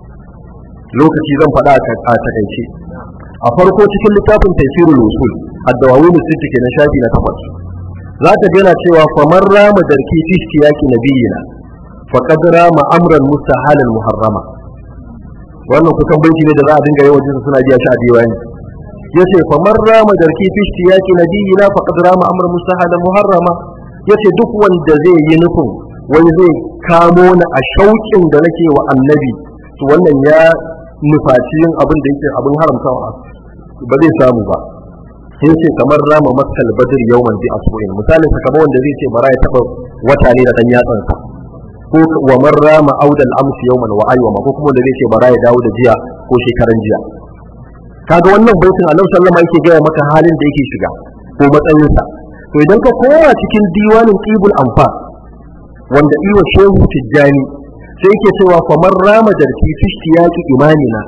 lokaci zan faɗa a takaice a farko cikin littafin tafsirul usul ad-dawawin sitti kenan shafi na takwas za ka gana cewa famar rama darki fi siyaki nabiyina faqad rama amran mustahalan muharrama wannan kusan banki ne da za a dinga yawan jinsu suna biya shi a diwani yace famar rama darki fi siyaki nabiyina faqad rama amran mustahalan muharrama yace duk wanda zai yi nufin wani zai kamo ni a shauƙin da nake wa annabi to wannan ya nufaci yin abin da yake abin haramtawa ba zai samu ba sai ce kamar rama maskal badr yawman bi asbu'in misalin sa kamar wanda zai ce bara ya taba wata ne da dan yatsansa ko wa man rama audal amsi yawman wa ayyama ko kuma wanda zai ce bara ya dawo da jiya ko shekaran jiya kaga wannan baitin Annabi sallama yake gaya maka halin da yake shiga ko matsayinsa to idan ka koma cikin diwanin qibul anfas wanda iwa shehu tijjani sai yake cewa famar rama darki fi shtiyaqi imanina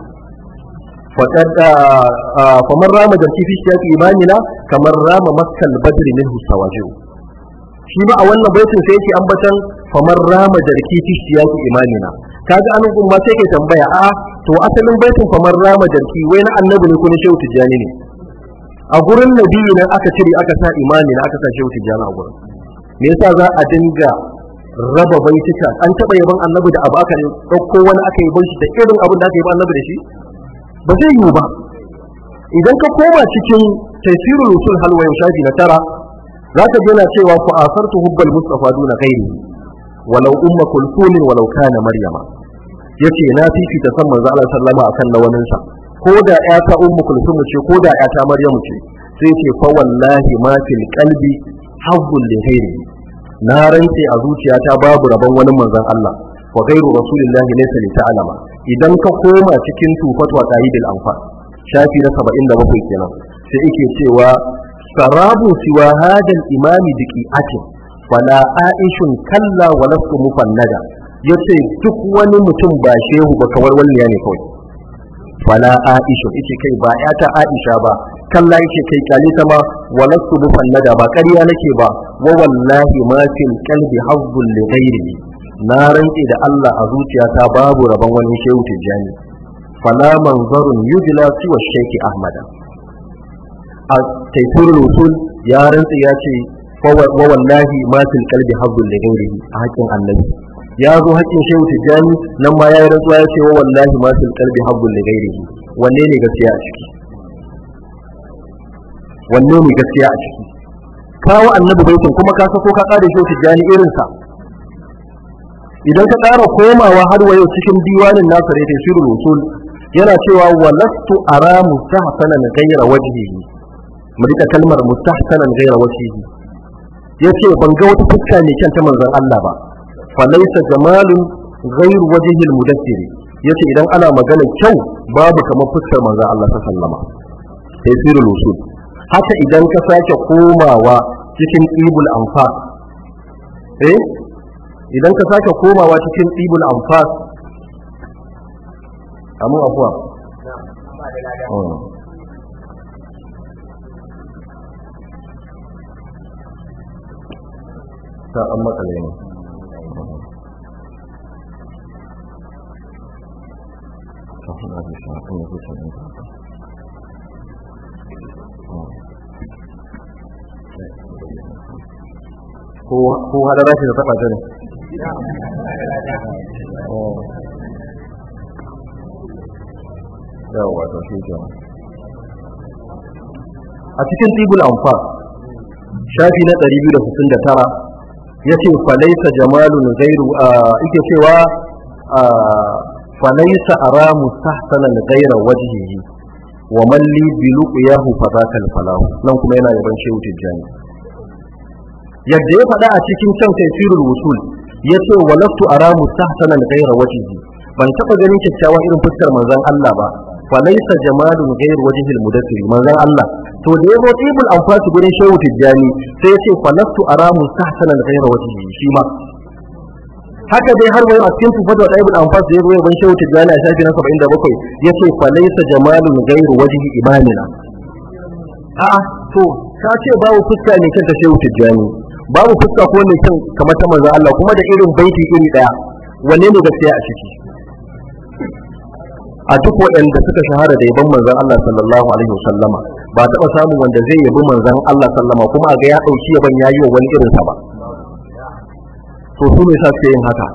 faqad famar rama darki fi shtiyaqi imanina kamar rama maskal badri minhu sawajiu shi ma a wannan baitin sai yake ambatan famar rama darki fi shtiyaqi imanina kaga anan kun ma sai ke tambaya a to asalin baitin famar rama darki wai na annabi ne ko na shehu tijjani ne a gurin nabi nan aka cire aka sa imani na aka sa shehu tijjani a gurin me yasa za a dinga raba baituka an taba yaban annabi da abu aka dauko wani aka yi shi da irin abin da aka yi annabi da shi ba zai yiwu ba idan ka koma cikin tafsirul usul halwa shafi na tara za ka yana cewa ku asartu hubbal mustafa duna ghairi walau umma kulthum walau kana maryama yace na fifita san manzo Allah sallama akan na waninsa ko da ƴata ummu kulthum ce ko da ƴata maryamu ce sai ce fa wallahi ma fil qalbi hazzul li ghairi na rantse a zuciyata babu rabon wani manzon Allah wa gairu rasulillahi laysa li ta'lama idan ka koma cikin tufat wa qahidil anfal shafi na 77 kenan sai yake cewa sarabu siwa hadal imami biqi'atin wala aishun kalla wa lastu mufannada yace duk wani mutum ba shehu ba kawar walliya ne kawai wala aishu yace kai ba ta aisha ba kalla yake kai kyale ta ma walastu mufannada ba ƙarya nake ba wa wallahi ma fil qalbi hazzul li ghairihi na rantse da Allah a zuciyata babu rabon wani shehu tijjani fala manzarun yujla siwa shaykh ahmada a taifurul usul ya rantse ya ce wa wallahi ma fil qalbi hazzul li ghairihi a haƙin annabi ya zo haƙin shehu tijjani nan ma ya yi rantsuwa ya ce wa wallahi ma fil qalbi hazzul li ghairihi wanne ne gaskiya a ciki wanne ne gaskiya a ciki kawo annabi baitin kuma ka sako ka kare shi tijjani irin sa idan ka ƙara komawa har wa yau cikin diwanin nasa da tafsirul usul yana cewa walastu ara mustahsanan ghayra wajhihi mu rika kalmar mustahsanan ghayra wajhihi yace ban ga wata fuska ne kyan ta manzon Allah ba fa laysa jamalun ghayru wajhil mudaththir yace idan ana magana kyau babu kamar fuskar manzon Allah sallallahu alaihi wasallam tafsirul usul haka idan ka sake komawa cikin ibul anfas eh idan ka sake komawa cikin ibul anfas amu afuwa ta an matsale ne ko hadara shi da taba ta ne yawa to shi ke a cikin tibul anfal shafi na 269 yace falaisa jamalun ghairu yake cewa falaisa ara mustahsanan ghaira wajhihi wa man li bi luqyahu fadaka falahu nan kuma yana yaban shehu tijjani yadda ya faɗa a cikin can tafsirul wusul yace walastu ara mustahsanan ghaira wajhihi ban taba ganin kyakkyawan irin fuskar manzon Allah ba fa laysa jamalun ghayr wajhil mudaththir manzon Allah to da yazo ibul anfas gurin shehu tijjani sai yace fa lastu ara mustahsanan ghayra wajhihi shi ma haka dai har wani a cikin tufat da ibn anfas da ya zo ban shehu tijani a shafi na 77 yace fa laysa jamalun ghairu wajhi imamina a'a to ka ce babu fuska ne kan ta shehu tijani babu fuska ko ne kan kamar ta manzo Allah kuma da irin baiti iri daya wanne ne gaskiya a ciki a duk waɗanda suka shahara da yaban manzon Allah sallallahu alaihi wasallama ba taɓa samun wanda zai yabi manzon Allah sallama kuma a ga ya ɗauki yaban yayi wa wani irinsa ba to su ne sa suke yin haka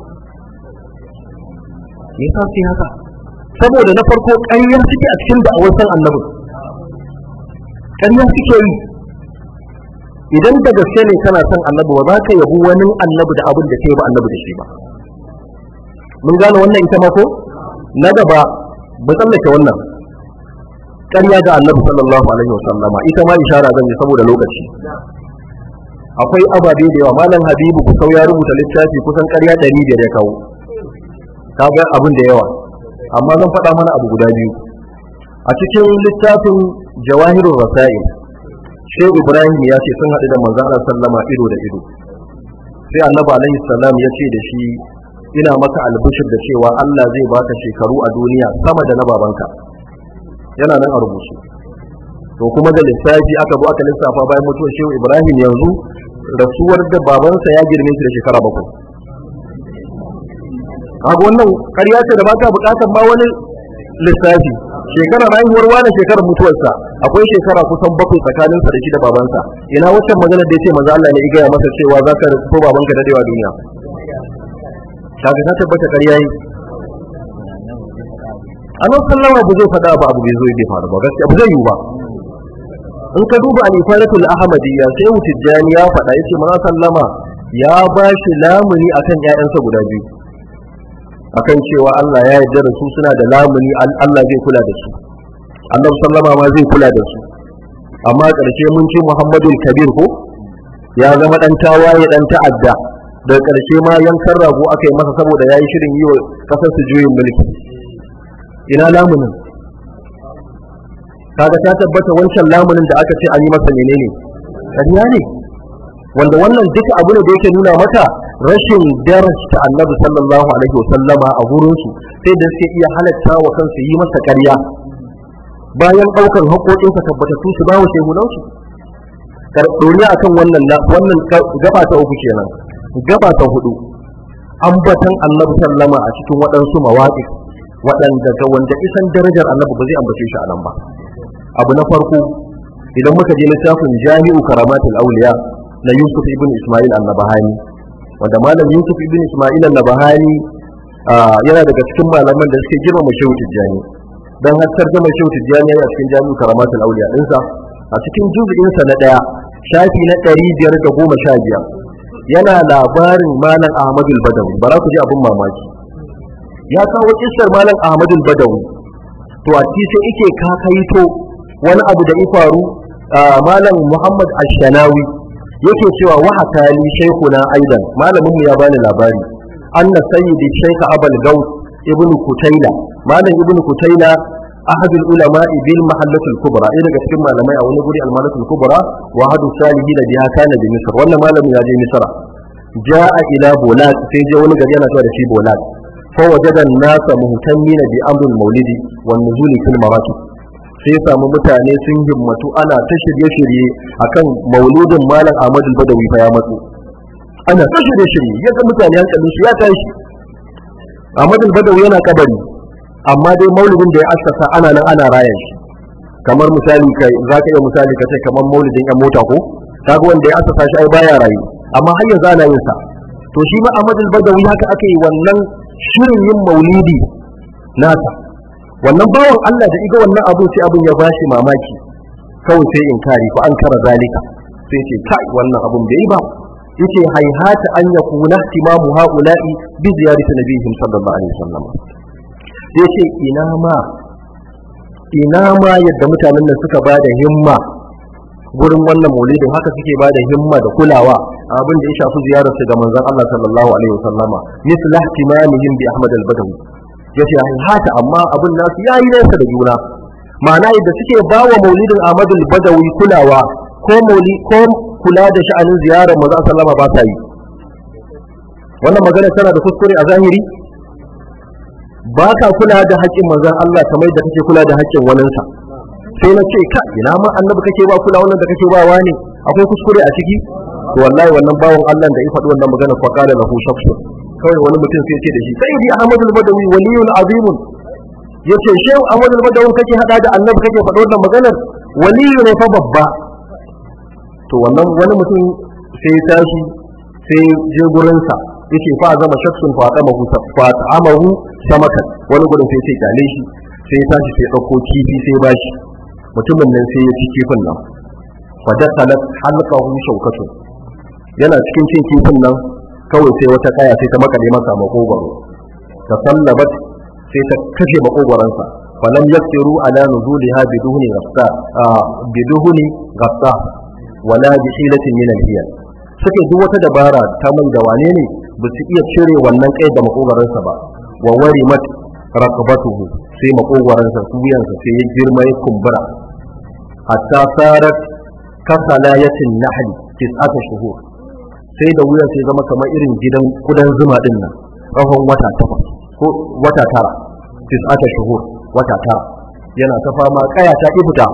me yasa suke haka saboda na farko ƙarya suke a cikin da'awar san annabi ƙarya suke yi idan da gaske ne kana son annabi ba za ka yabi wani annabi da abin da ke ba annabi da shi ba mun gane wannan ita ma ko na gaba mu tsallake wannan ƙarya ga annabi sallallahu alaihi wasallama ita ma ishara zan yi saboda lokaci akwai ababe da yawa malam habibu kusau ya rubuta littafi kusan ƙarya ɗari biyar ya kawo kaga abin da yawa amma zan faɗa mana abu guda biyu a cikin littafin jawahirul rasail shehu ibrahim ya ce sun haɗu da manzo Allah sallama ido da ido sai annabi alaihi salam ya ce da shi ina maka albishir da cewa Allah zai baka shekaru a duniya sama da na babanka yana nan a rubuce to kuma da lissafi aka zo aka lissafa bayan mutuwar shehu ibrahim yanzu rasuwar da babansa ya girme shi da shekara bakwai kaga wannan ƙarya ce da ba ta buƙatar ma wani lissafi shekarar haihuwar wani shekarar mutuwarsa akwai shekara kusan bakwai tsakaninsa da shi da babansa ina waccan magana da ya ce maza Allah ne ya gaya masa cewa za ka rasu babanka dadewa duniya kaga ta tabbata ƙarya yi annabi sallama ba zai faɗa ba abu bai zo bai faru ba gaskiya ba zai yi ba in ka duba al-ifadatul ahmadiyya sai mutijjani ya faɗa yace manzo sallama ya ba shi lamuni akan ƴaƴansa guda biyu akan cewa Allah ya yarda da su suna da lamuni Allah zai kula da su annabi sallama ma zai kula da su amma ƙarshe mun ci Muhammadul Kabir ko ya zama dan tawaye dan ta'adda da ƙarshe ma yankan rago aka yi masa saboda ya yi shirin yi wa ƙasar su juyin mulki ina lamunin kaga ta tabbata wancan lamunin da aka ce an yi masa menene ƙarya ne wanda wannan duka abu ne da yake nuna maka rashin darasta annabi sallallahu alaihi wasallama a gurinsu sai da suke iya halatta wa kansu yi masa ƙarya bayan ɗaukar haƙoƙinsa tabbatattu su bawa shehunansu ɗoriya akan wannan wannan gaba ta uku kenan gaba ta hudu ambatan annabi sallama a cikin waɗansu mawaƙi waɗanda ga wanda isan darajar annabi ba zai ambace shi a nan ba abu na farko idan muka je littafin jami'u karamatul auliya na yusuf ibn isma'il an-nabahani wanda malam yusuf ibn isma'il an-nabahani yana daga cikin malaman da suke girmama shehu tijjani dan har tarjuma shehu tijjani a cikin jami'u karamatul auliya dinsa a cikin juz'insa na daya shafi na ɗari biyar da goma sha biyar yana labarin malam ahmadul badawi bara ku ji abin mamaki ya kawo kissar malam ahmadul badawi to a ci sai ike kakaito wani abu da ya faru malam muhammad ashanawi yake cewa wa hakali shaykhuna aidan malamin mu ya bani labari anna sayyidi shaykh abul gaus ibnu kutaila malam ibnu kutaila أحد العلماء بالمحلة الكبرى إلى كتير ما لما يقول نقول المحلة الكبرى وأحد الصالحين بها كان بمصر ولا ما لم يجي مصر جاء إلى بولاد في جون قرينا تود في بولاد فوجد الناس مهتمين بأمر المولد والنزول في المراكب sai ya samu mutane sun himmatu ana ta shirye-shirye akan mauludin malam Ahmad al-Badawi fa ya matsu ana ta shirye-shirye yadda mutane hankalin su ya tashi Ahmad al-Badawi yana kabari amma dai maulidin da ya assasa ana nan ana raya shi kamar misali kai za ka iya misali ka ce kamar maulidin yan mota ko kaga wanda ya assasa shi ai baya rayu amma har yanzu ana yin sa to shi ma Ahmad al-Badawi haka aka yi wannan shirin yin maulidi nasa wannan bawan Allah da iga wannan abu sai abun ya bashi mamaki kawai sai in kari ko an kara zalika sai ce kai wannan abun bai yi ba yace haihata an yakuna ihtimamu haula'i bi ziyarati nabiyihim sallallahu alaihi wasallam sai ce ina ma ina ma yadda mutanen nan suka ba da himma gurin wannan maulidin haka suke ba da himma da kulawa abin da ya shafi ziyarar su ga manzon Allah sallallahu alaihi wasallama misl ihtimamihim bi Ahmad al-Badawi yace hata amma abin nasu yayi nesa da juna ma'ana yadda suke ba wa maulidin Ahmad al-Badawi kulawa ko mauli ko kula da sha'anin ziyarar manzon sallama ba sa yi wannan magana tana da kuskure a zahiri ba ka kula da haƙƙin manzon Allah kamar da kake kula da haƙƙin waninsa sai na ce ka ina ma annabi kake ba kula wannan da kake ba wani akwai kuskure a ciki to wallahi wannan bawon Allah da ya faɗi wannan magana fa qala lahu shakhsun kawai wani mutum sai ce da shi sai di Ahmad al-Badawi waliyun azimun yace shehu Ahmad al-Badawi kake hada da annabi kake faɗi wannan maganar waliyu ne fa babba to wannan wani mutum sai ya tashi sai je gurinsa yake fa zama shaksun fa ta mahu fa amahu samakan wani gurin sai ce kyale shi sai ya tashi sai dauko kifi sai ya bashi mutumin nan sai ya ci kifin nan fa dakhalat halqahu shawkatu yana cikin cin kifin nan kawai sai wata kaya sai ta makale masa makogwaro ta sallabat sai ta kashe makogwaransa falam yaqtiru ala nuzuliha biduhni ghafsa biduhni ghafsa wala bi hilatin min al-hiyal suke duk wata dabara ta mai da wane ne ba su iya cire wannan kai da makogaransa ba wa wari mat raqabatuhu sai makogaransa wuyansa sai ya girma ya kumbura hatta sarat kasalayatin nahli tis'ata shuhur sai da wuyan sai zama kamar irin gidan kudan zuma din nan tsawon wata takwas ko wata tara tis'ata shuhur wata tara yana ta fama kaya ta ibuta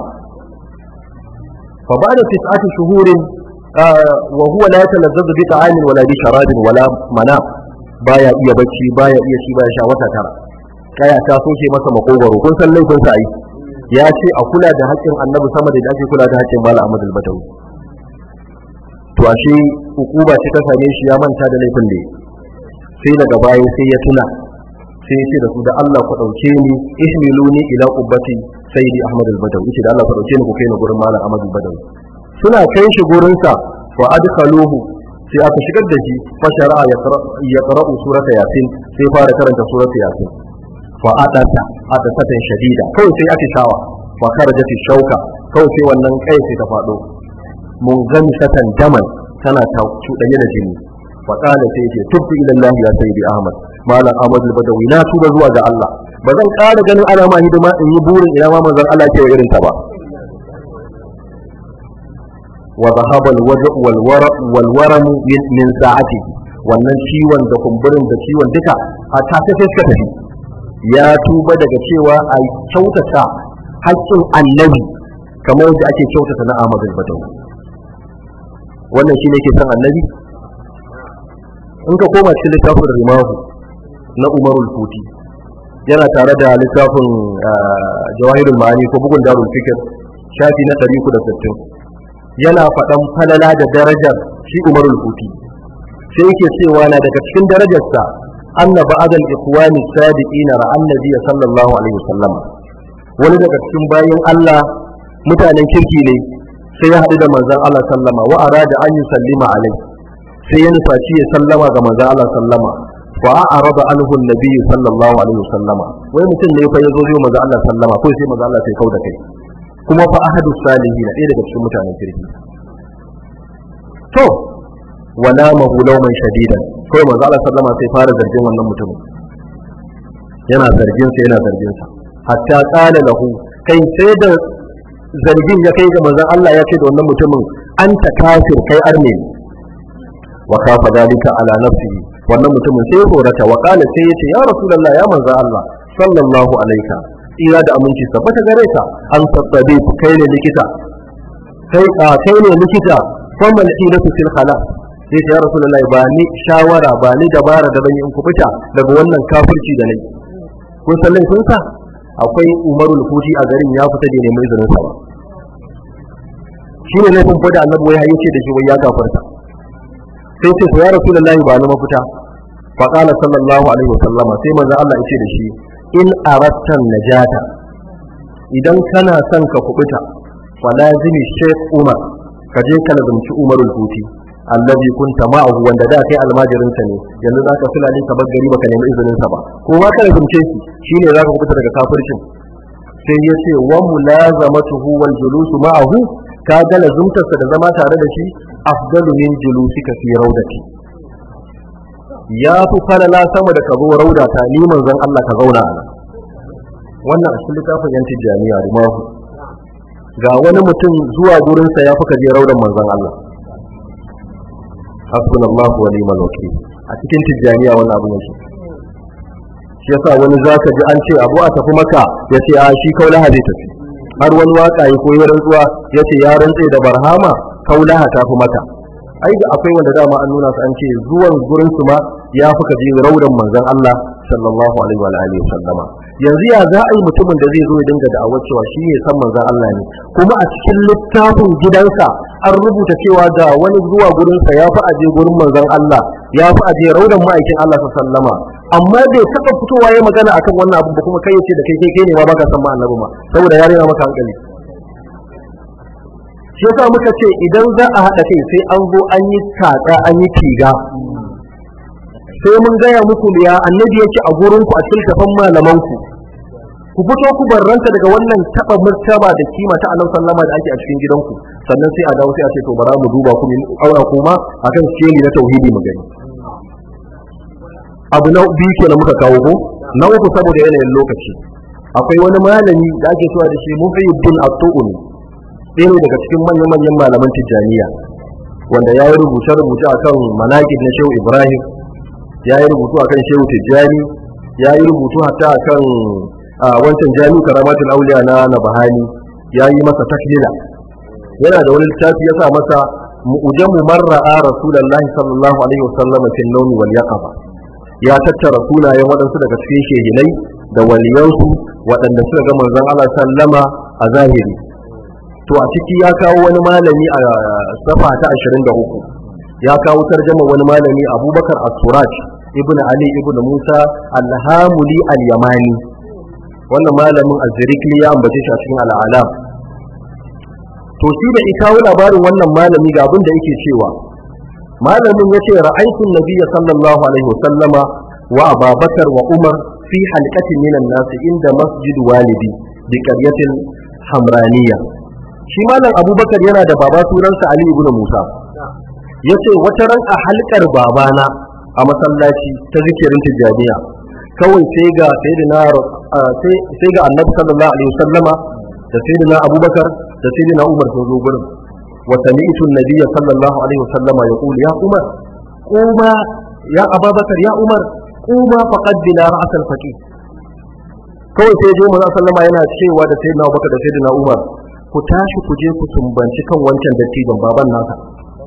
fa ba da tis'ati shuhurin وهو لا يتلذذ بطعام ولا بشراب ولا منام baya iya bacci baya iya ci baya sha wata tara kaya ta soke masa makogaro kun san laifin sa ai ya ce a kula da haƙƙin annabi sama da ake kula da haƙƙin mala ahmad al-badawi to ashe hukuma ce ta same shi ya manta da laifin da sai daga baya sai ya tuna sai ya ce da su da Allah ku dauke ni ihmiluni ila qubbati sayyidi ahmad al-badawi ce da Allah ku dauke ni ku kai ni gurin mala ahmad al-badawi suna kai shi gurinsa wa adkhaluhu sai aka shigar da shi fa shara'a ya qara'u surata yasin sai fara karanta surata yasin fa adata adatan shadida kawai sai aka shawa fa kharajat shauka kawai sai wannan kai sai ta fado mun gami satan daman tana ta cudanye da jini fa qala sai ce tubtu ila Allah ya sayyidi Ahmad malam Ahmad al-Badawi na tuba zuwa ga Allah ba zan ƙara ganin alama hidima in yi burin ina ma manzon Allah ke irin ta ba وذهب الوجع والورم والورم من ساعته wannan ciwon da kumburin da ciwon duka a take sai suka tafi ya tuba daga cewa a kyautata haƙƙin annabi kamar yadda ake kyautata na Ahmadu Badawi wannan shine ke san annabi in ka koma cikin littafin Rimahu na Umarul Futi yana tare da littafin Jawahirul Ma'ani ko bugun Darul Fikr shafi na 360 yana faɗan falala da darajar shi umarul huti sai yake cewa na daga cikin darajarsa anna ba'dal ikhwani sadiqina ra annabi sallallahu alaihi wasallam wani daga cikin bayin Allah mutanen kirki ne sai ya haɗu da manzon Allah sallama wa arada an yusallima alai sai ya nufaci ya sallama ga manzon Allah sallama fa a'rada anhu annabi sallallahu alaihi wasallama wai mutum ne fa yazo zai manzon Allah sallama ko sai manzon Allah sai kauda kai kuma fa ahadu salihi na ɗaya daga cikin mutanen kirki to wala mahu lauman shadidan kawai manzo Allah sallama sai fara zargin wannan mutumin yana zargin sa yana zargin sa hatta qala lahu kai sai da zargin ya kai ga manzon Allah ya ce da wannan mutumin anta kafir kai arne wa kafa dalika ala nafsihi wannan mutumin sai ya tsorata wa qala sai ya ce ya rasulullah ya manzon Allah sallallahu alaika tsira da aminci tabbata gare ka an tattabi kai ne likita kai a kai ne likita kuma ilatu fil khala sai ya rasulullahi ba ni shawara ba ni dabara da ban yi in kubuta daga wannan kafirci da nayi kun san laifin sa akwai umarul futi a garin ya fita da neman izinin sa ba shine laifin fada annabi wai yace da shi wai ya kafarta sai ce ya rasulullahi ba ni mafita fa qala sallallahu alaihi wasallama sai manzo Allah yace da shi in arattan najata idan kana son ka kubuta fa lazimi shaykh umar ka je ka lazumci umarul huti allazi kunta ma'ahu wanda da kai almajirin sa ne yanzu zaka fulani ka bar gari baka nemi izinin sa ba ko ma ka lazumce shi shine zaka kubuta daga kafircin sai ya ce wa mulazamatuhu wal julusu ma'ahu ka ga lazumtarsa da zama tare da shi afdalu min julusika fi raudati ya fi falala sama da ka zo raudata ni manzon Allah ka zauna a nan wannan a cikin littafin yan tijjaniya da mahu ga wani mutum zuwa gurinsa ya fi ka je raudan manzon Allah hasbunallahu wa ni'mal wakil a cikin tijjaniya wannan abu yake shi yasa wani zaka ji an ce abu a tafi maka ya ce a shi kaulaha zai tafi har wani waka ya koyi rantsuwa ya ce ya rantse da barhama kaulaha ta fi maka ai da akwai wanda dama an nuna su an ce zuwan gurin su ma ya fi ka je raudan manzon Allah sallallahu alaihi wa alihi sallama yanzu ya za a yi mutumin da zai zo ya dinga da'awar cewa shi ne san manzon Allah ne kuma a cikin littafin gidansa an rubuta cewa ga wani zuwa gurinsa ya fi aje gurin manzon Allah ya fi aje raudan ma'aikin Allah sallama amma bai taɓa fitowa ya magana akan wannan abu ba kuma kai yace da kai kai ne ma baka san ma annabi ma saboda ya rena maka hankali shi yasa muka ce idan za a haɗa kai sai an zo an yi tsaka an yi tiga sai mun gaya muku ya annabi yake a gurinku a cikin kafan malamanku ku fito ku barranta daga wannan taba martaba da kima ta annabi sallama da ake a cikin gidanku sannan sai a dawo sai a ce to bara mu duba ku mu aura kuma akan sheli na tauhidi mu gani abu na biyu kenan muka kawo ko na uku saboda yanayin lokaci akwai wani malami da ake cewa da shi Muhyiddin At-Tu'un ɗaya ne daga cikin manyan manyan malaman Tijjaniya wanda ya yi rubuce rubuce akan manaqib na Shehu Ibrahim ya yi rubutu akan Shehu Tijjani ya yi rubutu hatta akan wancan jami'u karamatul auliya na Nabahani ya yi masa taklila yana da wani littafi ya sa masa mu'jamu marra'a rasulullahi sallallahu alaihi wasallam fil nawmi wal yaqaba ya tattara sunayen waɗansu daga cikin shehinai da waliyansu waɗanda suka ga manzon Allah sallama a zahiri to a ciki ya kawo wani malami a safa ta 23 ya kawo tarjama wani malami Abubakar As-Suraj ibn Ali ibn Musa Al-Hamuli Al-Yamani wannan malamin Az-Zirikli ya ambace shi a cikin Al-Alam to shi da ikawo labarin wannan malami ga abin da yake cewa malamin ya ce ra'aitun nabiyya sallallahu alaihi wasallama wa ababakar wa umar fi halqatin minan nas inda masjid walidi bi qaryatin hamraniya shi malam abubakar yana da baba sunansa ali ibn musa yace wata ran a halkar babana a masallaci ta zikirin tijaniya kawai sai ga sayyidina sai ga annabi sallallahu alaihi wasallama da sayyidina abubakar da sayyidina umar sun zo gurin وسمعت النبي صلى الله عليه وسلم يقول يا عمر قوما يا أبا بكر يا عمر قوما فقد بلا رأس الفقير kawai sai je maza sallama yana cewa da sayyidina Abubakar da sayyidina Umar ku tashi ku je ku sumbanci kan wancan dattijon baban nasa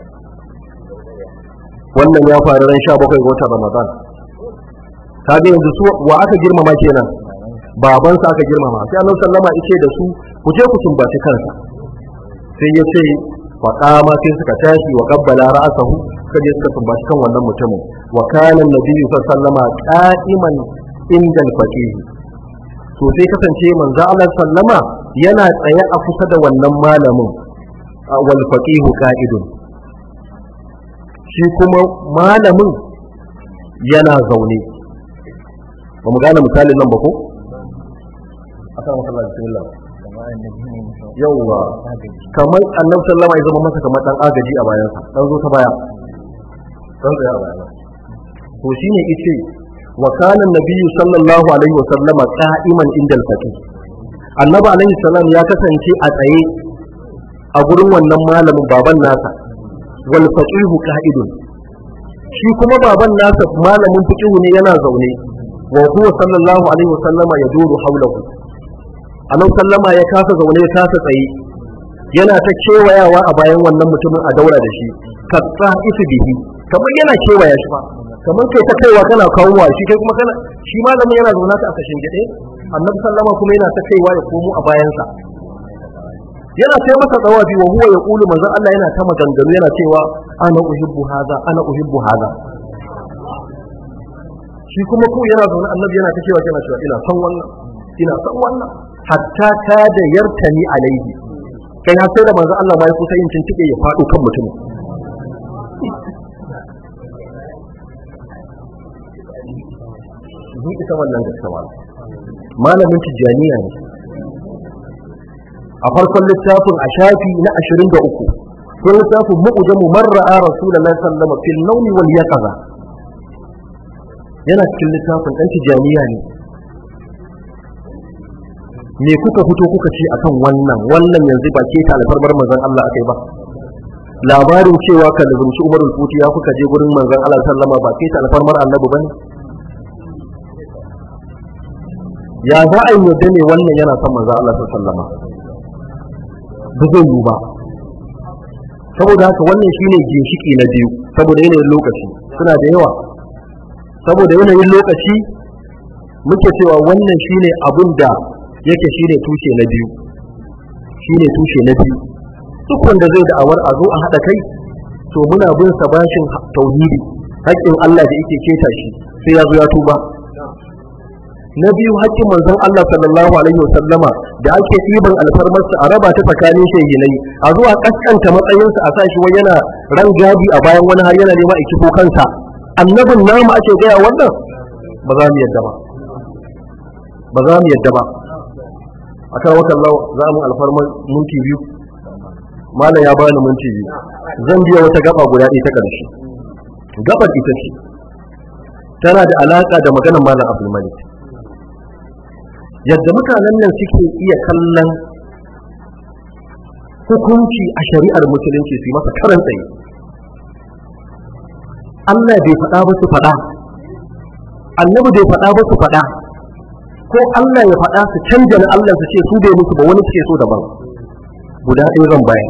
wannan ya faru ran 17 ga watan Ramadan kaga yanzu su wa aka girmama kenan babansa aka girmama sai Annabi sallama yake da su ku je ku sumbaci kansa sai ya ce faƙama sai suka tashi wa qabbala ra'sahu suka je suka sumbaci kan wannan mutumin wa kana nabiyyu sallama qa'iman inda al-faqih to sai kasance manzo Allah sallama yana tsaye a kusa da wannan malamin wal faqih qa'idun shi kuma malamin yana zaune ba mu gane misalin nan ba ko akan masallaci bismillah yauwa kamar annabi sallama ya zama masa kamar dan agaji a bayansa dan zo ta baya dan tsaya a bayana to shine yace wa kana nabiyyu sallallahu alaihi wa sallama qa'iman inda al-faqih annabi alaihi salam ya kasance a tsaye a gurin wannan malamin baban nasa wal faqih qa'idun shi kuma baban nasa malamin fiqh ne yana zaune wa huwa sallallahu alaihi wa sallama yaduru hawlahu annabi sallama ya kasa zaune ya kasa tsaye yana ta kewayawa a bayan wannan mutumin a daura da shi ka isu bihi kamar yana kewaya shi ba kamar kai ta kaiwa kana kawowa shi kai kuma kana shi malamin yana zaune ta a kashin gide annabi sallama kuma yana ta kaiwa ya komo a bayansa yana sai masa tsawafi wa huwa ya kulu manzon Allah yana ta maganganu yana cewa ana uhibbu haza ana uhibbu haza shi kuma ku yana zaune annabi yana ta cewa yana cewa ina son wannan ina son wannan hatta ta da yartani alaihi kai har sai da manzo Allah bai kusa yin cincike ya faɗo kan mutum Ni ita wannan gaskiya malamin tijaniya ne a farkon littafin a shafi na 23 ko littafin mu'jamu marra'a rasulullahi sallallahu alaihi wasallam fil nawmi wal yaqaza yana cikin littafin dan tijaniya ne me kuka fito kuka ce akan wannan wannan yanzu ba ke ta alfarmar manzon Allah akai ba labarin cewa ka lubunci Umar al-Futi ya kuka je gurin manzon Allah sallama ba kai ta alfarmar annabi bane ya za a yi yadda ne wannan yana son manzon Allah sallama ba zai yi ba saboda haka wannan shine ginshiki na biyu saboda yanayin lokaci suna da yawa saboda yanayin lokaci muke cewa wannan shine abin da yake shine tushe na biyu shine tushe na biyu duk wanda zai da'awar a zo a haɗa kai to muna bin sa bashin tauhidi haƙƙin Allah da yake keta shi sai ya zo ya tuba na biyu haƙƙin manzon Allah sallallahu alaihi wasallama da ake ɗiban alfarmarsa a raba ta tsakanin shehinai a zuwa kaskanta matsayinsa a sa shi wai yana ran gadi a bayan wani har yana nema a kifo kansa annabin namu ake gaya wannan ba za mu yadda ba ba za mu yadda ba a kan wakan za mu alfarmar minti biyu malam ya bani minti biyu zan biya wata gaba guda ɗaya ta ƙarshe gabar ita ce tana da alaƙa da maganar malam abdulmalik yadda mutanen nan suke iya kallon hukunci a shari'ar musulunci su yi masa karan tsaye Allah bai faɗa ba su faɗa annabi bai faɗa ba su faɗa ko Allah ya faɗa su canja na Allah su ce su bai musu ba wani suke so daban guda ɗaya zan bayar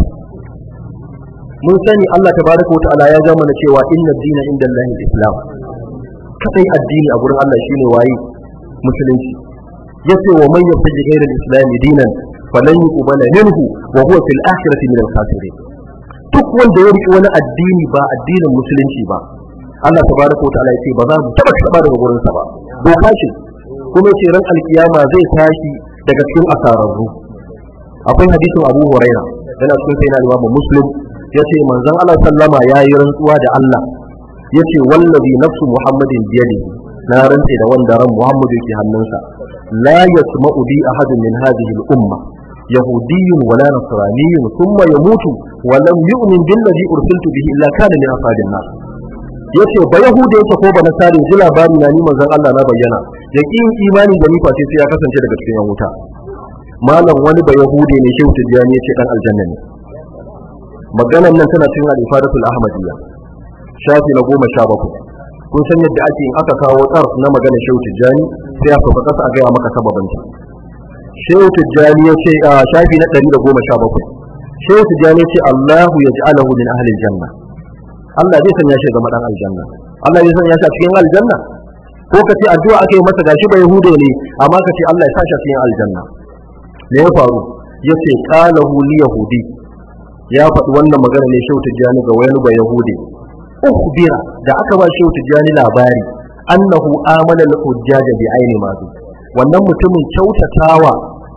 mun sani Allah tabaraka wa ta'ala ya zama na cewa inna dina inda Allah islam kadai addini a gurin Allah shine waye musulunci yace wa man yattaji ghayra al-islam dinan falan yuqbala minhu wa huwa fil akhirati min al-khasirin duk wanda ya riki wani addini ba addinin musulunci ba Allah tabaraka wa ta'ala yace ba za mu taba taba daga gurin sa ba doka ce kuma ce ran alkiyama zai tashi daga cikin asararru akwai hadisin Abu Huraira yana cikin sai na Imam Muslim yace manzon Allah sallama yayi rantsuwa da Allah yace wallazi nafsu Muhammadin biyadihi na rantse da wanda ran Muhammadu yake hannunsa la yasma'u bi ahadin min hadhihi al-umma يهودي ولا نصراني ثم يموت ولم يؤمن بالذي أرسلت به إلا كان من أصحاب النار yace ba yahuda yake ko ba nasari ji labari na ni manzon Allah na bayyana ya kin imani da ni face sai ya kasance daga cikin wuta malam wani ba yahude ne shehu tijani yace dan aljanna ne maganan nan tana cikin al-ifadatul ahmadiyya shafi na goma sha bakwai kun san yadda ake in aka kawo tsarf na maganar shehu tijani sai a sauka kasa a gaya maka sababanta shehu tijjani ya ce a shafi na ɗari da goma sha bakwai shehu tijjani ya ce allahu ya ji'alahu min ahli janna allah zai sanya shi zama ɗan aljanna allah zai sanya shi a cikin aljanna ko ka ce addu'a aka yi masa gashi ba yahude ne amma ka ce allah ya sa shi a cikin aljanna me ya faru ya ce qalahu li yahudi ya faɗi wannan magana ne shehu tijjani ga wani ba yahude ukhbira da aka ba shehu tijjani labari annahu amana al-hujjaja bi aini ma wannan mutumin kyautatawa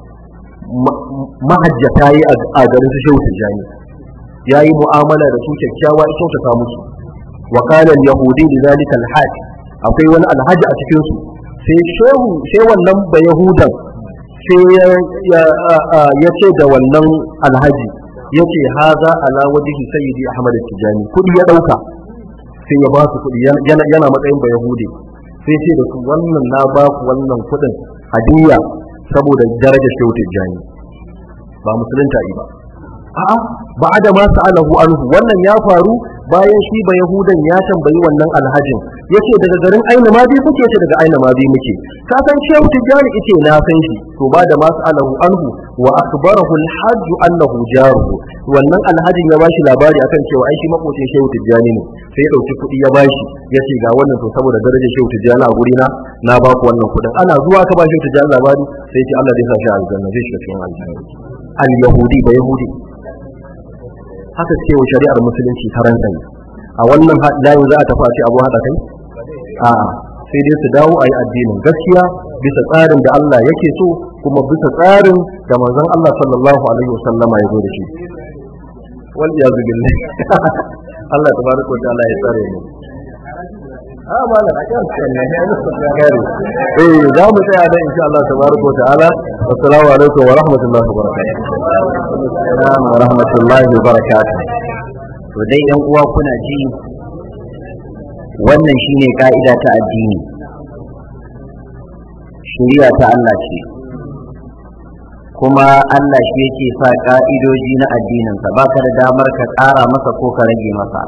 mahajjata yi a garin su shehu tijjani ya yi mu'amala da su kyakkyawa ya kyautata musu wa kana yahudi da zalika alhaj akwai wani alhaji a cikin su sai shehu sai wannan ba yahudan sai ya ce da wannan alhaji ya ce haza ala wajhi sayyidi ahmad tijjani kudi ya dauka sai ya ba su kudi yana matsayin ba yahudi sai ce da su wannan na ba ku wannan kudin hadiya saboda darajar shehu tijjani ba musulunta yi ba a'a ba da ma sa'alahu anhu wannan ya faru bayan shi ba yahudan ya tambayi wannan alhajin yace daga garin aina ma bi kuke ce daga aina ma bi muke ka san shehu tijjani yace na san shi to ba da ma sa'alahu anhu wa akhbarahu alhajj annahu jaruhu wannan alhajin ya bashi labari akan cewa ai shi makocin shehu tijjani ne sai ya dauki kuɗi ya bashi yace ga wannan to saboda darajar shehu tijjani a gurina na ba ku wannan kuɗin ana zuwa ka ba shehu tijjani labari sai ce Allah zai sa shi a aljanna zai shiga cikin aljanna al yahudi ba yahudi haka ce wa shari'ar musulunci karan kai a wannan layin za a tafi a ce abu haɗa kai a sai dai su dawo a yi addinin gaskiya bisa tsarin da Allah yake so kuma bisa tsarin da manzon Allah sallallahu alaihi wasallama ya zo da shi wal iyazu billah Allah tabaraka wa ta'ala ya tsare mu a malam a kan kan ne ya musu gari eh za mu tsaya da insha Allah tabaraka wa ta'ala assalamu alaikum wa rahmatullahi wa barakatuh assalamu wa rahmatullahi wa barakatuh to dai yan uwa kuna ji wannan shine ka'ida ta addini shari'a ta Allah ce kuma Allah shi yake sa ka'idoji na addininsa ba ka da damar ka ƙara masa ko ka rage masa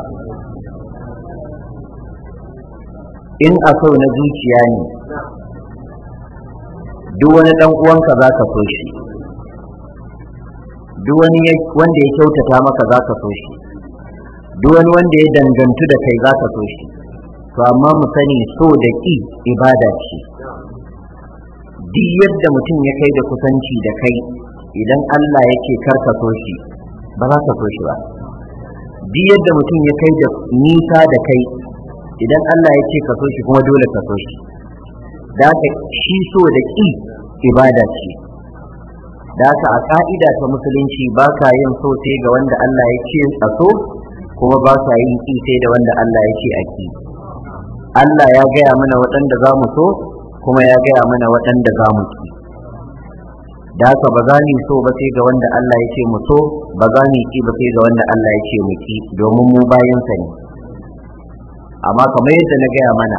in a so na zuciya ne duk wani ɗan uwanka za ka so shi duk wani wanda ya kyautata maka za ka so shi duk wani wanda ya dangantu da kai za ka so shi to amma mu sani so da ƙi ibada ce duk yadda mutum ya kai da kusanci da kai idan Allah yake karka so shi ba za ka so shi ba duk yadda mutum ya kai da nisa da kai idan Allah ya ce ka so shi kuma dole ka so shi da haka shi so da ƙi ibada ce da haka a ka'ida ta musulunci ba ka yin so sai ga wanda Allah ya ce a so kuma ba ka yin ƙi sai da wanda Allah ya ce a ƙi Allah ya gaya mana waɗanda za mu so kuma ya gaya mana waɗanda za mu ƙi da haka ba za mu so ba sai ga wanda Allah ya ce mu so ba za mu ƙi ba sai ga wanda Allah ya ce mu ƙi domin mu bayansa ne amma kamar yadda na gaya mana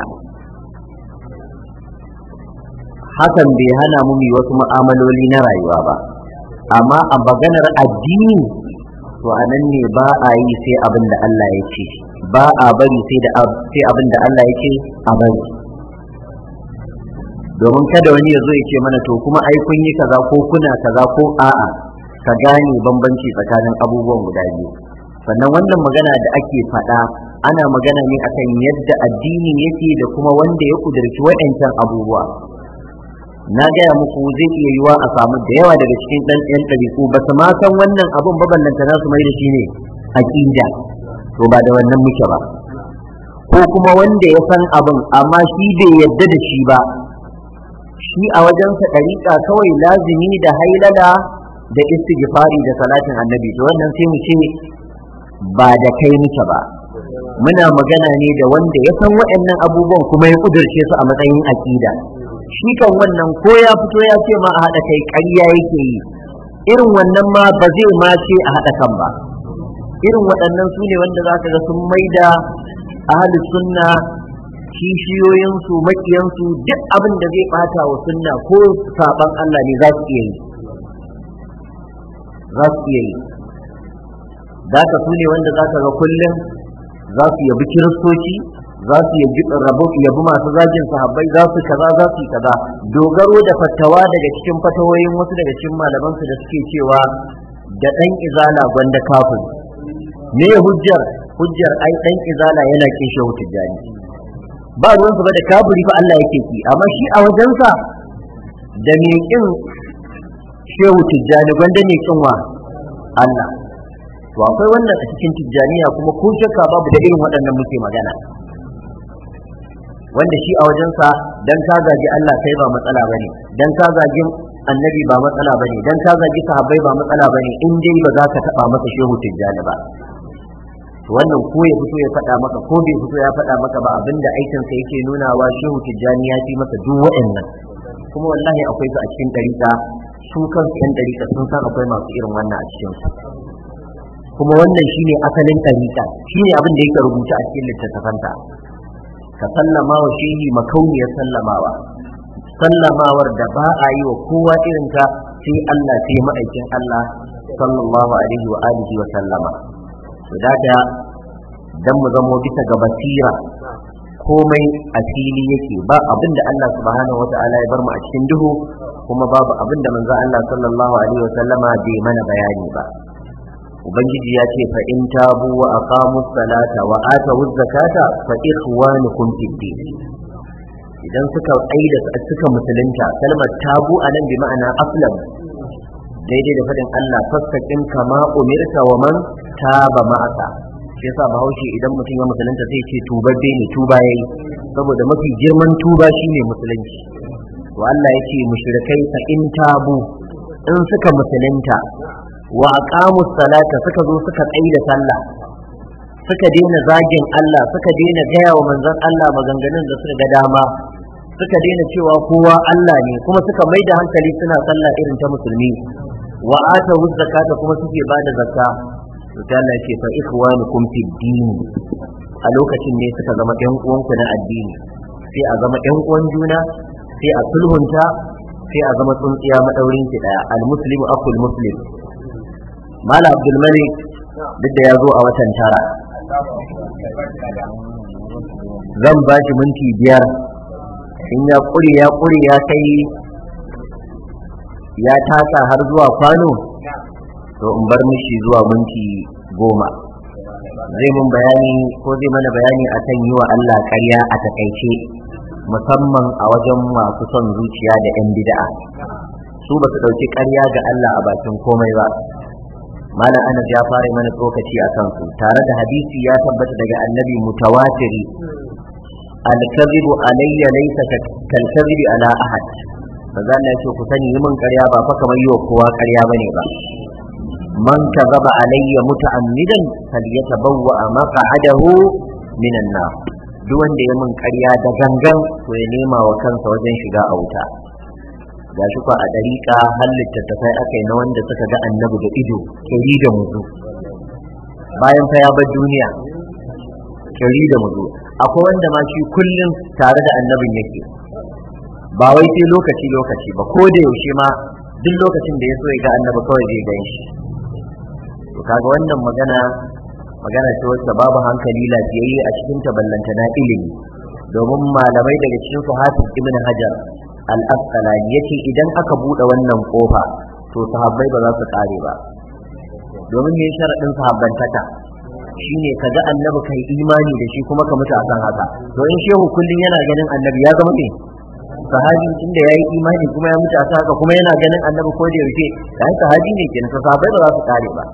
hakan bai hana mu yi wasu mu'amaloli na rayuwa ba amma a maganar addini to a nan ne ba a yi sai abin da Allah ya ce ba a bari sai da sai abin da Allah ya ce a bari domin kada wani ya zo ya ce mana to kuma ai kun yi kaza ko kuna kaza ko a'a ka gane bambanci tsakanin abubuwan guda biyu sannan wannan magana da ake faɗa ana magana ne akan yadda addini yake da kuma wanda ya kudurci waɗancan abubuwa na gaya muku zai iya yiwa a samu da yawa daga cikin ɗan ɗan ɗabi'u ba su ma san wannan abun ba ballanta na su mai da shi ne aƙida to ba da wannan muke ba ko kuma wanda ya san abin amma shi bai yadda da shi ba shi a wajensa ɗariƙa kawai lazimi da hailala da istighfari da salatin annabi to wannan sai mu ce ba da kai muke ba muna magana ne da wanda ya san waɗannan abubuwan kuma ya kudurce su a matsayin aƙida shi kan wannan ko ya fito ya ce ma a haɗa kai ƙarya yake yi irin wannan ma ba zai ma ce a haɗa kan ba irin waɗannan su ne wanda za ka ga sun maida ahli sunna kishiyoyinsu makiyansu duk abin da zai ɓata wa sunna ko saban Allah ne za su iya yi za su iya yi da ka su ne wanda za ka ga kullum za su yabi kiristoci za su yabi rabu yabi masu zagin sahabbai za su kaza za su kaza dogaro da fatawa daga cikin fatawoyin wasu daga cikin malaman su da suke cewa da dan izala gwanda kafin me hujjar hujjar ai dan izala yana kin shehu tijjani ba ruwan ba da kafiri fa Allah yake ki amma shi a wajensa da me kin shehu tijjani gwanda ne kin wa Allah to akwai wannan a cikin tijjaniya kuma ko shakka babu da irin waɗannan muke magana wanda shi a wajensa dan ka zagi Allah kai ba matsala bane dan ka zagi annabi ba matsala bane dan ka zagi sahabbai ba matsala bane in dai ba za ka taba masa shehu tijjani ba to wannan ko ya fito ya faɗa maka ko bai fito ya faɗa maka ba abinda aikinsa yake nunawa shehu tijjani ya fi masa duk waɗannan kuma wallahi akwai su a cikin ɗariƙa su kansu yan ɗariƙa sun san akwai masu irin wannan a cikin su kuma wannan shine asalin ɗariƙa shine abin da yake rubuta a cikin littattafanta ka sallama wa shehi makauniyar sallamawa sallamawar da ba a yi wa kowa irin ta sai Allah sai ma'aikin Allah sallallahu alaihi wa alihi wa sallama to daga dan mu zamo bisa ga basira komai a fili yake ba abin da Allah subhanahu wa ta'ala ya bar mu a cikin duhu kuma babu abin da manzo Allah sallallahu alaihi wa sallama bai mana bayani ba ubangiji ya ce fa in tabu wa aqamu salata wa atu zakata fa ikhwanukum fid din idan suka aida suka musulunta kalmar tabu anan bi ma'ana aslam daidai da fadin Allah fastaqim kama umirta wa man taba ma'aka shi yasa bahaushe idan mutum ya musulunta sai ce tubabbe ne tuba yayi saboda mafi girman tuba shine musulunci to Allah yake mushrikai fa in tabu in suka musulunta wa aqamu salata suka zo suka tsayi da sallah suka daina zagin Allah suka daina gaya wa manzon Allah maganganun da suka ga dama suka daina cewa kowa Allah ne kuma suka mai da hankali suna sallah irin ta musulmi wa ata zakata kuma suke bada zakka to sai Allah ce fa ikhwanukum fid din a lokacin ne suka zama ɗan uwanku na addini sai a zama ɗan uwan juna sai a sulhunta sai a zama tsuntsiya madaurin ki daya al-muslimu akul muslim mala abdul malik duk da ya zo a watan tara zan ba shi minti biyar in ya kure ya kure ya kai ya tasa har zuwa kwano to in bar mishi zuwa minti goma zai mun bayani ko zai mana bayani akan yi wa Allah ƙarya a takaice musamman a wajen masu son zuciya da 'yan bid'a su ba su ɗauki ƙarya ga Allah a bakin komai ba malam anas ya fara mana tsokaci a kansu tare da hadisi ya tabbata daga annabi mutawatiri alkazibu alayya laysa kalkazibi ala ahad maza Allah ya ce ku sani yi min ƙarya ba fa kamar yi wa kowa ƙarya bane ba man kazaba alayya muta'ammidan falyatabawwa maq'adahu minan nar duk wanda ya min ƙarya da gangan to ya nema wa kansa wajen shiga a wuta ga shi a ɗariƙa har littattafai aka yi na wanda suka ga annabi da ido kiri da muzu bayan fa ya bar duniya kiri da muzu akwai wanda ma shi kullum tare da annabin yake ba wai sai lokaci lokaci ba ko da yaushe ma duk lokacin da ya so ya ga annabi kawai zai gan shi to kaga wannan magana magana ce wacce babu hankali lafiyayye a cikin taballanta na ilimi domin malamai daga cikin su hafiz ibn hajar al-asqalani yace idan aka bude wannan kofa to sahabbai ba za su kare ba domin me sharadin sahabbantaka shine kaga annabi kai imani da shi kuma ka mutu akan haka to in shehu kullun yana ganin annabi ya zama me sahabi tunda yayi imani kuma ya mutu akan haka kuma yana ganin annabi ko da yaushe dan sahabi ne kenan to sahabbai ba za su kare ba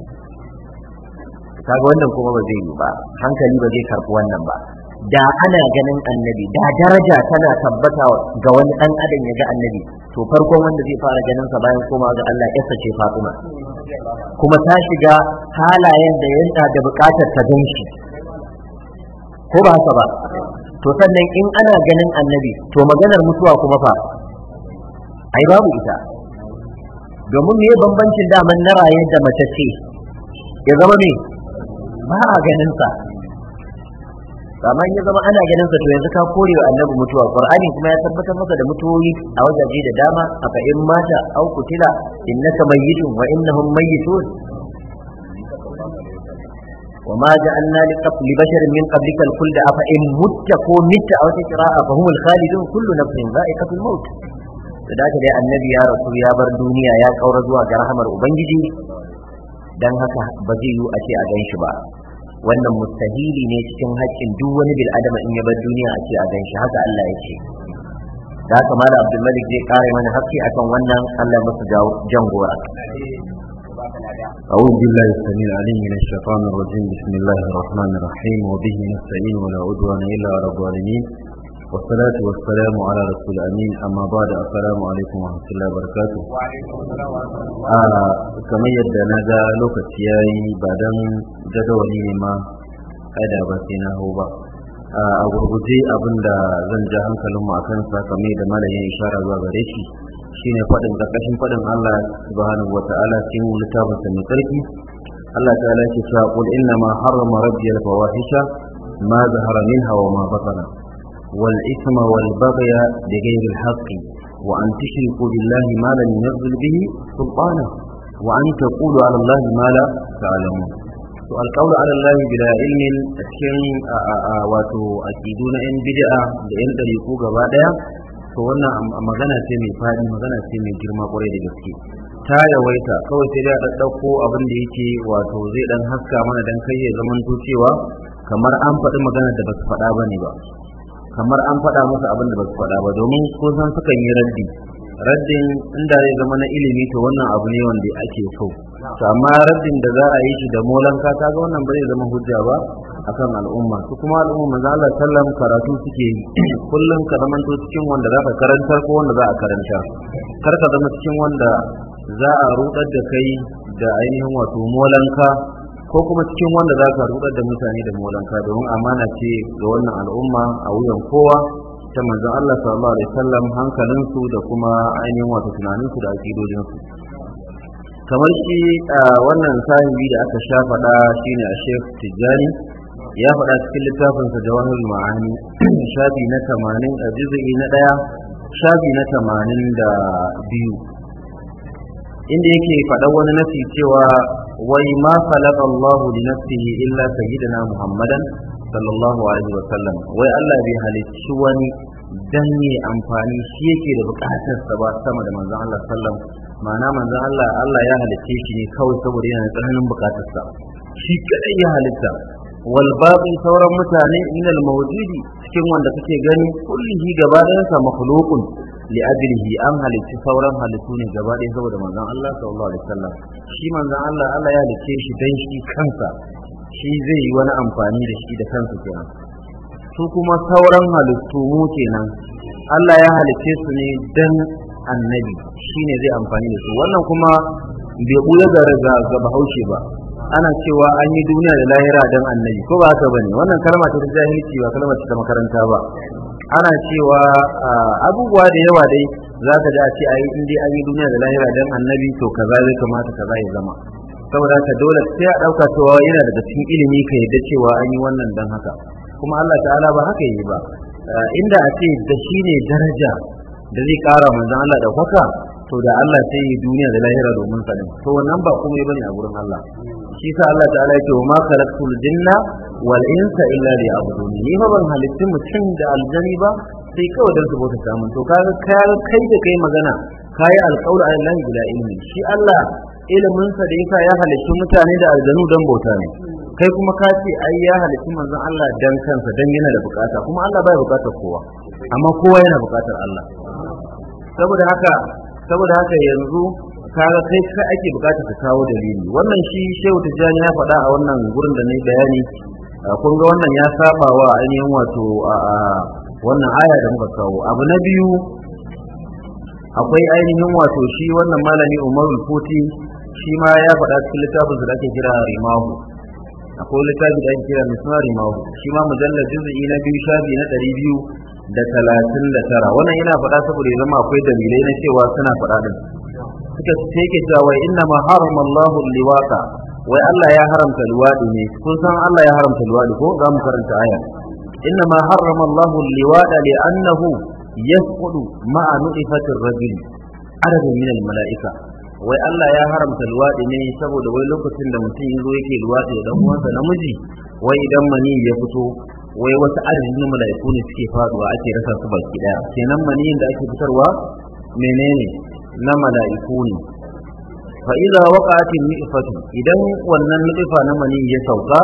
kaga wannan kuma ba zai yi ba hankali ba zai karɓi wannan ba da ana ganin annabi da daraja tana tabbata ga wani dan adam ya ga annabi to farkon wanda zai fara ganin sa bayan koma ga Allah yasa ce Fatima kuma ta shiga halayen da yanda da bukatar ta gan shi ko ba haka ba to sannan in ana ganin annabi to maganar mutuwa kuma fa ai babu ita domin me bambancin daman na raye da mace ce ya zama me ba a ganin sa amma ya zama ana ganin sa to yanzu ka kore wa annabi mutuwa qur'ani kuma ya tabbatar masa da mutuwoyi a wajaje da dama aka in mata au kutila innaka mayyitun wa innahum mayyitun وما جعلنا لبشر من قبلك الخلد أفإن مت كو مت أو تقراء فهم الخالدون كل نفس ذائقة الموت da dai annabi ya rasu ya bar duniya ya kaura zuwa ga rahamar ubangiji dan haka ba zai yi a ce a gan shi ba wannan mustahili ne cikin haƙƙin duk wani bil adama in ya bar duniya a ce a gan shi haka Allah ya ce da haka mala abdul malik zai kare mana haƙƙi akan wannan Allah ya masa jan gora أعوذ بالله السميع العليم من الشيطان الرجيم بسم الله الرحمن الرحيم وبه نستعين ولا عدوان إلا على الظالمين والصلاة والسلام على رسول الأمين أما بعد السلام عليكم ورحمة الله وبركاته kamar yadda na ga lokaci ya yi ba don jadawali ne ma kada ba sai na hau ba a gurguje abin da zan ja hankalinmu a kansa kamar yadda malayin ishara zuwa gare shi shine faɗin ƙarƙashin faɗin Allah subhanahu wa ta'ala cikin littafinsa mai tsarki Allah ta'ala yake cewa qul inna ma harrama rabbi al-fawahisha ma zahara minha wa ma batana wal ithma wal baghya bighayri al-haqq wa an tushriku billahi ma lam yunzil bihi sultana wa an taqulu ala Allah ma la ta'lamun to alqawlu ala Allah bila ilmin cikin wato aqidu na yan bid'a da yan dariku gaba daya to wannan magana ce mai faɗi magana ce mai girma kwarai da gaske ta yawaita kawai sai da ɗaɗɗauko abin da yake wato zai ɗan haska mana dan kai ya zaman cewa kamar an faɗi magana da ba su faɗa ba ne ba kamar an faɗa musu abin da ba su faɗa ba domin ko san sukan yi raddi raddin inda zai zama na ilimi to wannan abu ne wanda ake so to amma raddin da za a yi shi da molanka ta ga wannan ba zai zama hujja ba akan al'umma su kuma al'umma manzo Allah sallam karatu suke yi kullum ka zamanto cikin wanda za ka karantar ko wanda za a karanta kar ka zama cikin wanda za a rudar da kai da ainihin wato molanka ko kuma cikin wanda za ka rudar da mutane da molanka domin amana ce ga wannan al'umma a wuyan kowa ta manzon Allah sallallahu alaihi wasallam hankalinsu da kuma ainihin wato tunaninsu da akidojinsu kamar shi wannan sahibi da aka sha faɗa shine a Sheikh Tijjani ya faɗa cikin littafinsa jawahir ma'ani shafi na tamanin a juz'i na ɗaya shafi na tamanin da biyu inda yake faɗa wani nasi cewa wai ma khalaqa Allahu li nafsihi illa sayyidina Muhammadan sallallahu alaihi wa sallam wai Allah bai halicci wani dan ne amfani shi yake da bukatar sa ba sama da manzon Allah sallam ma'ana manzon Allah Allah ya halicce shi ne kawai saboda yana da tsananin bukatar sa shi kadai ya halitta wal baqi sauran mutane innal mawjudi cikin wanda kake gani kullihi gaba ɗayan sa makhluqun li ajlihi an halitti sauran halittu ne gaba ɗaya saboda manzon Allah sallallahu alaihi wasallam shi manzon Allah Allah ya halicce shi dan shi kansa shi zai yi wani amfani da shi da kansa kenan su kuma sauran halittu mu kenan Allah ya halicce su ne dan annabi shine zai amfani da su wannan kuma bai buya ga ga bahaushe ba ana cewa an yi duniya da lahira dan annabi ko ba haka bane wannan kalma ce ta jahilci ba kalma ce ta makaranta ba ana cewa abubuwa da yawa dai za ka ji a ce ayi in dai an yi duniya da lahira dan annabi to kaza zai kamata kaza ya zama saboda haka dole sai a dauka cewa yana daga cikin ilimi ka yadda cewa an yi wannan dan haka kuma Allah ta'ala ba haka yi ba inda a ce da shi ne daraja da zai kara manzon Allah da kwaka to da Allah sai yi duniya da lahira domin sa to wannan ba komai bane a gurin Allah shi sa Allah ta'ala yake wa ma khalaqtul jinna wal insa illa liya'budun ni fa ban halitti mutum da aljani ba sai kawai dan su bauta samun to kaga kai da kai magana kai alqawlu ala bila ilmi shi Allah ilimin sa da yasa ya halitti mutane da aljanu dan bauta ne kai kuma ka ce ai ya halitti manzon Allah dan kansa dan yana da bukata kuma Allah bai bukatar kowa amma kowa yana bukatar Allah saboda haka saboda haka yanzu kaga kai kai ake bukatar ka kawo dalili wannan shi Shehu Tijjani ya faɗa a wannan gurin da na bayani kun ga wannan ya saba wa ainihin wato a wannan aya da muka kawo abu na biyu akwai ainihin wato shi wannan malami Umarul Futi shi ma ya faɗa cikin littafin da ake kira Rimahu akwai littafi da ake kira Misna Rimahu shi ma mujallar juz'i na biyu shafi na ɗari biyu da talatin da tara wannan yana faɗa saboda ya zama akwai dalilai na cewa suna faɗa din suka ce ke cewa wai inna ma harama Allahu liwaka wai Allah ya haramta liwadi ne kun san Allah ya haramta liwadi ko za mu karanta aya inna ma harama Allahu liwada li annahu yasqudu ma'a nu'ifatir rajuli adadin min mala'ika wai Allah ya haramta liwadi ne saboda wai lokacin da mutum yazo yake liwadi da dan uwansa namiji wai idan mani ya fito wai wasu adadin na mala'iku ne suke faduwa ake rasa su baki daya kenan maniyin da ake fitarwa menene na mala'iku ne fa idza waqa'atin ni'fatu idan wannan ni'fa na mani ya sauka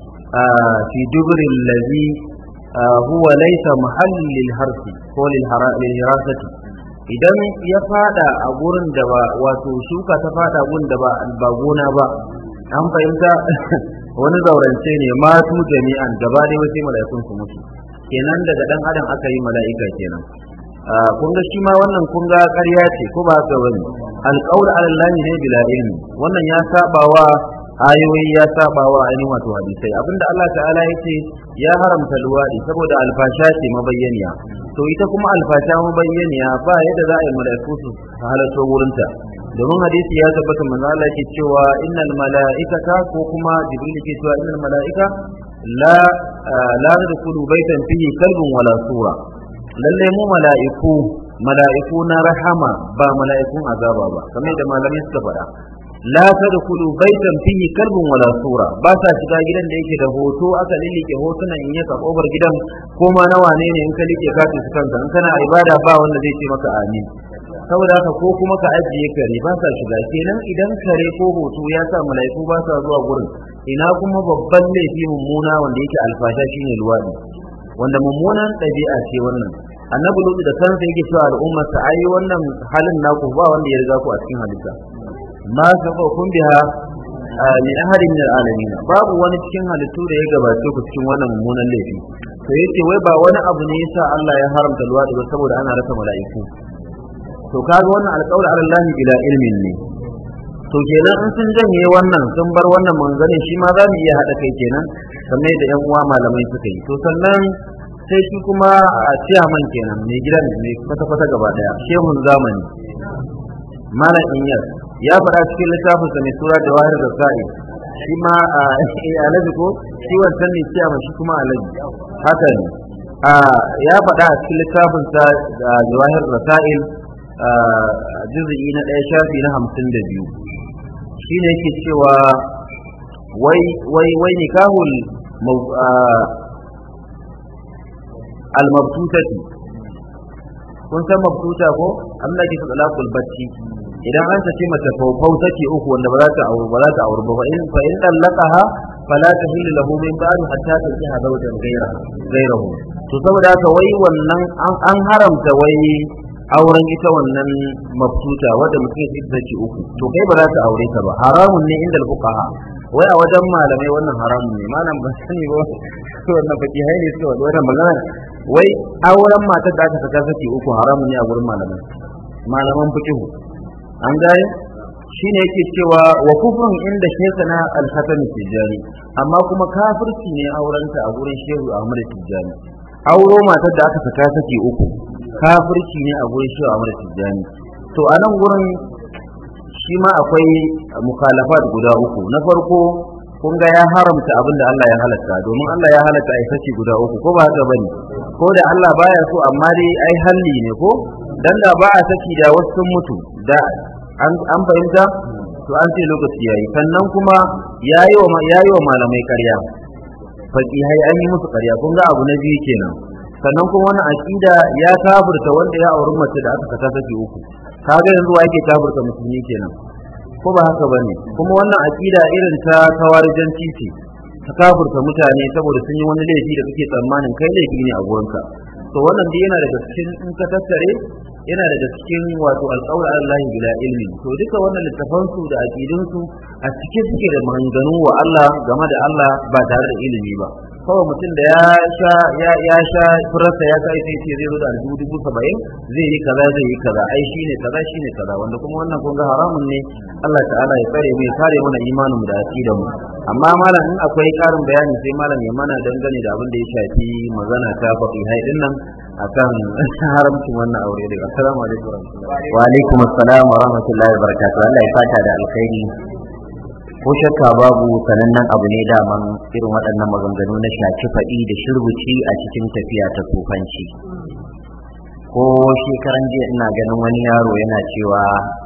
fi dubril ladhi huwa laysa mahallin lil harfi ko lil hirasati idan ya fada a gurin da ba wato shuka ta fada gurin da ba ba gona ba an fahimta wani zaurance ne matu jami'an gaba dai wasu mala'ikun su mutu kenan daga dan adam aka yi mala'ika kenan kun ga shi ma wannan kun ga ƙarya ce ko ba haka bane alqaul ala allah ne bila ilmi wannan ya saba wa ayoyi ya saba wa ainihin wato hadisai abinda Allah ta'ala ya ce ya haramta luwadi saboda alfasha ce mabayyaniya to ita kuma alfasha mabayyaniya ba yadda za a yi mala'iku su halarta wurinta domin hadisi ya tabbata manzo Allah yake cewa innal mala'ikata ko kuma jibril yake cewa innal mala'ika la la tadkhulu baitan fihi kalbun wala sura lalle mu mala'iku mala'iku na rahama ba mala'ikun azaba ba kamar da malamai suka faɗa la tadkhulu baitan fihi kalbun wala sura ba sa shiga gidan da yake da hoto aka lilike hotunan in yaka kobar gidan ko ma na wane ne in ka like ka su kanka in kana ibada ba wanda zai ce maka amin saboda haka ko kuma ka ajiye kare ba sa shiga kenan idan kare ko hoto ya sa mala'iku ba sa zuwa gurin ina kuma babban laifi mummuna wanda yake alfasha shine luwadi wanda mummunan ɗabi'a ce wannan annabi lutu da kansa yake cewa al'ummar sa ai wannan halin naku ba wanda ya riga ku a cikin halitta ma saba kun biha min ahadin min alamin babu wani cikin halittu da ya gabace ku cikin wannan mummunan laifi to yace wai ba wani abu ne yasa Allah ya haramta luwadi ba saboda ana rasa mala'iku to kaga wannan alƙawli ala Allah bila ilmin ne to kenan in sun janye wannan sun bar wannan manzanin shi ma za mu iya haɗa kai kenan kamar da yan uwa malamai suka yi to sannan sai shi kuma a ciyaman kenan mai gidan mai kwata-kwata gaba daya shehun zamani malam inyar ya faɗa cikin littafin sa mai sura da wahar da sa'i shi ma a alaji ko shi wancan ne ciyaman shi kuma alaji haka ne ya faɗa a cikin littafinsa da jawahir rasail juz'i na ɗaya shafi na hamsin da biyu shine yake cewa wai wai wai nikahul al-mabtutati kun san mabtuta ko Allah ke talaqul bacci idan an saki mace faufau take uku wanda ba za ta aure ba za ta aure ba fa in fa in dallaqaha fala tahillu lahu min ba'd hatta tankiha zawjan ghayra ghayrahu to saboda haka wai wannan an haramta wai auren ita wannan mabtuta wadda mutum ya saki uku to kai ba za ta aure ta ba haramun ne inda fuqaha wai a wajen malamai wannan haramun ne malam ban sani ba wannan baki hai ne suka wannan magana wai auren matar da aka saka saki uku haramun ne a gurin malamai malaman fiqh an gaya shine yake cewa wa kufrun inda shekana al-hasan tijani amma kuma kafirci ne aurenta a gurin shehu ahmad tijani auro matar da aka saka saki uku kafirci ne a gurin shehu ahmad tijani to a nan gurin shi ma akwai mukhalafat guda uku na farko kun ga ya haramta abin da Allah ya halatta domin Allah ya halatta ai saki guda uku ko ba haka bane ko da Allah baya so amma dai ai halli ne ko dan da ba a saki da wasu sun mutu da an fahimta to an ce lokaci yayi sannan kuma yayi wa yayi wa malamai ƙarya fakihai an yi musu ƙarya kun ga abu na biyu kenan sannan kuma wannan aqida ya kafirta wanda ya auri mace da aka saka saki uku kaga yanzu wa yake kafirta musulmi kenan ko ba haka bane kuma wannan aqida irin ta kawarijanci ce ta kafirta mutane saboda sun yi wani laifi da kake tsammanin kai laifi ne a gurinka to wannan dai yana daga cikin in ka tattare yana daga cikin wato alƙawar Allah bila ilmi to duka wannan littafan su da aqidun su a cikin suke da maganganu wa Allah game da Allah ba tare da ilimi ba kawai mutum da ya sha ya ya sha furarsa ya kai sai ce zai zo da aljihu dubu saba'in zai yi kaza zai yi kaza ai shine kaza shine kaza wanda kuma wannan kun ga haramun ne Allah ta'ala ya tsare mu ya kare mana imanin da aqidar mu amma malam in akwai karin bayani sai malam ya mana dangane da abin da ya shafi magana ta baki hai din nan akan haramcin wannan aure daga assalamu alaikum wa alaikum assalam wa rahmatullahi wa barakatuh Allah ya fata da alkhairi ko shakka babu sanannen abu ne daman irin waɗannan maganganu na shaci faɗi da shirbuci a cikin tafiya ta tsofanci ko shekaran jiya ina ganin wani yaro yana cewa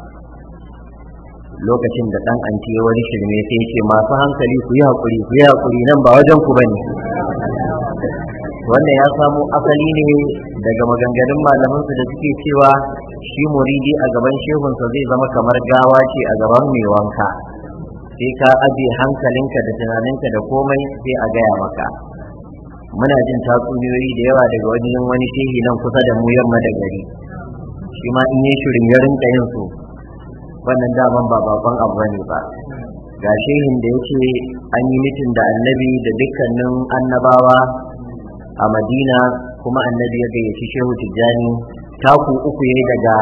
lokacin da ɗan anti wani shirme sai ce masu hankali ku yi haƙuri ku yi haƙuri nan ba wajen ku bane wannan ya samo asali ne daga maganganun malamansu da suke cewa shi muridi a gaban shehunsa zai zama kamar gawa ce a gaban mai wanka sai ka aje hankalinka da tunaninka da komai sai a gaya maka muna jin tatsuniyoyi da yawa daga wani wani shehi nan kusa da mu yamma da gari shi ma in yi shirin ya rinka yin su wannan daman ba bakon abu bane ba ga shehin da yake an yi mitin da annabi da dukkanin annabawa a madina kuma annabi ya gayyaci shehu tijjani taku uku yayi daga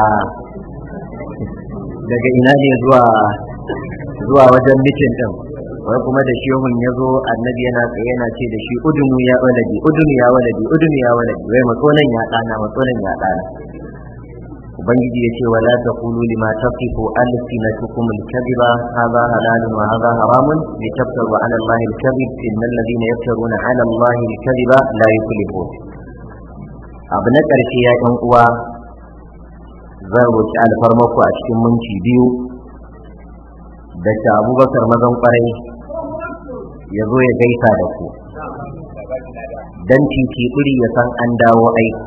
daga ina ne zuwa zuwa wajen mitin din wai kuma da shehun ya zo annabi yana tsaye yana ce da shi udunu ya waladi udunu ya waladi udunu ya waladi wai matsonan ya dana matsonan ya dana ubangiji ya ce wala taqulu lima tasifu alsinatukum alkadhiba hadha halalun wa hadha haramun litaftaru ala allahi alkadhib innal ladina yaftaruna ala allahi alkadhiba la yuflihun abu na ƙarshe ya ɗan uwa zan roki alfarmaku a cikin minti biyu da ta abubakar mazan kwarai ya zo ya gaisa da ku don titi ɓuri ya san an dawo aiki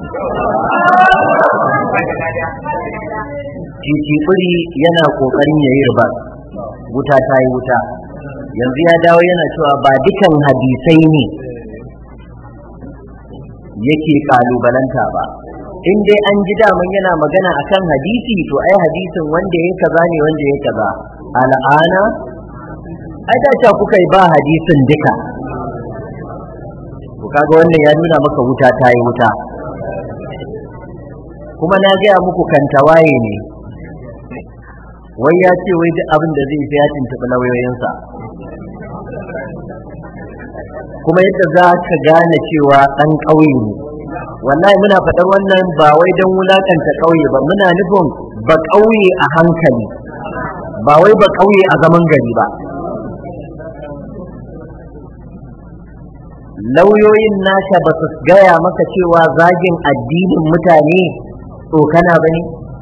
titi ɓuri yana ƙoƙarin ya yi riba wuta ta yi wuta yanzu ya dawo yana cewa ba dukan hadisai ne yake kalubalanta ba in dai an ji daman yana magana akan hadisi to ai hadisin wanda ya kaza ne wanda ya kaza al'ana ai da ta kuka yi ba hadisin duka to kaga wannan ya nuna maka wuta ta yi wuta kuma na gaya muku kantawaye ne wai ya ce wai duk abin da zai fi ya tuntuɓi lauyoyinsa kuma yadda za ka gane cewa ɗan ƙauye ne wallahi muna faɗar wannan ba wai don wulaƙanta ƙauye ba muna nufin ba ƙauye a hankali ba wai ba ƙauye a zaman gari ba lauyoyin naka ba su gaya maka cewa zagin addinin mutane tsokana ba ne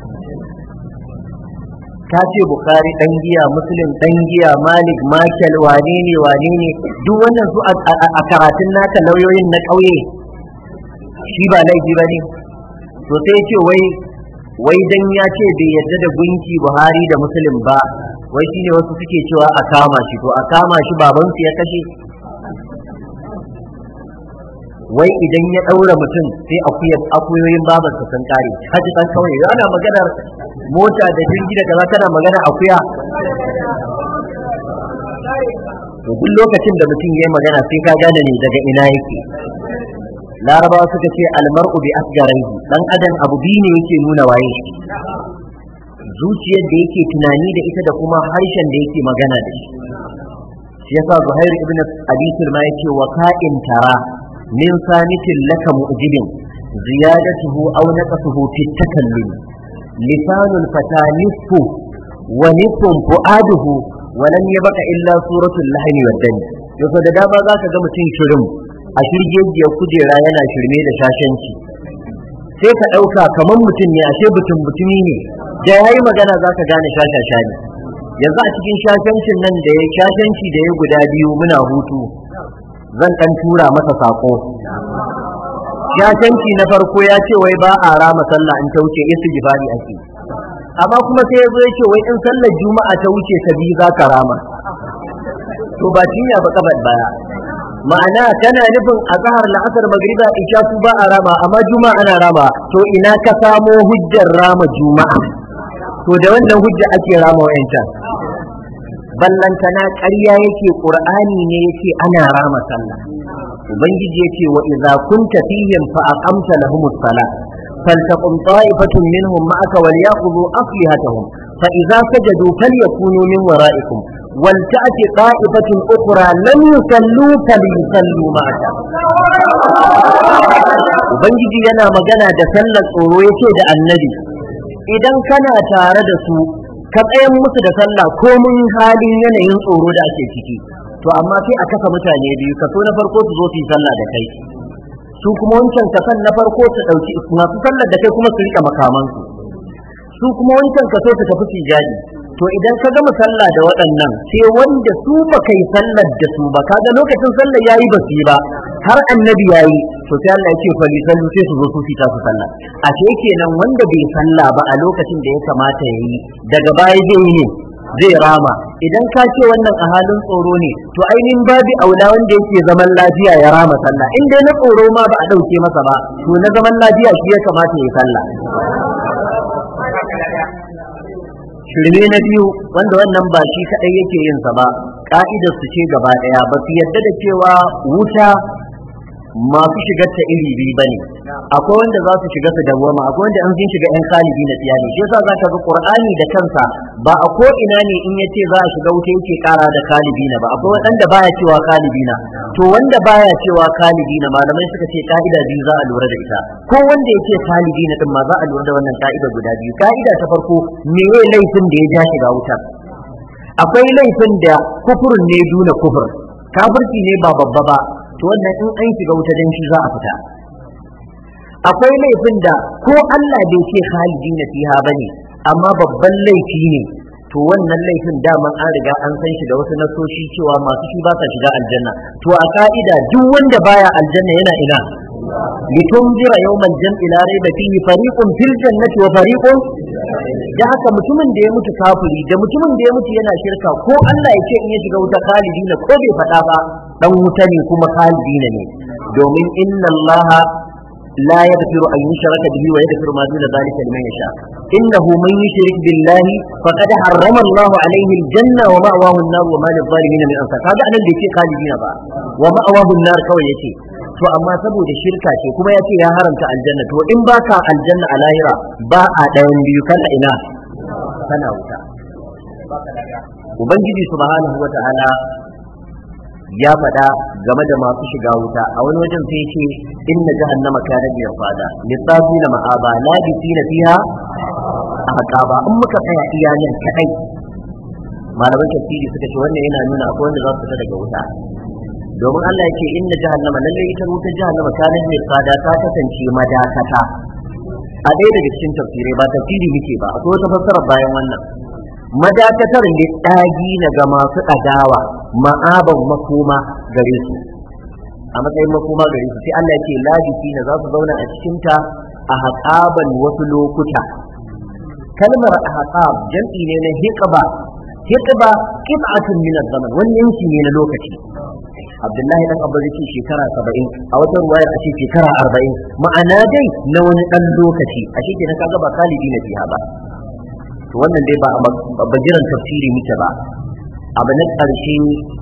ka ce bukari dan giya muslim dan giya malik makel wane ne wane ne duk wannan su a karatun naka lauyoyin na ƙauye shi ba laifi ba ne to sai ce wai wai dan ya ce bai yadda da gunki buhari da muslim ba wai shine wasu suke cewa a kama shi to a kama shi babansu ya kashe wai idan ya ɗaura mutum sai akuyoyin babarsa sun kare haji kan kawai ana maganar mota da jirgi da kaza kana magana akuya to duk lokacin da mutum yayi magana sai ka gane ne daga ina yake larabawa suka ce almar'u bi asgarihi dan adam abu biyu ne yake nuna waye shi zuciyar da yake tunani da ita da kuma harshen da yake magana da shi shi yasa zuhair ibn abi sulma yace wa ka'in tara min samitin laka mu'jibin ziyadatuhu aw naqasuhu fi takallum lisanul fata nisfu wa nisfun fu'aduhu wa lam yabqa illa suratul lahmi wad dami yau da dama zaka ga mutum shirin a shirgejiyar kujera yana shirme da shashanci sai ka ɗauka kamar mutum ne ashe butun butumi ne da yayi magana zaka gane shashasha ne yanzu a cikin shashancin nan da ya shashanci da ya guda biyu muna hutu zan ɗan tura masa sako shashanci na farko ya ce wai ba a rama sallah in ta wuce istighfari ake amma kuma sai ya zo ya ce wai in sallar juma'a ta wuce ta biyu za ka rama to ba cinya ba kabar baya ma'ana kana nufin a zahar la'asar magriba isha su ba a rama amma juma'a ana rama to ina ka samo hujjar rama juma'a to da wannan hujja ake rama wayancan ballantana ƙarya yake qur'ani ne yake ana rama sallah ubangiji yace wa idza kunta fihim fa aqamta lahumus salah فلتقم طائفة منهم معك وليأخذوا أصلحتهم فإذا سجدوا فليكونوا من ورائكم ولتأت طائفة أخرى لم يصلوا فليصلوا معك Ubangiji yana magana da sallar tsoro yake da annabi idan kana tare da su ka tsayan musu da sallah ko mun halin yanayin tsoro da ake ciki to amma sai a kasa mutane biyu kaso na farko su zo su yi sallah da kai su kuma wancan kasan na farko su ɗauki masu sallar da kai kuma su rika makamansu su kuma wancan kaso su tafi su jadi to idan ka gama sallah da waɗannan sai wanda su ba kai sallar da su ba kaga lokacin sallar yayi ba su yi ba har annabi yayi to sai Allah ya ce fa sallu sai su zo su fita su sallah a ce kenan wanda bai sallah ba a lokacin da ya kamata yayi daga baya zai yi ne zai rama idan ka ce wannan a halin tsoro ne to ainihin babi aula wanda yake zaman lafiya ya rama sallah in dai na tsoro ma ba a ɗauke masa ba to na zaman lafiya shi ya kamata ya sallah shirme na biyu wanda wannan ba shi kaɗai yake yin sa ba ka'idar su ce gaba ɗaya ba su yadda da cewa wuta masu shigar ta iri biyu bane akwai wanda za su shiga su dawwama akwai wanda an sun shiga yan kalibi na tsiyani shi yasa zaka ga qur'ani da kansa ba a ko ina ne in yace za a shiga wuta yake kara da kalibi na ba akwai wanda baya cewa kalibi na to wanda baya cewa kalibi na malamai suka ce ka'ida biyu za a lura da ita ko wanda yake kalibi na din ma za a lura da wannan ka'ida guda biyu ka'ida ta farko me laifin da ya ja shiga wuta akwai laifin da kufurin ne duna kufur kafirci ne ba babba ba to wannan in an shiga wuta dan shi za a fita akwai laifin da ko Allah bai ce khalidi na fiha bane amma babban laifi ne to wannan laifin daman an riga an san shi da wasu nasoshi cewa masu shi ba sa shiga aljanna to a ka'ida duk wanda baya aljanna yana ina litunzira yawmal jam'i la rayba fihi fariqun fil jannati wa fariqun da haka mutumin da ya mutu kafiri da mutumin da ya mutu yana shirka ko Allah ya ce in ya shiga wuta khalidina ko bai faɗa ba dan wuta ne kuma khalidina ne domin inna Allah لا يغفر أن يشرك به ويغفر ما دون ذلك لمن يشاء إنه من يشرك بالله فقد حرم الله عليه الجنة ومأواه النار وما للظالمين من أنصار هذا أنا اللي خالدين با ومأواه النار كوي يتي to amma saboda shirka ce kuma ya ce ya haramta aljanna to in baka aljanna a lahira ba a ɗayan biyu kana ina kana wuta ubangiji subhanahu wa ta'ala ya faɗa game da masu shiga wuta a wani wajen sai ce inna jahannama kanat mirsada litsafina ma'aba labisina fiha ahqaba in muka tsaya iyayen kadai malaman tafsiri suka ce wannan yana nuna akwai wanda za su fita daga wuta domin Allah yake inna jahannama lalle ita wuta jahannama kanin mai tsada ta kasance madakata a ɗaya daga cikin tafsirai ba tafsiri muke ba akwai wata fassara bayan wannan madakatar ne ɗagi na ga masu ɗagawa ma'aban makoma gare su a matsayin makoma gare su sai Allah yake labisi na za su zauna a cikinta a haƙaban wasu lokuta kalmar ahqab jam'i ne na hiqba hiqba qit'atun min az-zaman wani yanki ne na lokaci Abdullahi dan Abba yake shekara 70 a wata ruwayar a ce shekara 40 ma'ana dai na wani dan lokaci a shi kenan kaga ba kalibi na fiha ba to wannan dai ba a bajiran tafsiri muke ba abu na ƙarshe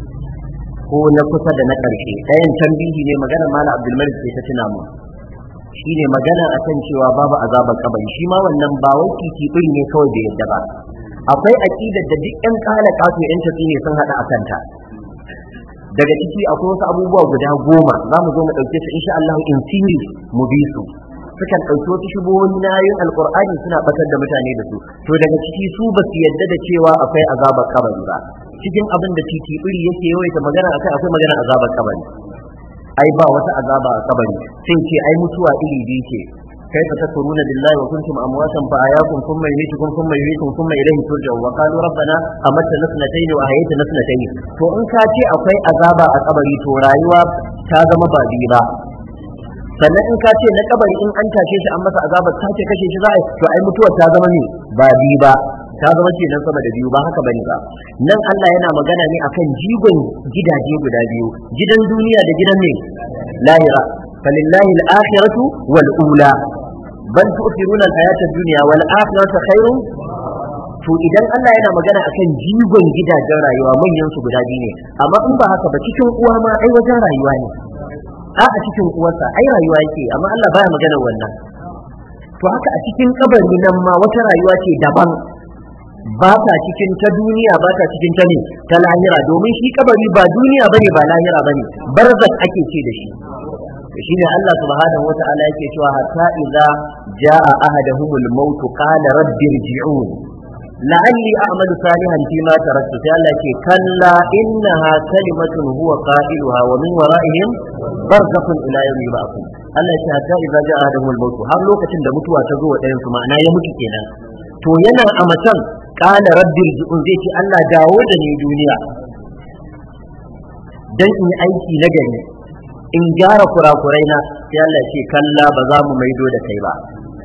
ko na kusa da na ƙarshe ɗayan tambihi ne magana mala abdulmalik sai ta tuna mu shi ne magana akan cewa babu azabar kabari shi ma wannan ba wai titi ne kawai da yadda ba akwai aqidar da duk yan kala kato yan tafi ne sun hada akan ta daga ciki akwai wasu abubuwa guda goma za mu zo mu ɗauke su insha Allah in series mu bi su sukan ɗauki wasu shubuhohi na yin alƙur'ani suna ɓatar da mutane da su to daga ciki su ba su yadda da cewa akwai azabar kabari ba cikin abin da titi iri yake yawaita magana akai akwai magana azabar kabari ai ba wata azaba a kabari sai ce ai mutuwa iri biyu ce kai fa takuruna billahi wa kuntum amwatan fa ayakum thumma yumitukum thumma yuhyikum thumma ilayhi turja'un wa qalu rabbana amatta nasnatayn wa ahyayta nasnatayn to in ka ce akwai azaba a kabari to rayuwa ta zama ba biyu ba sannan in ka ce na kabari in an tashe shi an masa azabar ta ce kashe shi za a to ai mutuwar ta zama ne ba biyu ba ta zama ce nan sama da biyu ba haka bane ba nan Allah yana magana ne akan jigon gidaje guda biyu gidan duniya da gidan ne lahira falillahi al-akhiratu wal ula bal tu'thiruna al-hayata ad-dunya wal akhiratu khairun to idan Allah yana magana akan jigon gidajen rayuwa manyan su guda biyu ne amma in ba haka ba cikin uwa ma ai wajen rayuwa ne a a cikin uwarsa ai rayuwa yake amma Allah baya magana wannan to haka a cikin kabari nan ma wata rayuwa ce daban ba ta cikin ta duniya ba ta cikin ta ne ta lahira domin shi kabari ba duniya bane ba lahira bane barzak ake ce da shi shi ne Allah subhanahu wa ta'ala yake cewa hatta idza jaa ahaduhumul maut qala rabbi irji'un la'alli a'malu salihan fi ma taraktu sai Allah ce kalla innaha kalimatun huwa qailuha wa min wara'ihim barzakhun ila yawmi yub'athun Allah ya ce hatta idza jaa ahaduhumul maut har lokacin da mutuwa ta zo wa ɗayan su ma'ana ya mutu kenan to yana a matan kala rabbi irji'un zai ce Allah dawo da ni duniya dan in yi aiki na gari in gyara kurakurai na sai Allah ce kalla ba za mu maido da kai ba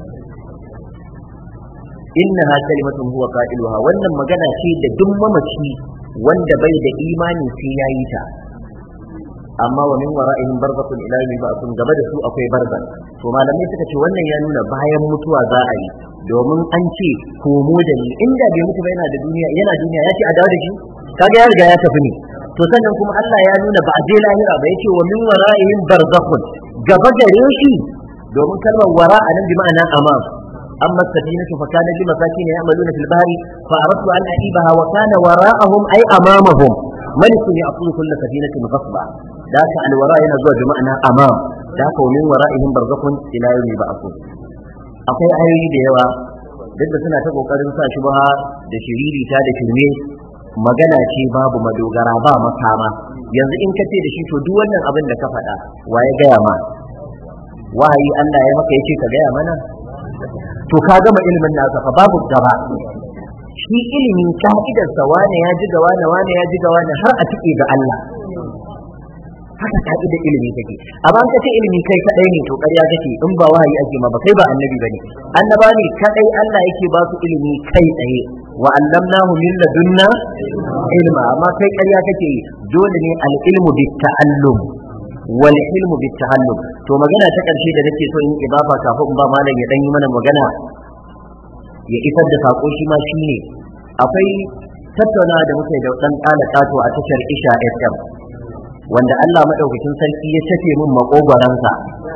innaha kalimatun huwa qailuha wannan magana ce da duk mamaci wanda bai da imani sai yayi ta amma wa min wara'ihim barzakhun ila yawmi ba'thun gaba da su akwai barzan to malamai suka ce wannan ya nuna bayan mutuwa za a yi domin an ce komo da ni inda bai mutu ba yana da duniya yana duniya ya ce a dawo da shi kaga ya riga ya tafi ne to sannan kuma Allah ya nuna ba a je lahira ba yace wa min wara'ihim barzakhun gaba gare shi domin kalmar wara a nan bi ma'ana amam amma safinatu fa kana li masakin ya'maluna fil bahri fa aradtu an a'ibaha wa kana wara'ahum ay amamahum malikun ya'khudhu kull safinatin ghasba da ka alwara yana zuwa bi ma'ana amam da ka wa min wara'ihim barzakhun ila yawmi ba'thun akwai ayoyi da yawa duk da suna ta kokarin sa shubha da shiririta da shirme magana ce babu madogara ba makama yanzu in ka ce da shi to duk wannan abin da ka faɗa wa ya gaya ma wahayi Allah ya maka yace ka gaya mana to ka gama ilimin nasa fa babu gaba shi ilimin ka'idarsa wane ya ji ga wane wane ya ji ga wane har a tike ga Allah haka ka'idar ilimi take amma an kace ilimi kai kadai ne to ƙarya kake in ba wahayi ake ma ba kai ba annabi bane annaba ne kadai Allah yake ba su ilimi kai tsaye wa allamnahu min ladunna ilma amma kai ƙarya kake yi dole ne al ilmu bit ta'allum wal ilmu bit ta'allum to magana ta karshe da nake so in idafa kafin ba malam ya dan yi mana magana ya isar da sako shi ma shine akwai tattaunawa da muke da dan kala kato a tashar Isha FM wanda Allah madaukakin sarki ya tafe min makogwaransa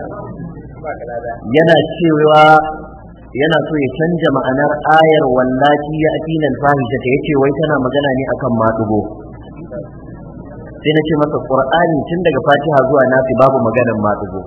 yana cewa yana so ya canja ma'anar ayar wallaci ya atina alfahisha ta yace wai tana magana ne akan madugo sai na ce masa qur'ani tun daga fatiha zuwa nasi babu maganar madugo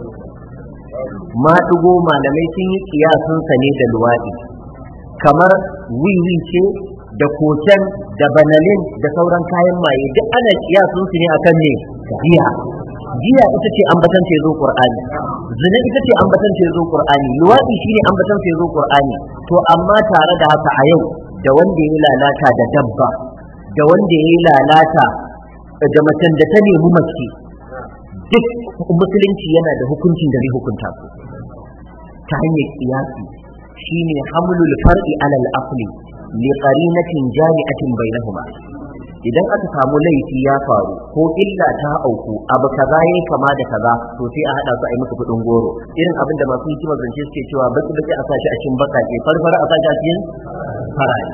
madugo malamai sun yi kiyasun sa ne da luwadi kamar wiwi ce da koken da banalin da sauran kayan maye duk ana kiyasun su ne akan ne giya giya ita ce ambatan ta zo qur'ani zina ita ce ambatan ta zo qur'ani luwadi shine ambatan ta zo qur'ani to amma tare da haka a yau da wanda ya lalata da dabba da wanda ya lalata da macen da ta nemi mace duk musulunci yana da hukuncin da zai hukunta su ta hanyar kiyasi shine hamlul far'i alal asli li qarinatin jami'atin bainahuma idan aka samu laifi ya faru ko illa ta auku abu kaza yayi kama da kaza to sai a hada su a yi musu kudin goro irin abin da masu hikimar zance suke cewa baki baki a sashi a cikin bakake farfara a sashi a cikin farare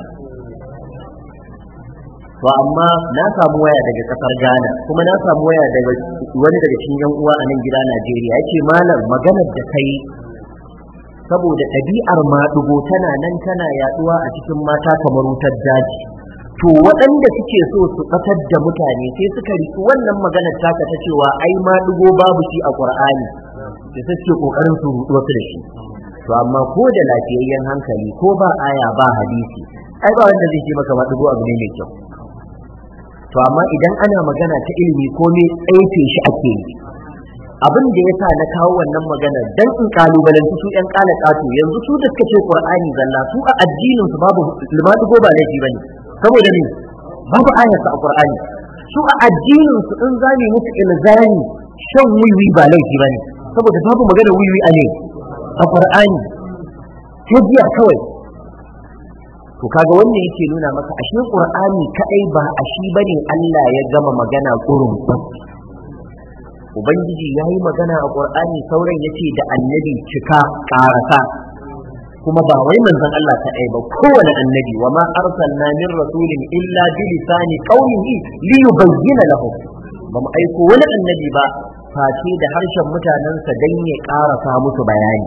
to amma na samu waya daga kasar Ghana kuma na samu waya daga wani daga cikin yan uwa a nan gida Najeriya yace malam maganar da kai saboda ɗabi'ar maɗugo tana nan tana yaduwa a cikin mata kamar wutar daji to waɗanda suke so su ɓatar da mutane sai suka riki wannan maganar taka ta cewa ai maɗugo babu shi a ƙur'ani da suke ƙoƙarin su ruɗu wasu da shi to amma ko da lafiyayyen hankali ko ba aya ba hadisi ai ba wanda zai ce maka maɗugo abu ne mai kyau to amma idan ana magana ta ilimi ko me tsaife shi ake yi abin da ya sa na kawo wannan magana dan in kalubalanci su yan kala kato yanzu su da suka ce qur'ani zalla su a addinin su babu limadu ko ba laifi bane saboda ne babu ayarsa a qur'ani su a addinin su in zani musu ilzami shan wiwi ba laifi bane saboda babu magana wiwi a ne a qur'ani sai jiya kawai to kaga wannan yake nuna maka ashe qur'ani kadai ba a shi bane Allah ya gama magana kurun ubangiji ya yi magana a ƙur'ani sauran ya ce da annabi cika ƙarasa kuma ba wai manzon Allah ta ba kowane annabi wa ma arsalna min rasulin illa bi lisani qaumihi li yubayyana lahum ba mu aiko wani annabi ba face da harshen mutanensa dan ya ƙarasa musu bayani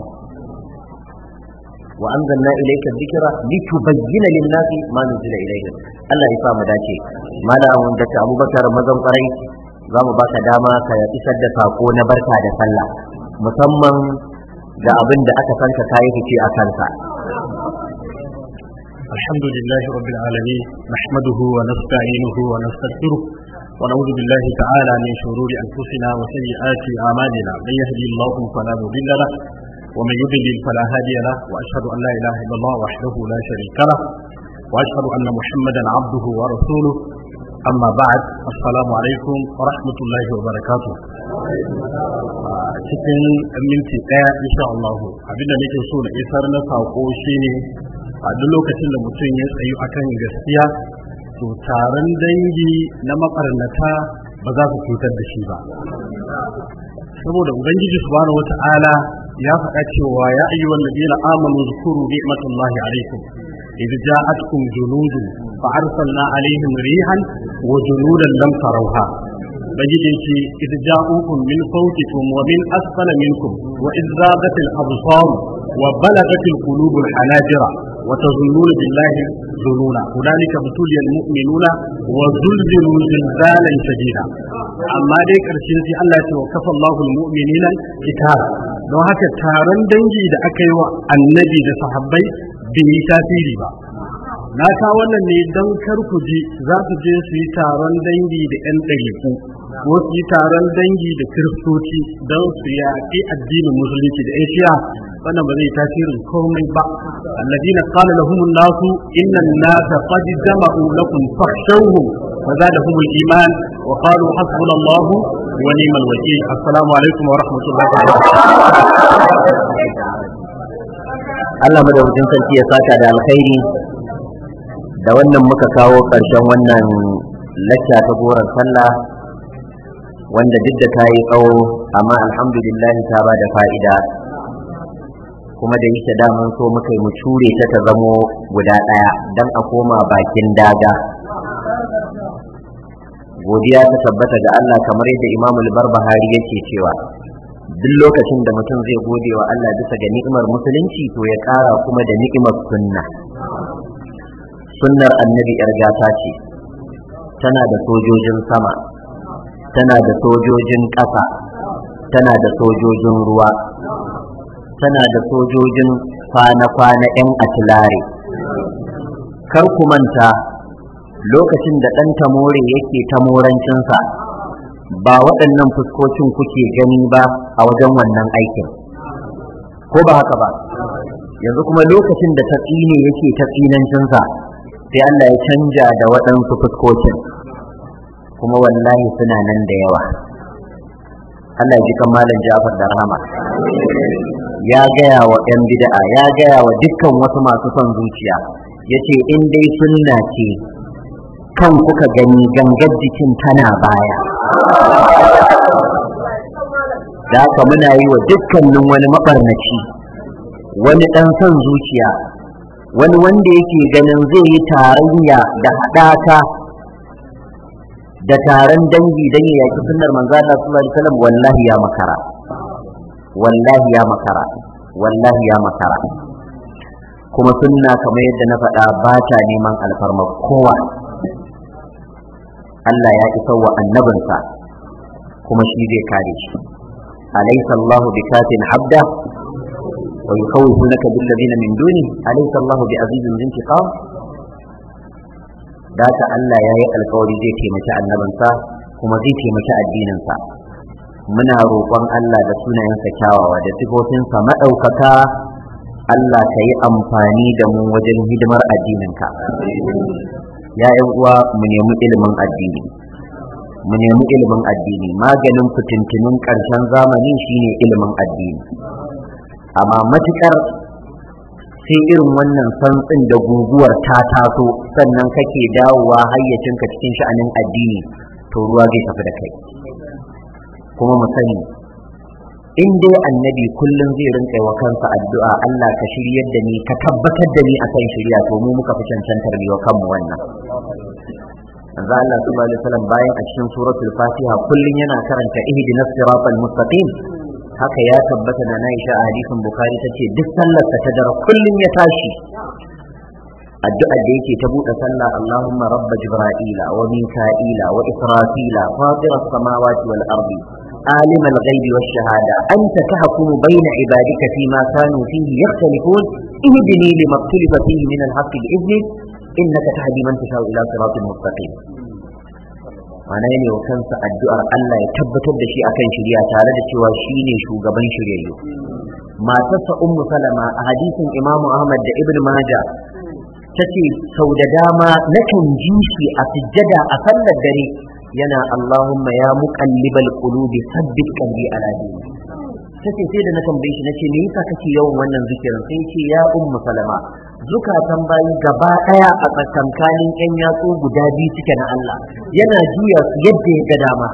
wa anzalna ilayka dhikra litubayyana lin-nasi ma nuzila ilayhim Allah ya sa mu dace malamin da Abubakar mazan kwarai za mu baka dama ka isar da sako na barka da sallah musamman ga abin da aka san ka kayi fice a kansa الحمد لله رب العالمين نحمده ونستعينه ونستغفره ونعوذ بالله تعالى من شرور انفسنا وسيئات اعمالنا من يهدي الله فلا مضل له ومن يضلل فلا هادي له واشهد ان لا اله الا الله وحده لا شريك له واشهد ان محمدا عبده ورسوله amma ba'ad assalamu alaikum wa rahmatullahi wa barakatuh cikin minti daya insha Allah abinda nake so na isar na sako shine a duk lokacin da mutum ya tsayu akan gaskiya to taron dangi na makarnata ba za su cutar da shi ba saboda ubangiji subhanahu wata'ala ya faɗa cewa ya ayyuhal ladina amanu zkuru ni'matallahi alaikum إذ جاءتكم جنود فأرسلنا عليهم ريحا وجنودا لم تروها بجد إذ جاءوكم من فوقكم ومن أسفل منكم وإذ زاغت الأبصار وبلغت القلوب الحناجر وتظنون بالله ظنونا هنالك ابتلي المؤمنون وزلزلوا زلزالا شديدا amma dai ƙarshen sai Allah ya ce wa kafa Allahul mu'minina kitara don haka taron dangi da aka yi wa annabi da sahabbai bai yi tasiri ba na sa wannan ne don kar ku ji za su je su yi taron dangi da 'yan ɗariku ko su yi taron dangi da kiristoci don su yaƙi addinin musulunci da asia wannan ba zai tasirin komai ba alladina qala lahum an-nasu inna an-nasa qad jama'u lakum fakhshawhum فزادهم الإيمان وقالوا حسبنا الله ونعم الوكيل السلام عليكم ورحمة الله وبركاته Allah madaukakin sarki ya saka da alkhairi da wannan muka kawo ƙarshen wannan lacca ta goron sallah wanda duk da ta yi tsawo amma alhamdulillah ta ba da fa'ida kuma da yake da mun so muka yi mu cure ta ta zamo guda ɗaya don a koma bakin daga godiya ta tabbata ga Allah kamar yadda Imam al-Barbahari yake cewa duk lokacin da mutum zai gode wa Allah bisa ga ni'imar musulunci to ya ƙara kuma da ni'imar sunna sunnar annabi yar gata ce tana da sojojin sama tana da sojojin ƙasa tana da sojojin ruwa tana da sojojin kwana-kwana 'yan atilare kar ku manta lokacin da ɗan tamore yake ta morancinsa ba waɗannan fuskocin kuke gani ba a wajen wannan aikin ko ba haka ba yanzu kuma lokacin da ta tsine yake ta tsinancinsa sai Allah ya canja da waɗansu fuskocin kuma wallahi suna nan da yawa Allah ya ji kan malam Jafar da rahama ya gaya wa ‘yan bid'a ya gaya wa dukkan wasu masu son zuciya ya ce in dai sunna ce kan kuka gani gangar jikin tana baya da haka muna yi wa dukkanin wani maɓarnaci wani ɗan son zuciya wani wanda yake ganin zai yi tarayya da haɗaka da taron dangi don ya yaki sunnar manzo Allah sallallahu alaihi wasallam wallahi ya makara wallahi ya makara wallahi ya makara kuma sunna kamar yadda na faɗa ba ta neman alfarma kowa Allah ya isa wa annabinsa kuma shi zai kare shi alaysa Allahu bikafin abda wa yukhawifunaka bil ladina min duni alaysa Allahu bi azizin intiqam da ta Allah ya yi alkawari zai taimaki annabinsa kuma zai taimaki addininsa muna roƙon Allah da sunayensa kyawawa da sifofinsa maɗaukaka Allah ka yi amfani da mu wajen hidimar addininka ya uwa mu nemi ilimin addini mu nemi ilimin addini maganin fitintunin ƙarshen zamani shine ilimin addini amma matukar sai irin wannan santsin da guguwar ta taso sannan kake dawowa hayyacinka cikin sha'anin addini to ruwa zai tafi da kai kuma mu sani in dai annabi kullum zai rinka wa kansa addu'a Allah ka shiryar da ni ka tabbatar da ni akan shirya to mu muka fi cancantar wa kanmu wannan manzo Allah sallallahu alaihi wasallam bayan a cikin suratul Fatiha kullum yana karanta ihdinas siratal mustaqim haka ya tabbata na Aisha a hadisin Bukhari tace duk sallar ta dare kullum ya tashi addu'ar da yake ta buɗe sallah Allahumma rabba jibra'ila wa mika'ila wa israfila fatira samawati wal ardi عالم الغيب والشهادة أنت تحكم بين عبادك فيما كانوا فيه يختلفون اهدني لما اختلف فيه من الحق بإذنك إنك تهدي من تشاء إلى صراط مستقيم mana ne wa kansa addu'ar Allah ya tabbatar da shi akan shirya tare da cewa shi ne shugaban shiryayyu matarsa ummu salama a hadisin imamu ahmad da ibn maja ta ce sau da dama nakan ji shi a sujjada a sallar dare yana Allahumma ya muqallibal qulubi sabbit qalbi ala dini tace sai da na tambaye shi nace me yasa kake yawan wannan zikirin sai ce ya ummu salama zukatan bayi gaba daya a tsakankanin yan yatsu guda biyu suke na Allah yana juya su yadda ya ga dama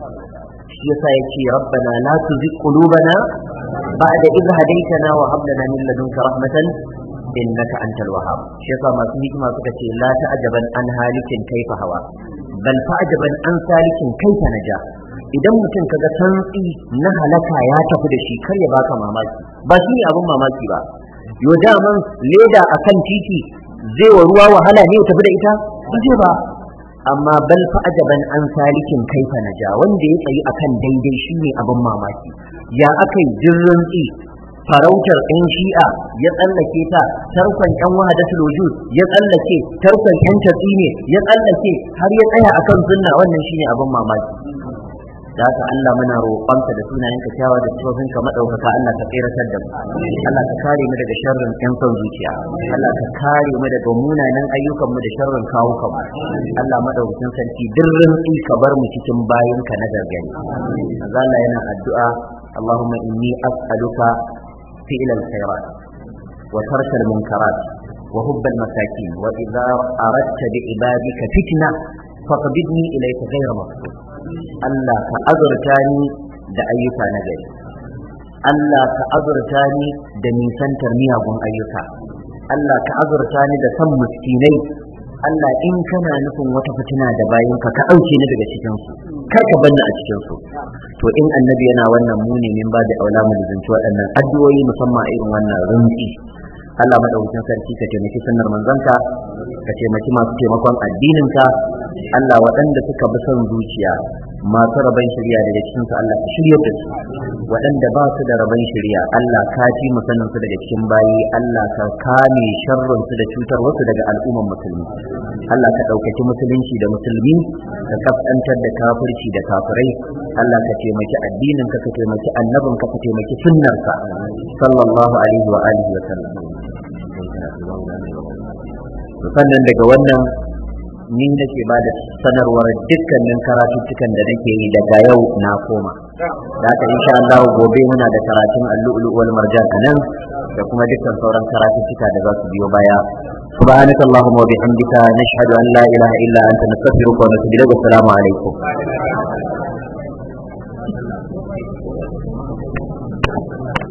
shi yasa yace rabbana la tuzigh qulubana ba'da idh hadaytana wa hab lana min ladunka rahmatan innaka antal wahhab shi yasa masu hikima suka ce la ta'jaban an halikin kaifa hawa bal fa'jaban an salikin kaifa naja idan mutum kaga santsi na halaka ya tafi da shi kar ya baka mamaki ba shi ne abin mamaki ba yo daman leda akan titi zai wa ruwa wahala ne ya tafi da ita ba zai ba amma bal fa'jaban an salikin kaifa naja wanda ya tsayi akan daidai shine abin mamaki ya akai jirrin tsi farautar ɗan shi'a ya tsallake ta tarkon ƴan wahadatul wujud ya tsallake tarkon ƴan tatsi ne ya tsallake har ya tsaya akan sunna wannan shine abin mamaki da haka Allah muna roƙonka da sunayen ka kyawa da sifofin ka madaukaka Allah ka tsiratar da mu Allah ka kare mu daga sharrin ƴan son zuciya Allah ka kare mu daga munanan ayyukan mu da sharrin kawukan mu Allah madaukakin sarki dirrin ka bar mu cikin bayin ka na gargani Allah yana addu'a اللهم إني أسألك فعل الخيرات وترك المنكرات وحب المساكين وإذا أردت بعبادك فتنة فقبضني إليك غير مفتون Allah ka azurta ni da ayyuka na gari Allah ka azurta ni da nisantar miyagun ayyuka Allah ka azurta ni da san miskinai Allah in kana nufin wata fitina da bayinka ka ɗauke ni daga cikinsu kar ka banni a cikinsu to in annabi yana wannan muni min ba da aula mu lizinci waɗannan addu'o'i musamman a irin wannan rinci Allah madaukakin sarki ka taimaki sunnar manzanka ka taimaki masu taimakon addininka Allah waɗanda suka bi son zuciya masu rabon shari'a daga cikin su Allah ka shiryar da su waɗanda ba su da rabon shari'a Allah ka ci mu sanin su daga cikin bayi Allah ka kame sharrin su da cutar wasu daga al'umman musulmi Allah ka ɗaukaki musulunci da musulmi ka kaskantar da kafirci da kafirai Allah ka taimaki addinin ka ka taimaki annabin ka ka taimaki sunnarsa sallallahu alaihi wa alihi wa sallam sannan daga wannan ni nake ba da sanarwar dukkanin karatuttukan da nake yi daga yau na koma da haka insha Allah gobe muna da karatun al-lu'lu wal marjan anan da kuma dukkan sauran karatuttuka da za su biyo baya سبحانك اللهم وبحمدك نشهد ان لا اله الا انت نستغفرك ونتوب اليك والسلام عليكم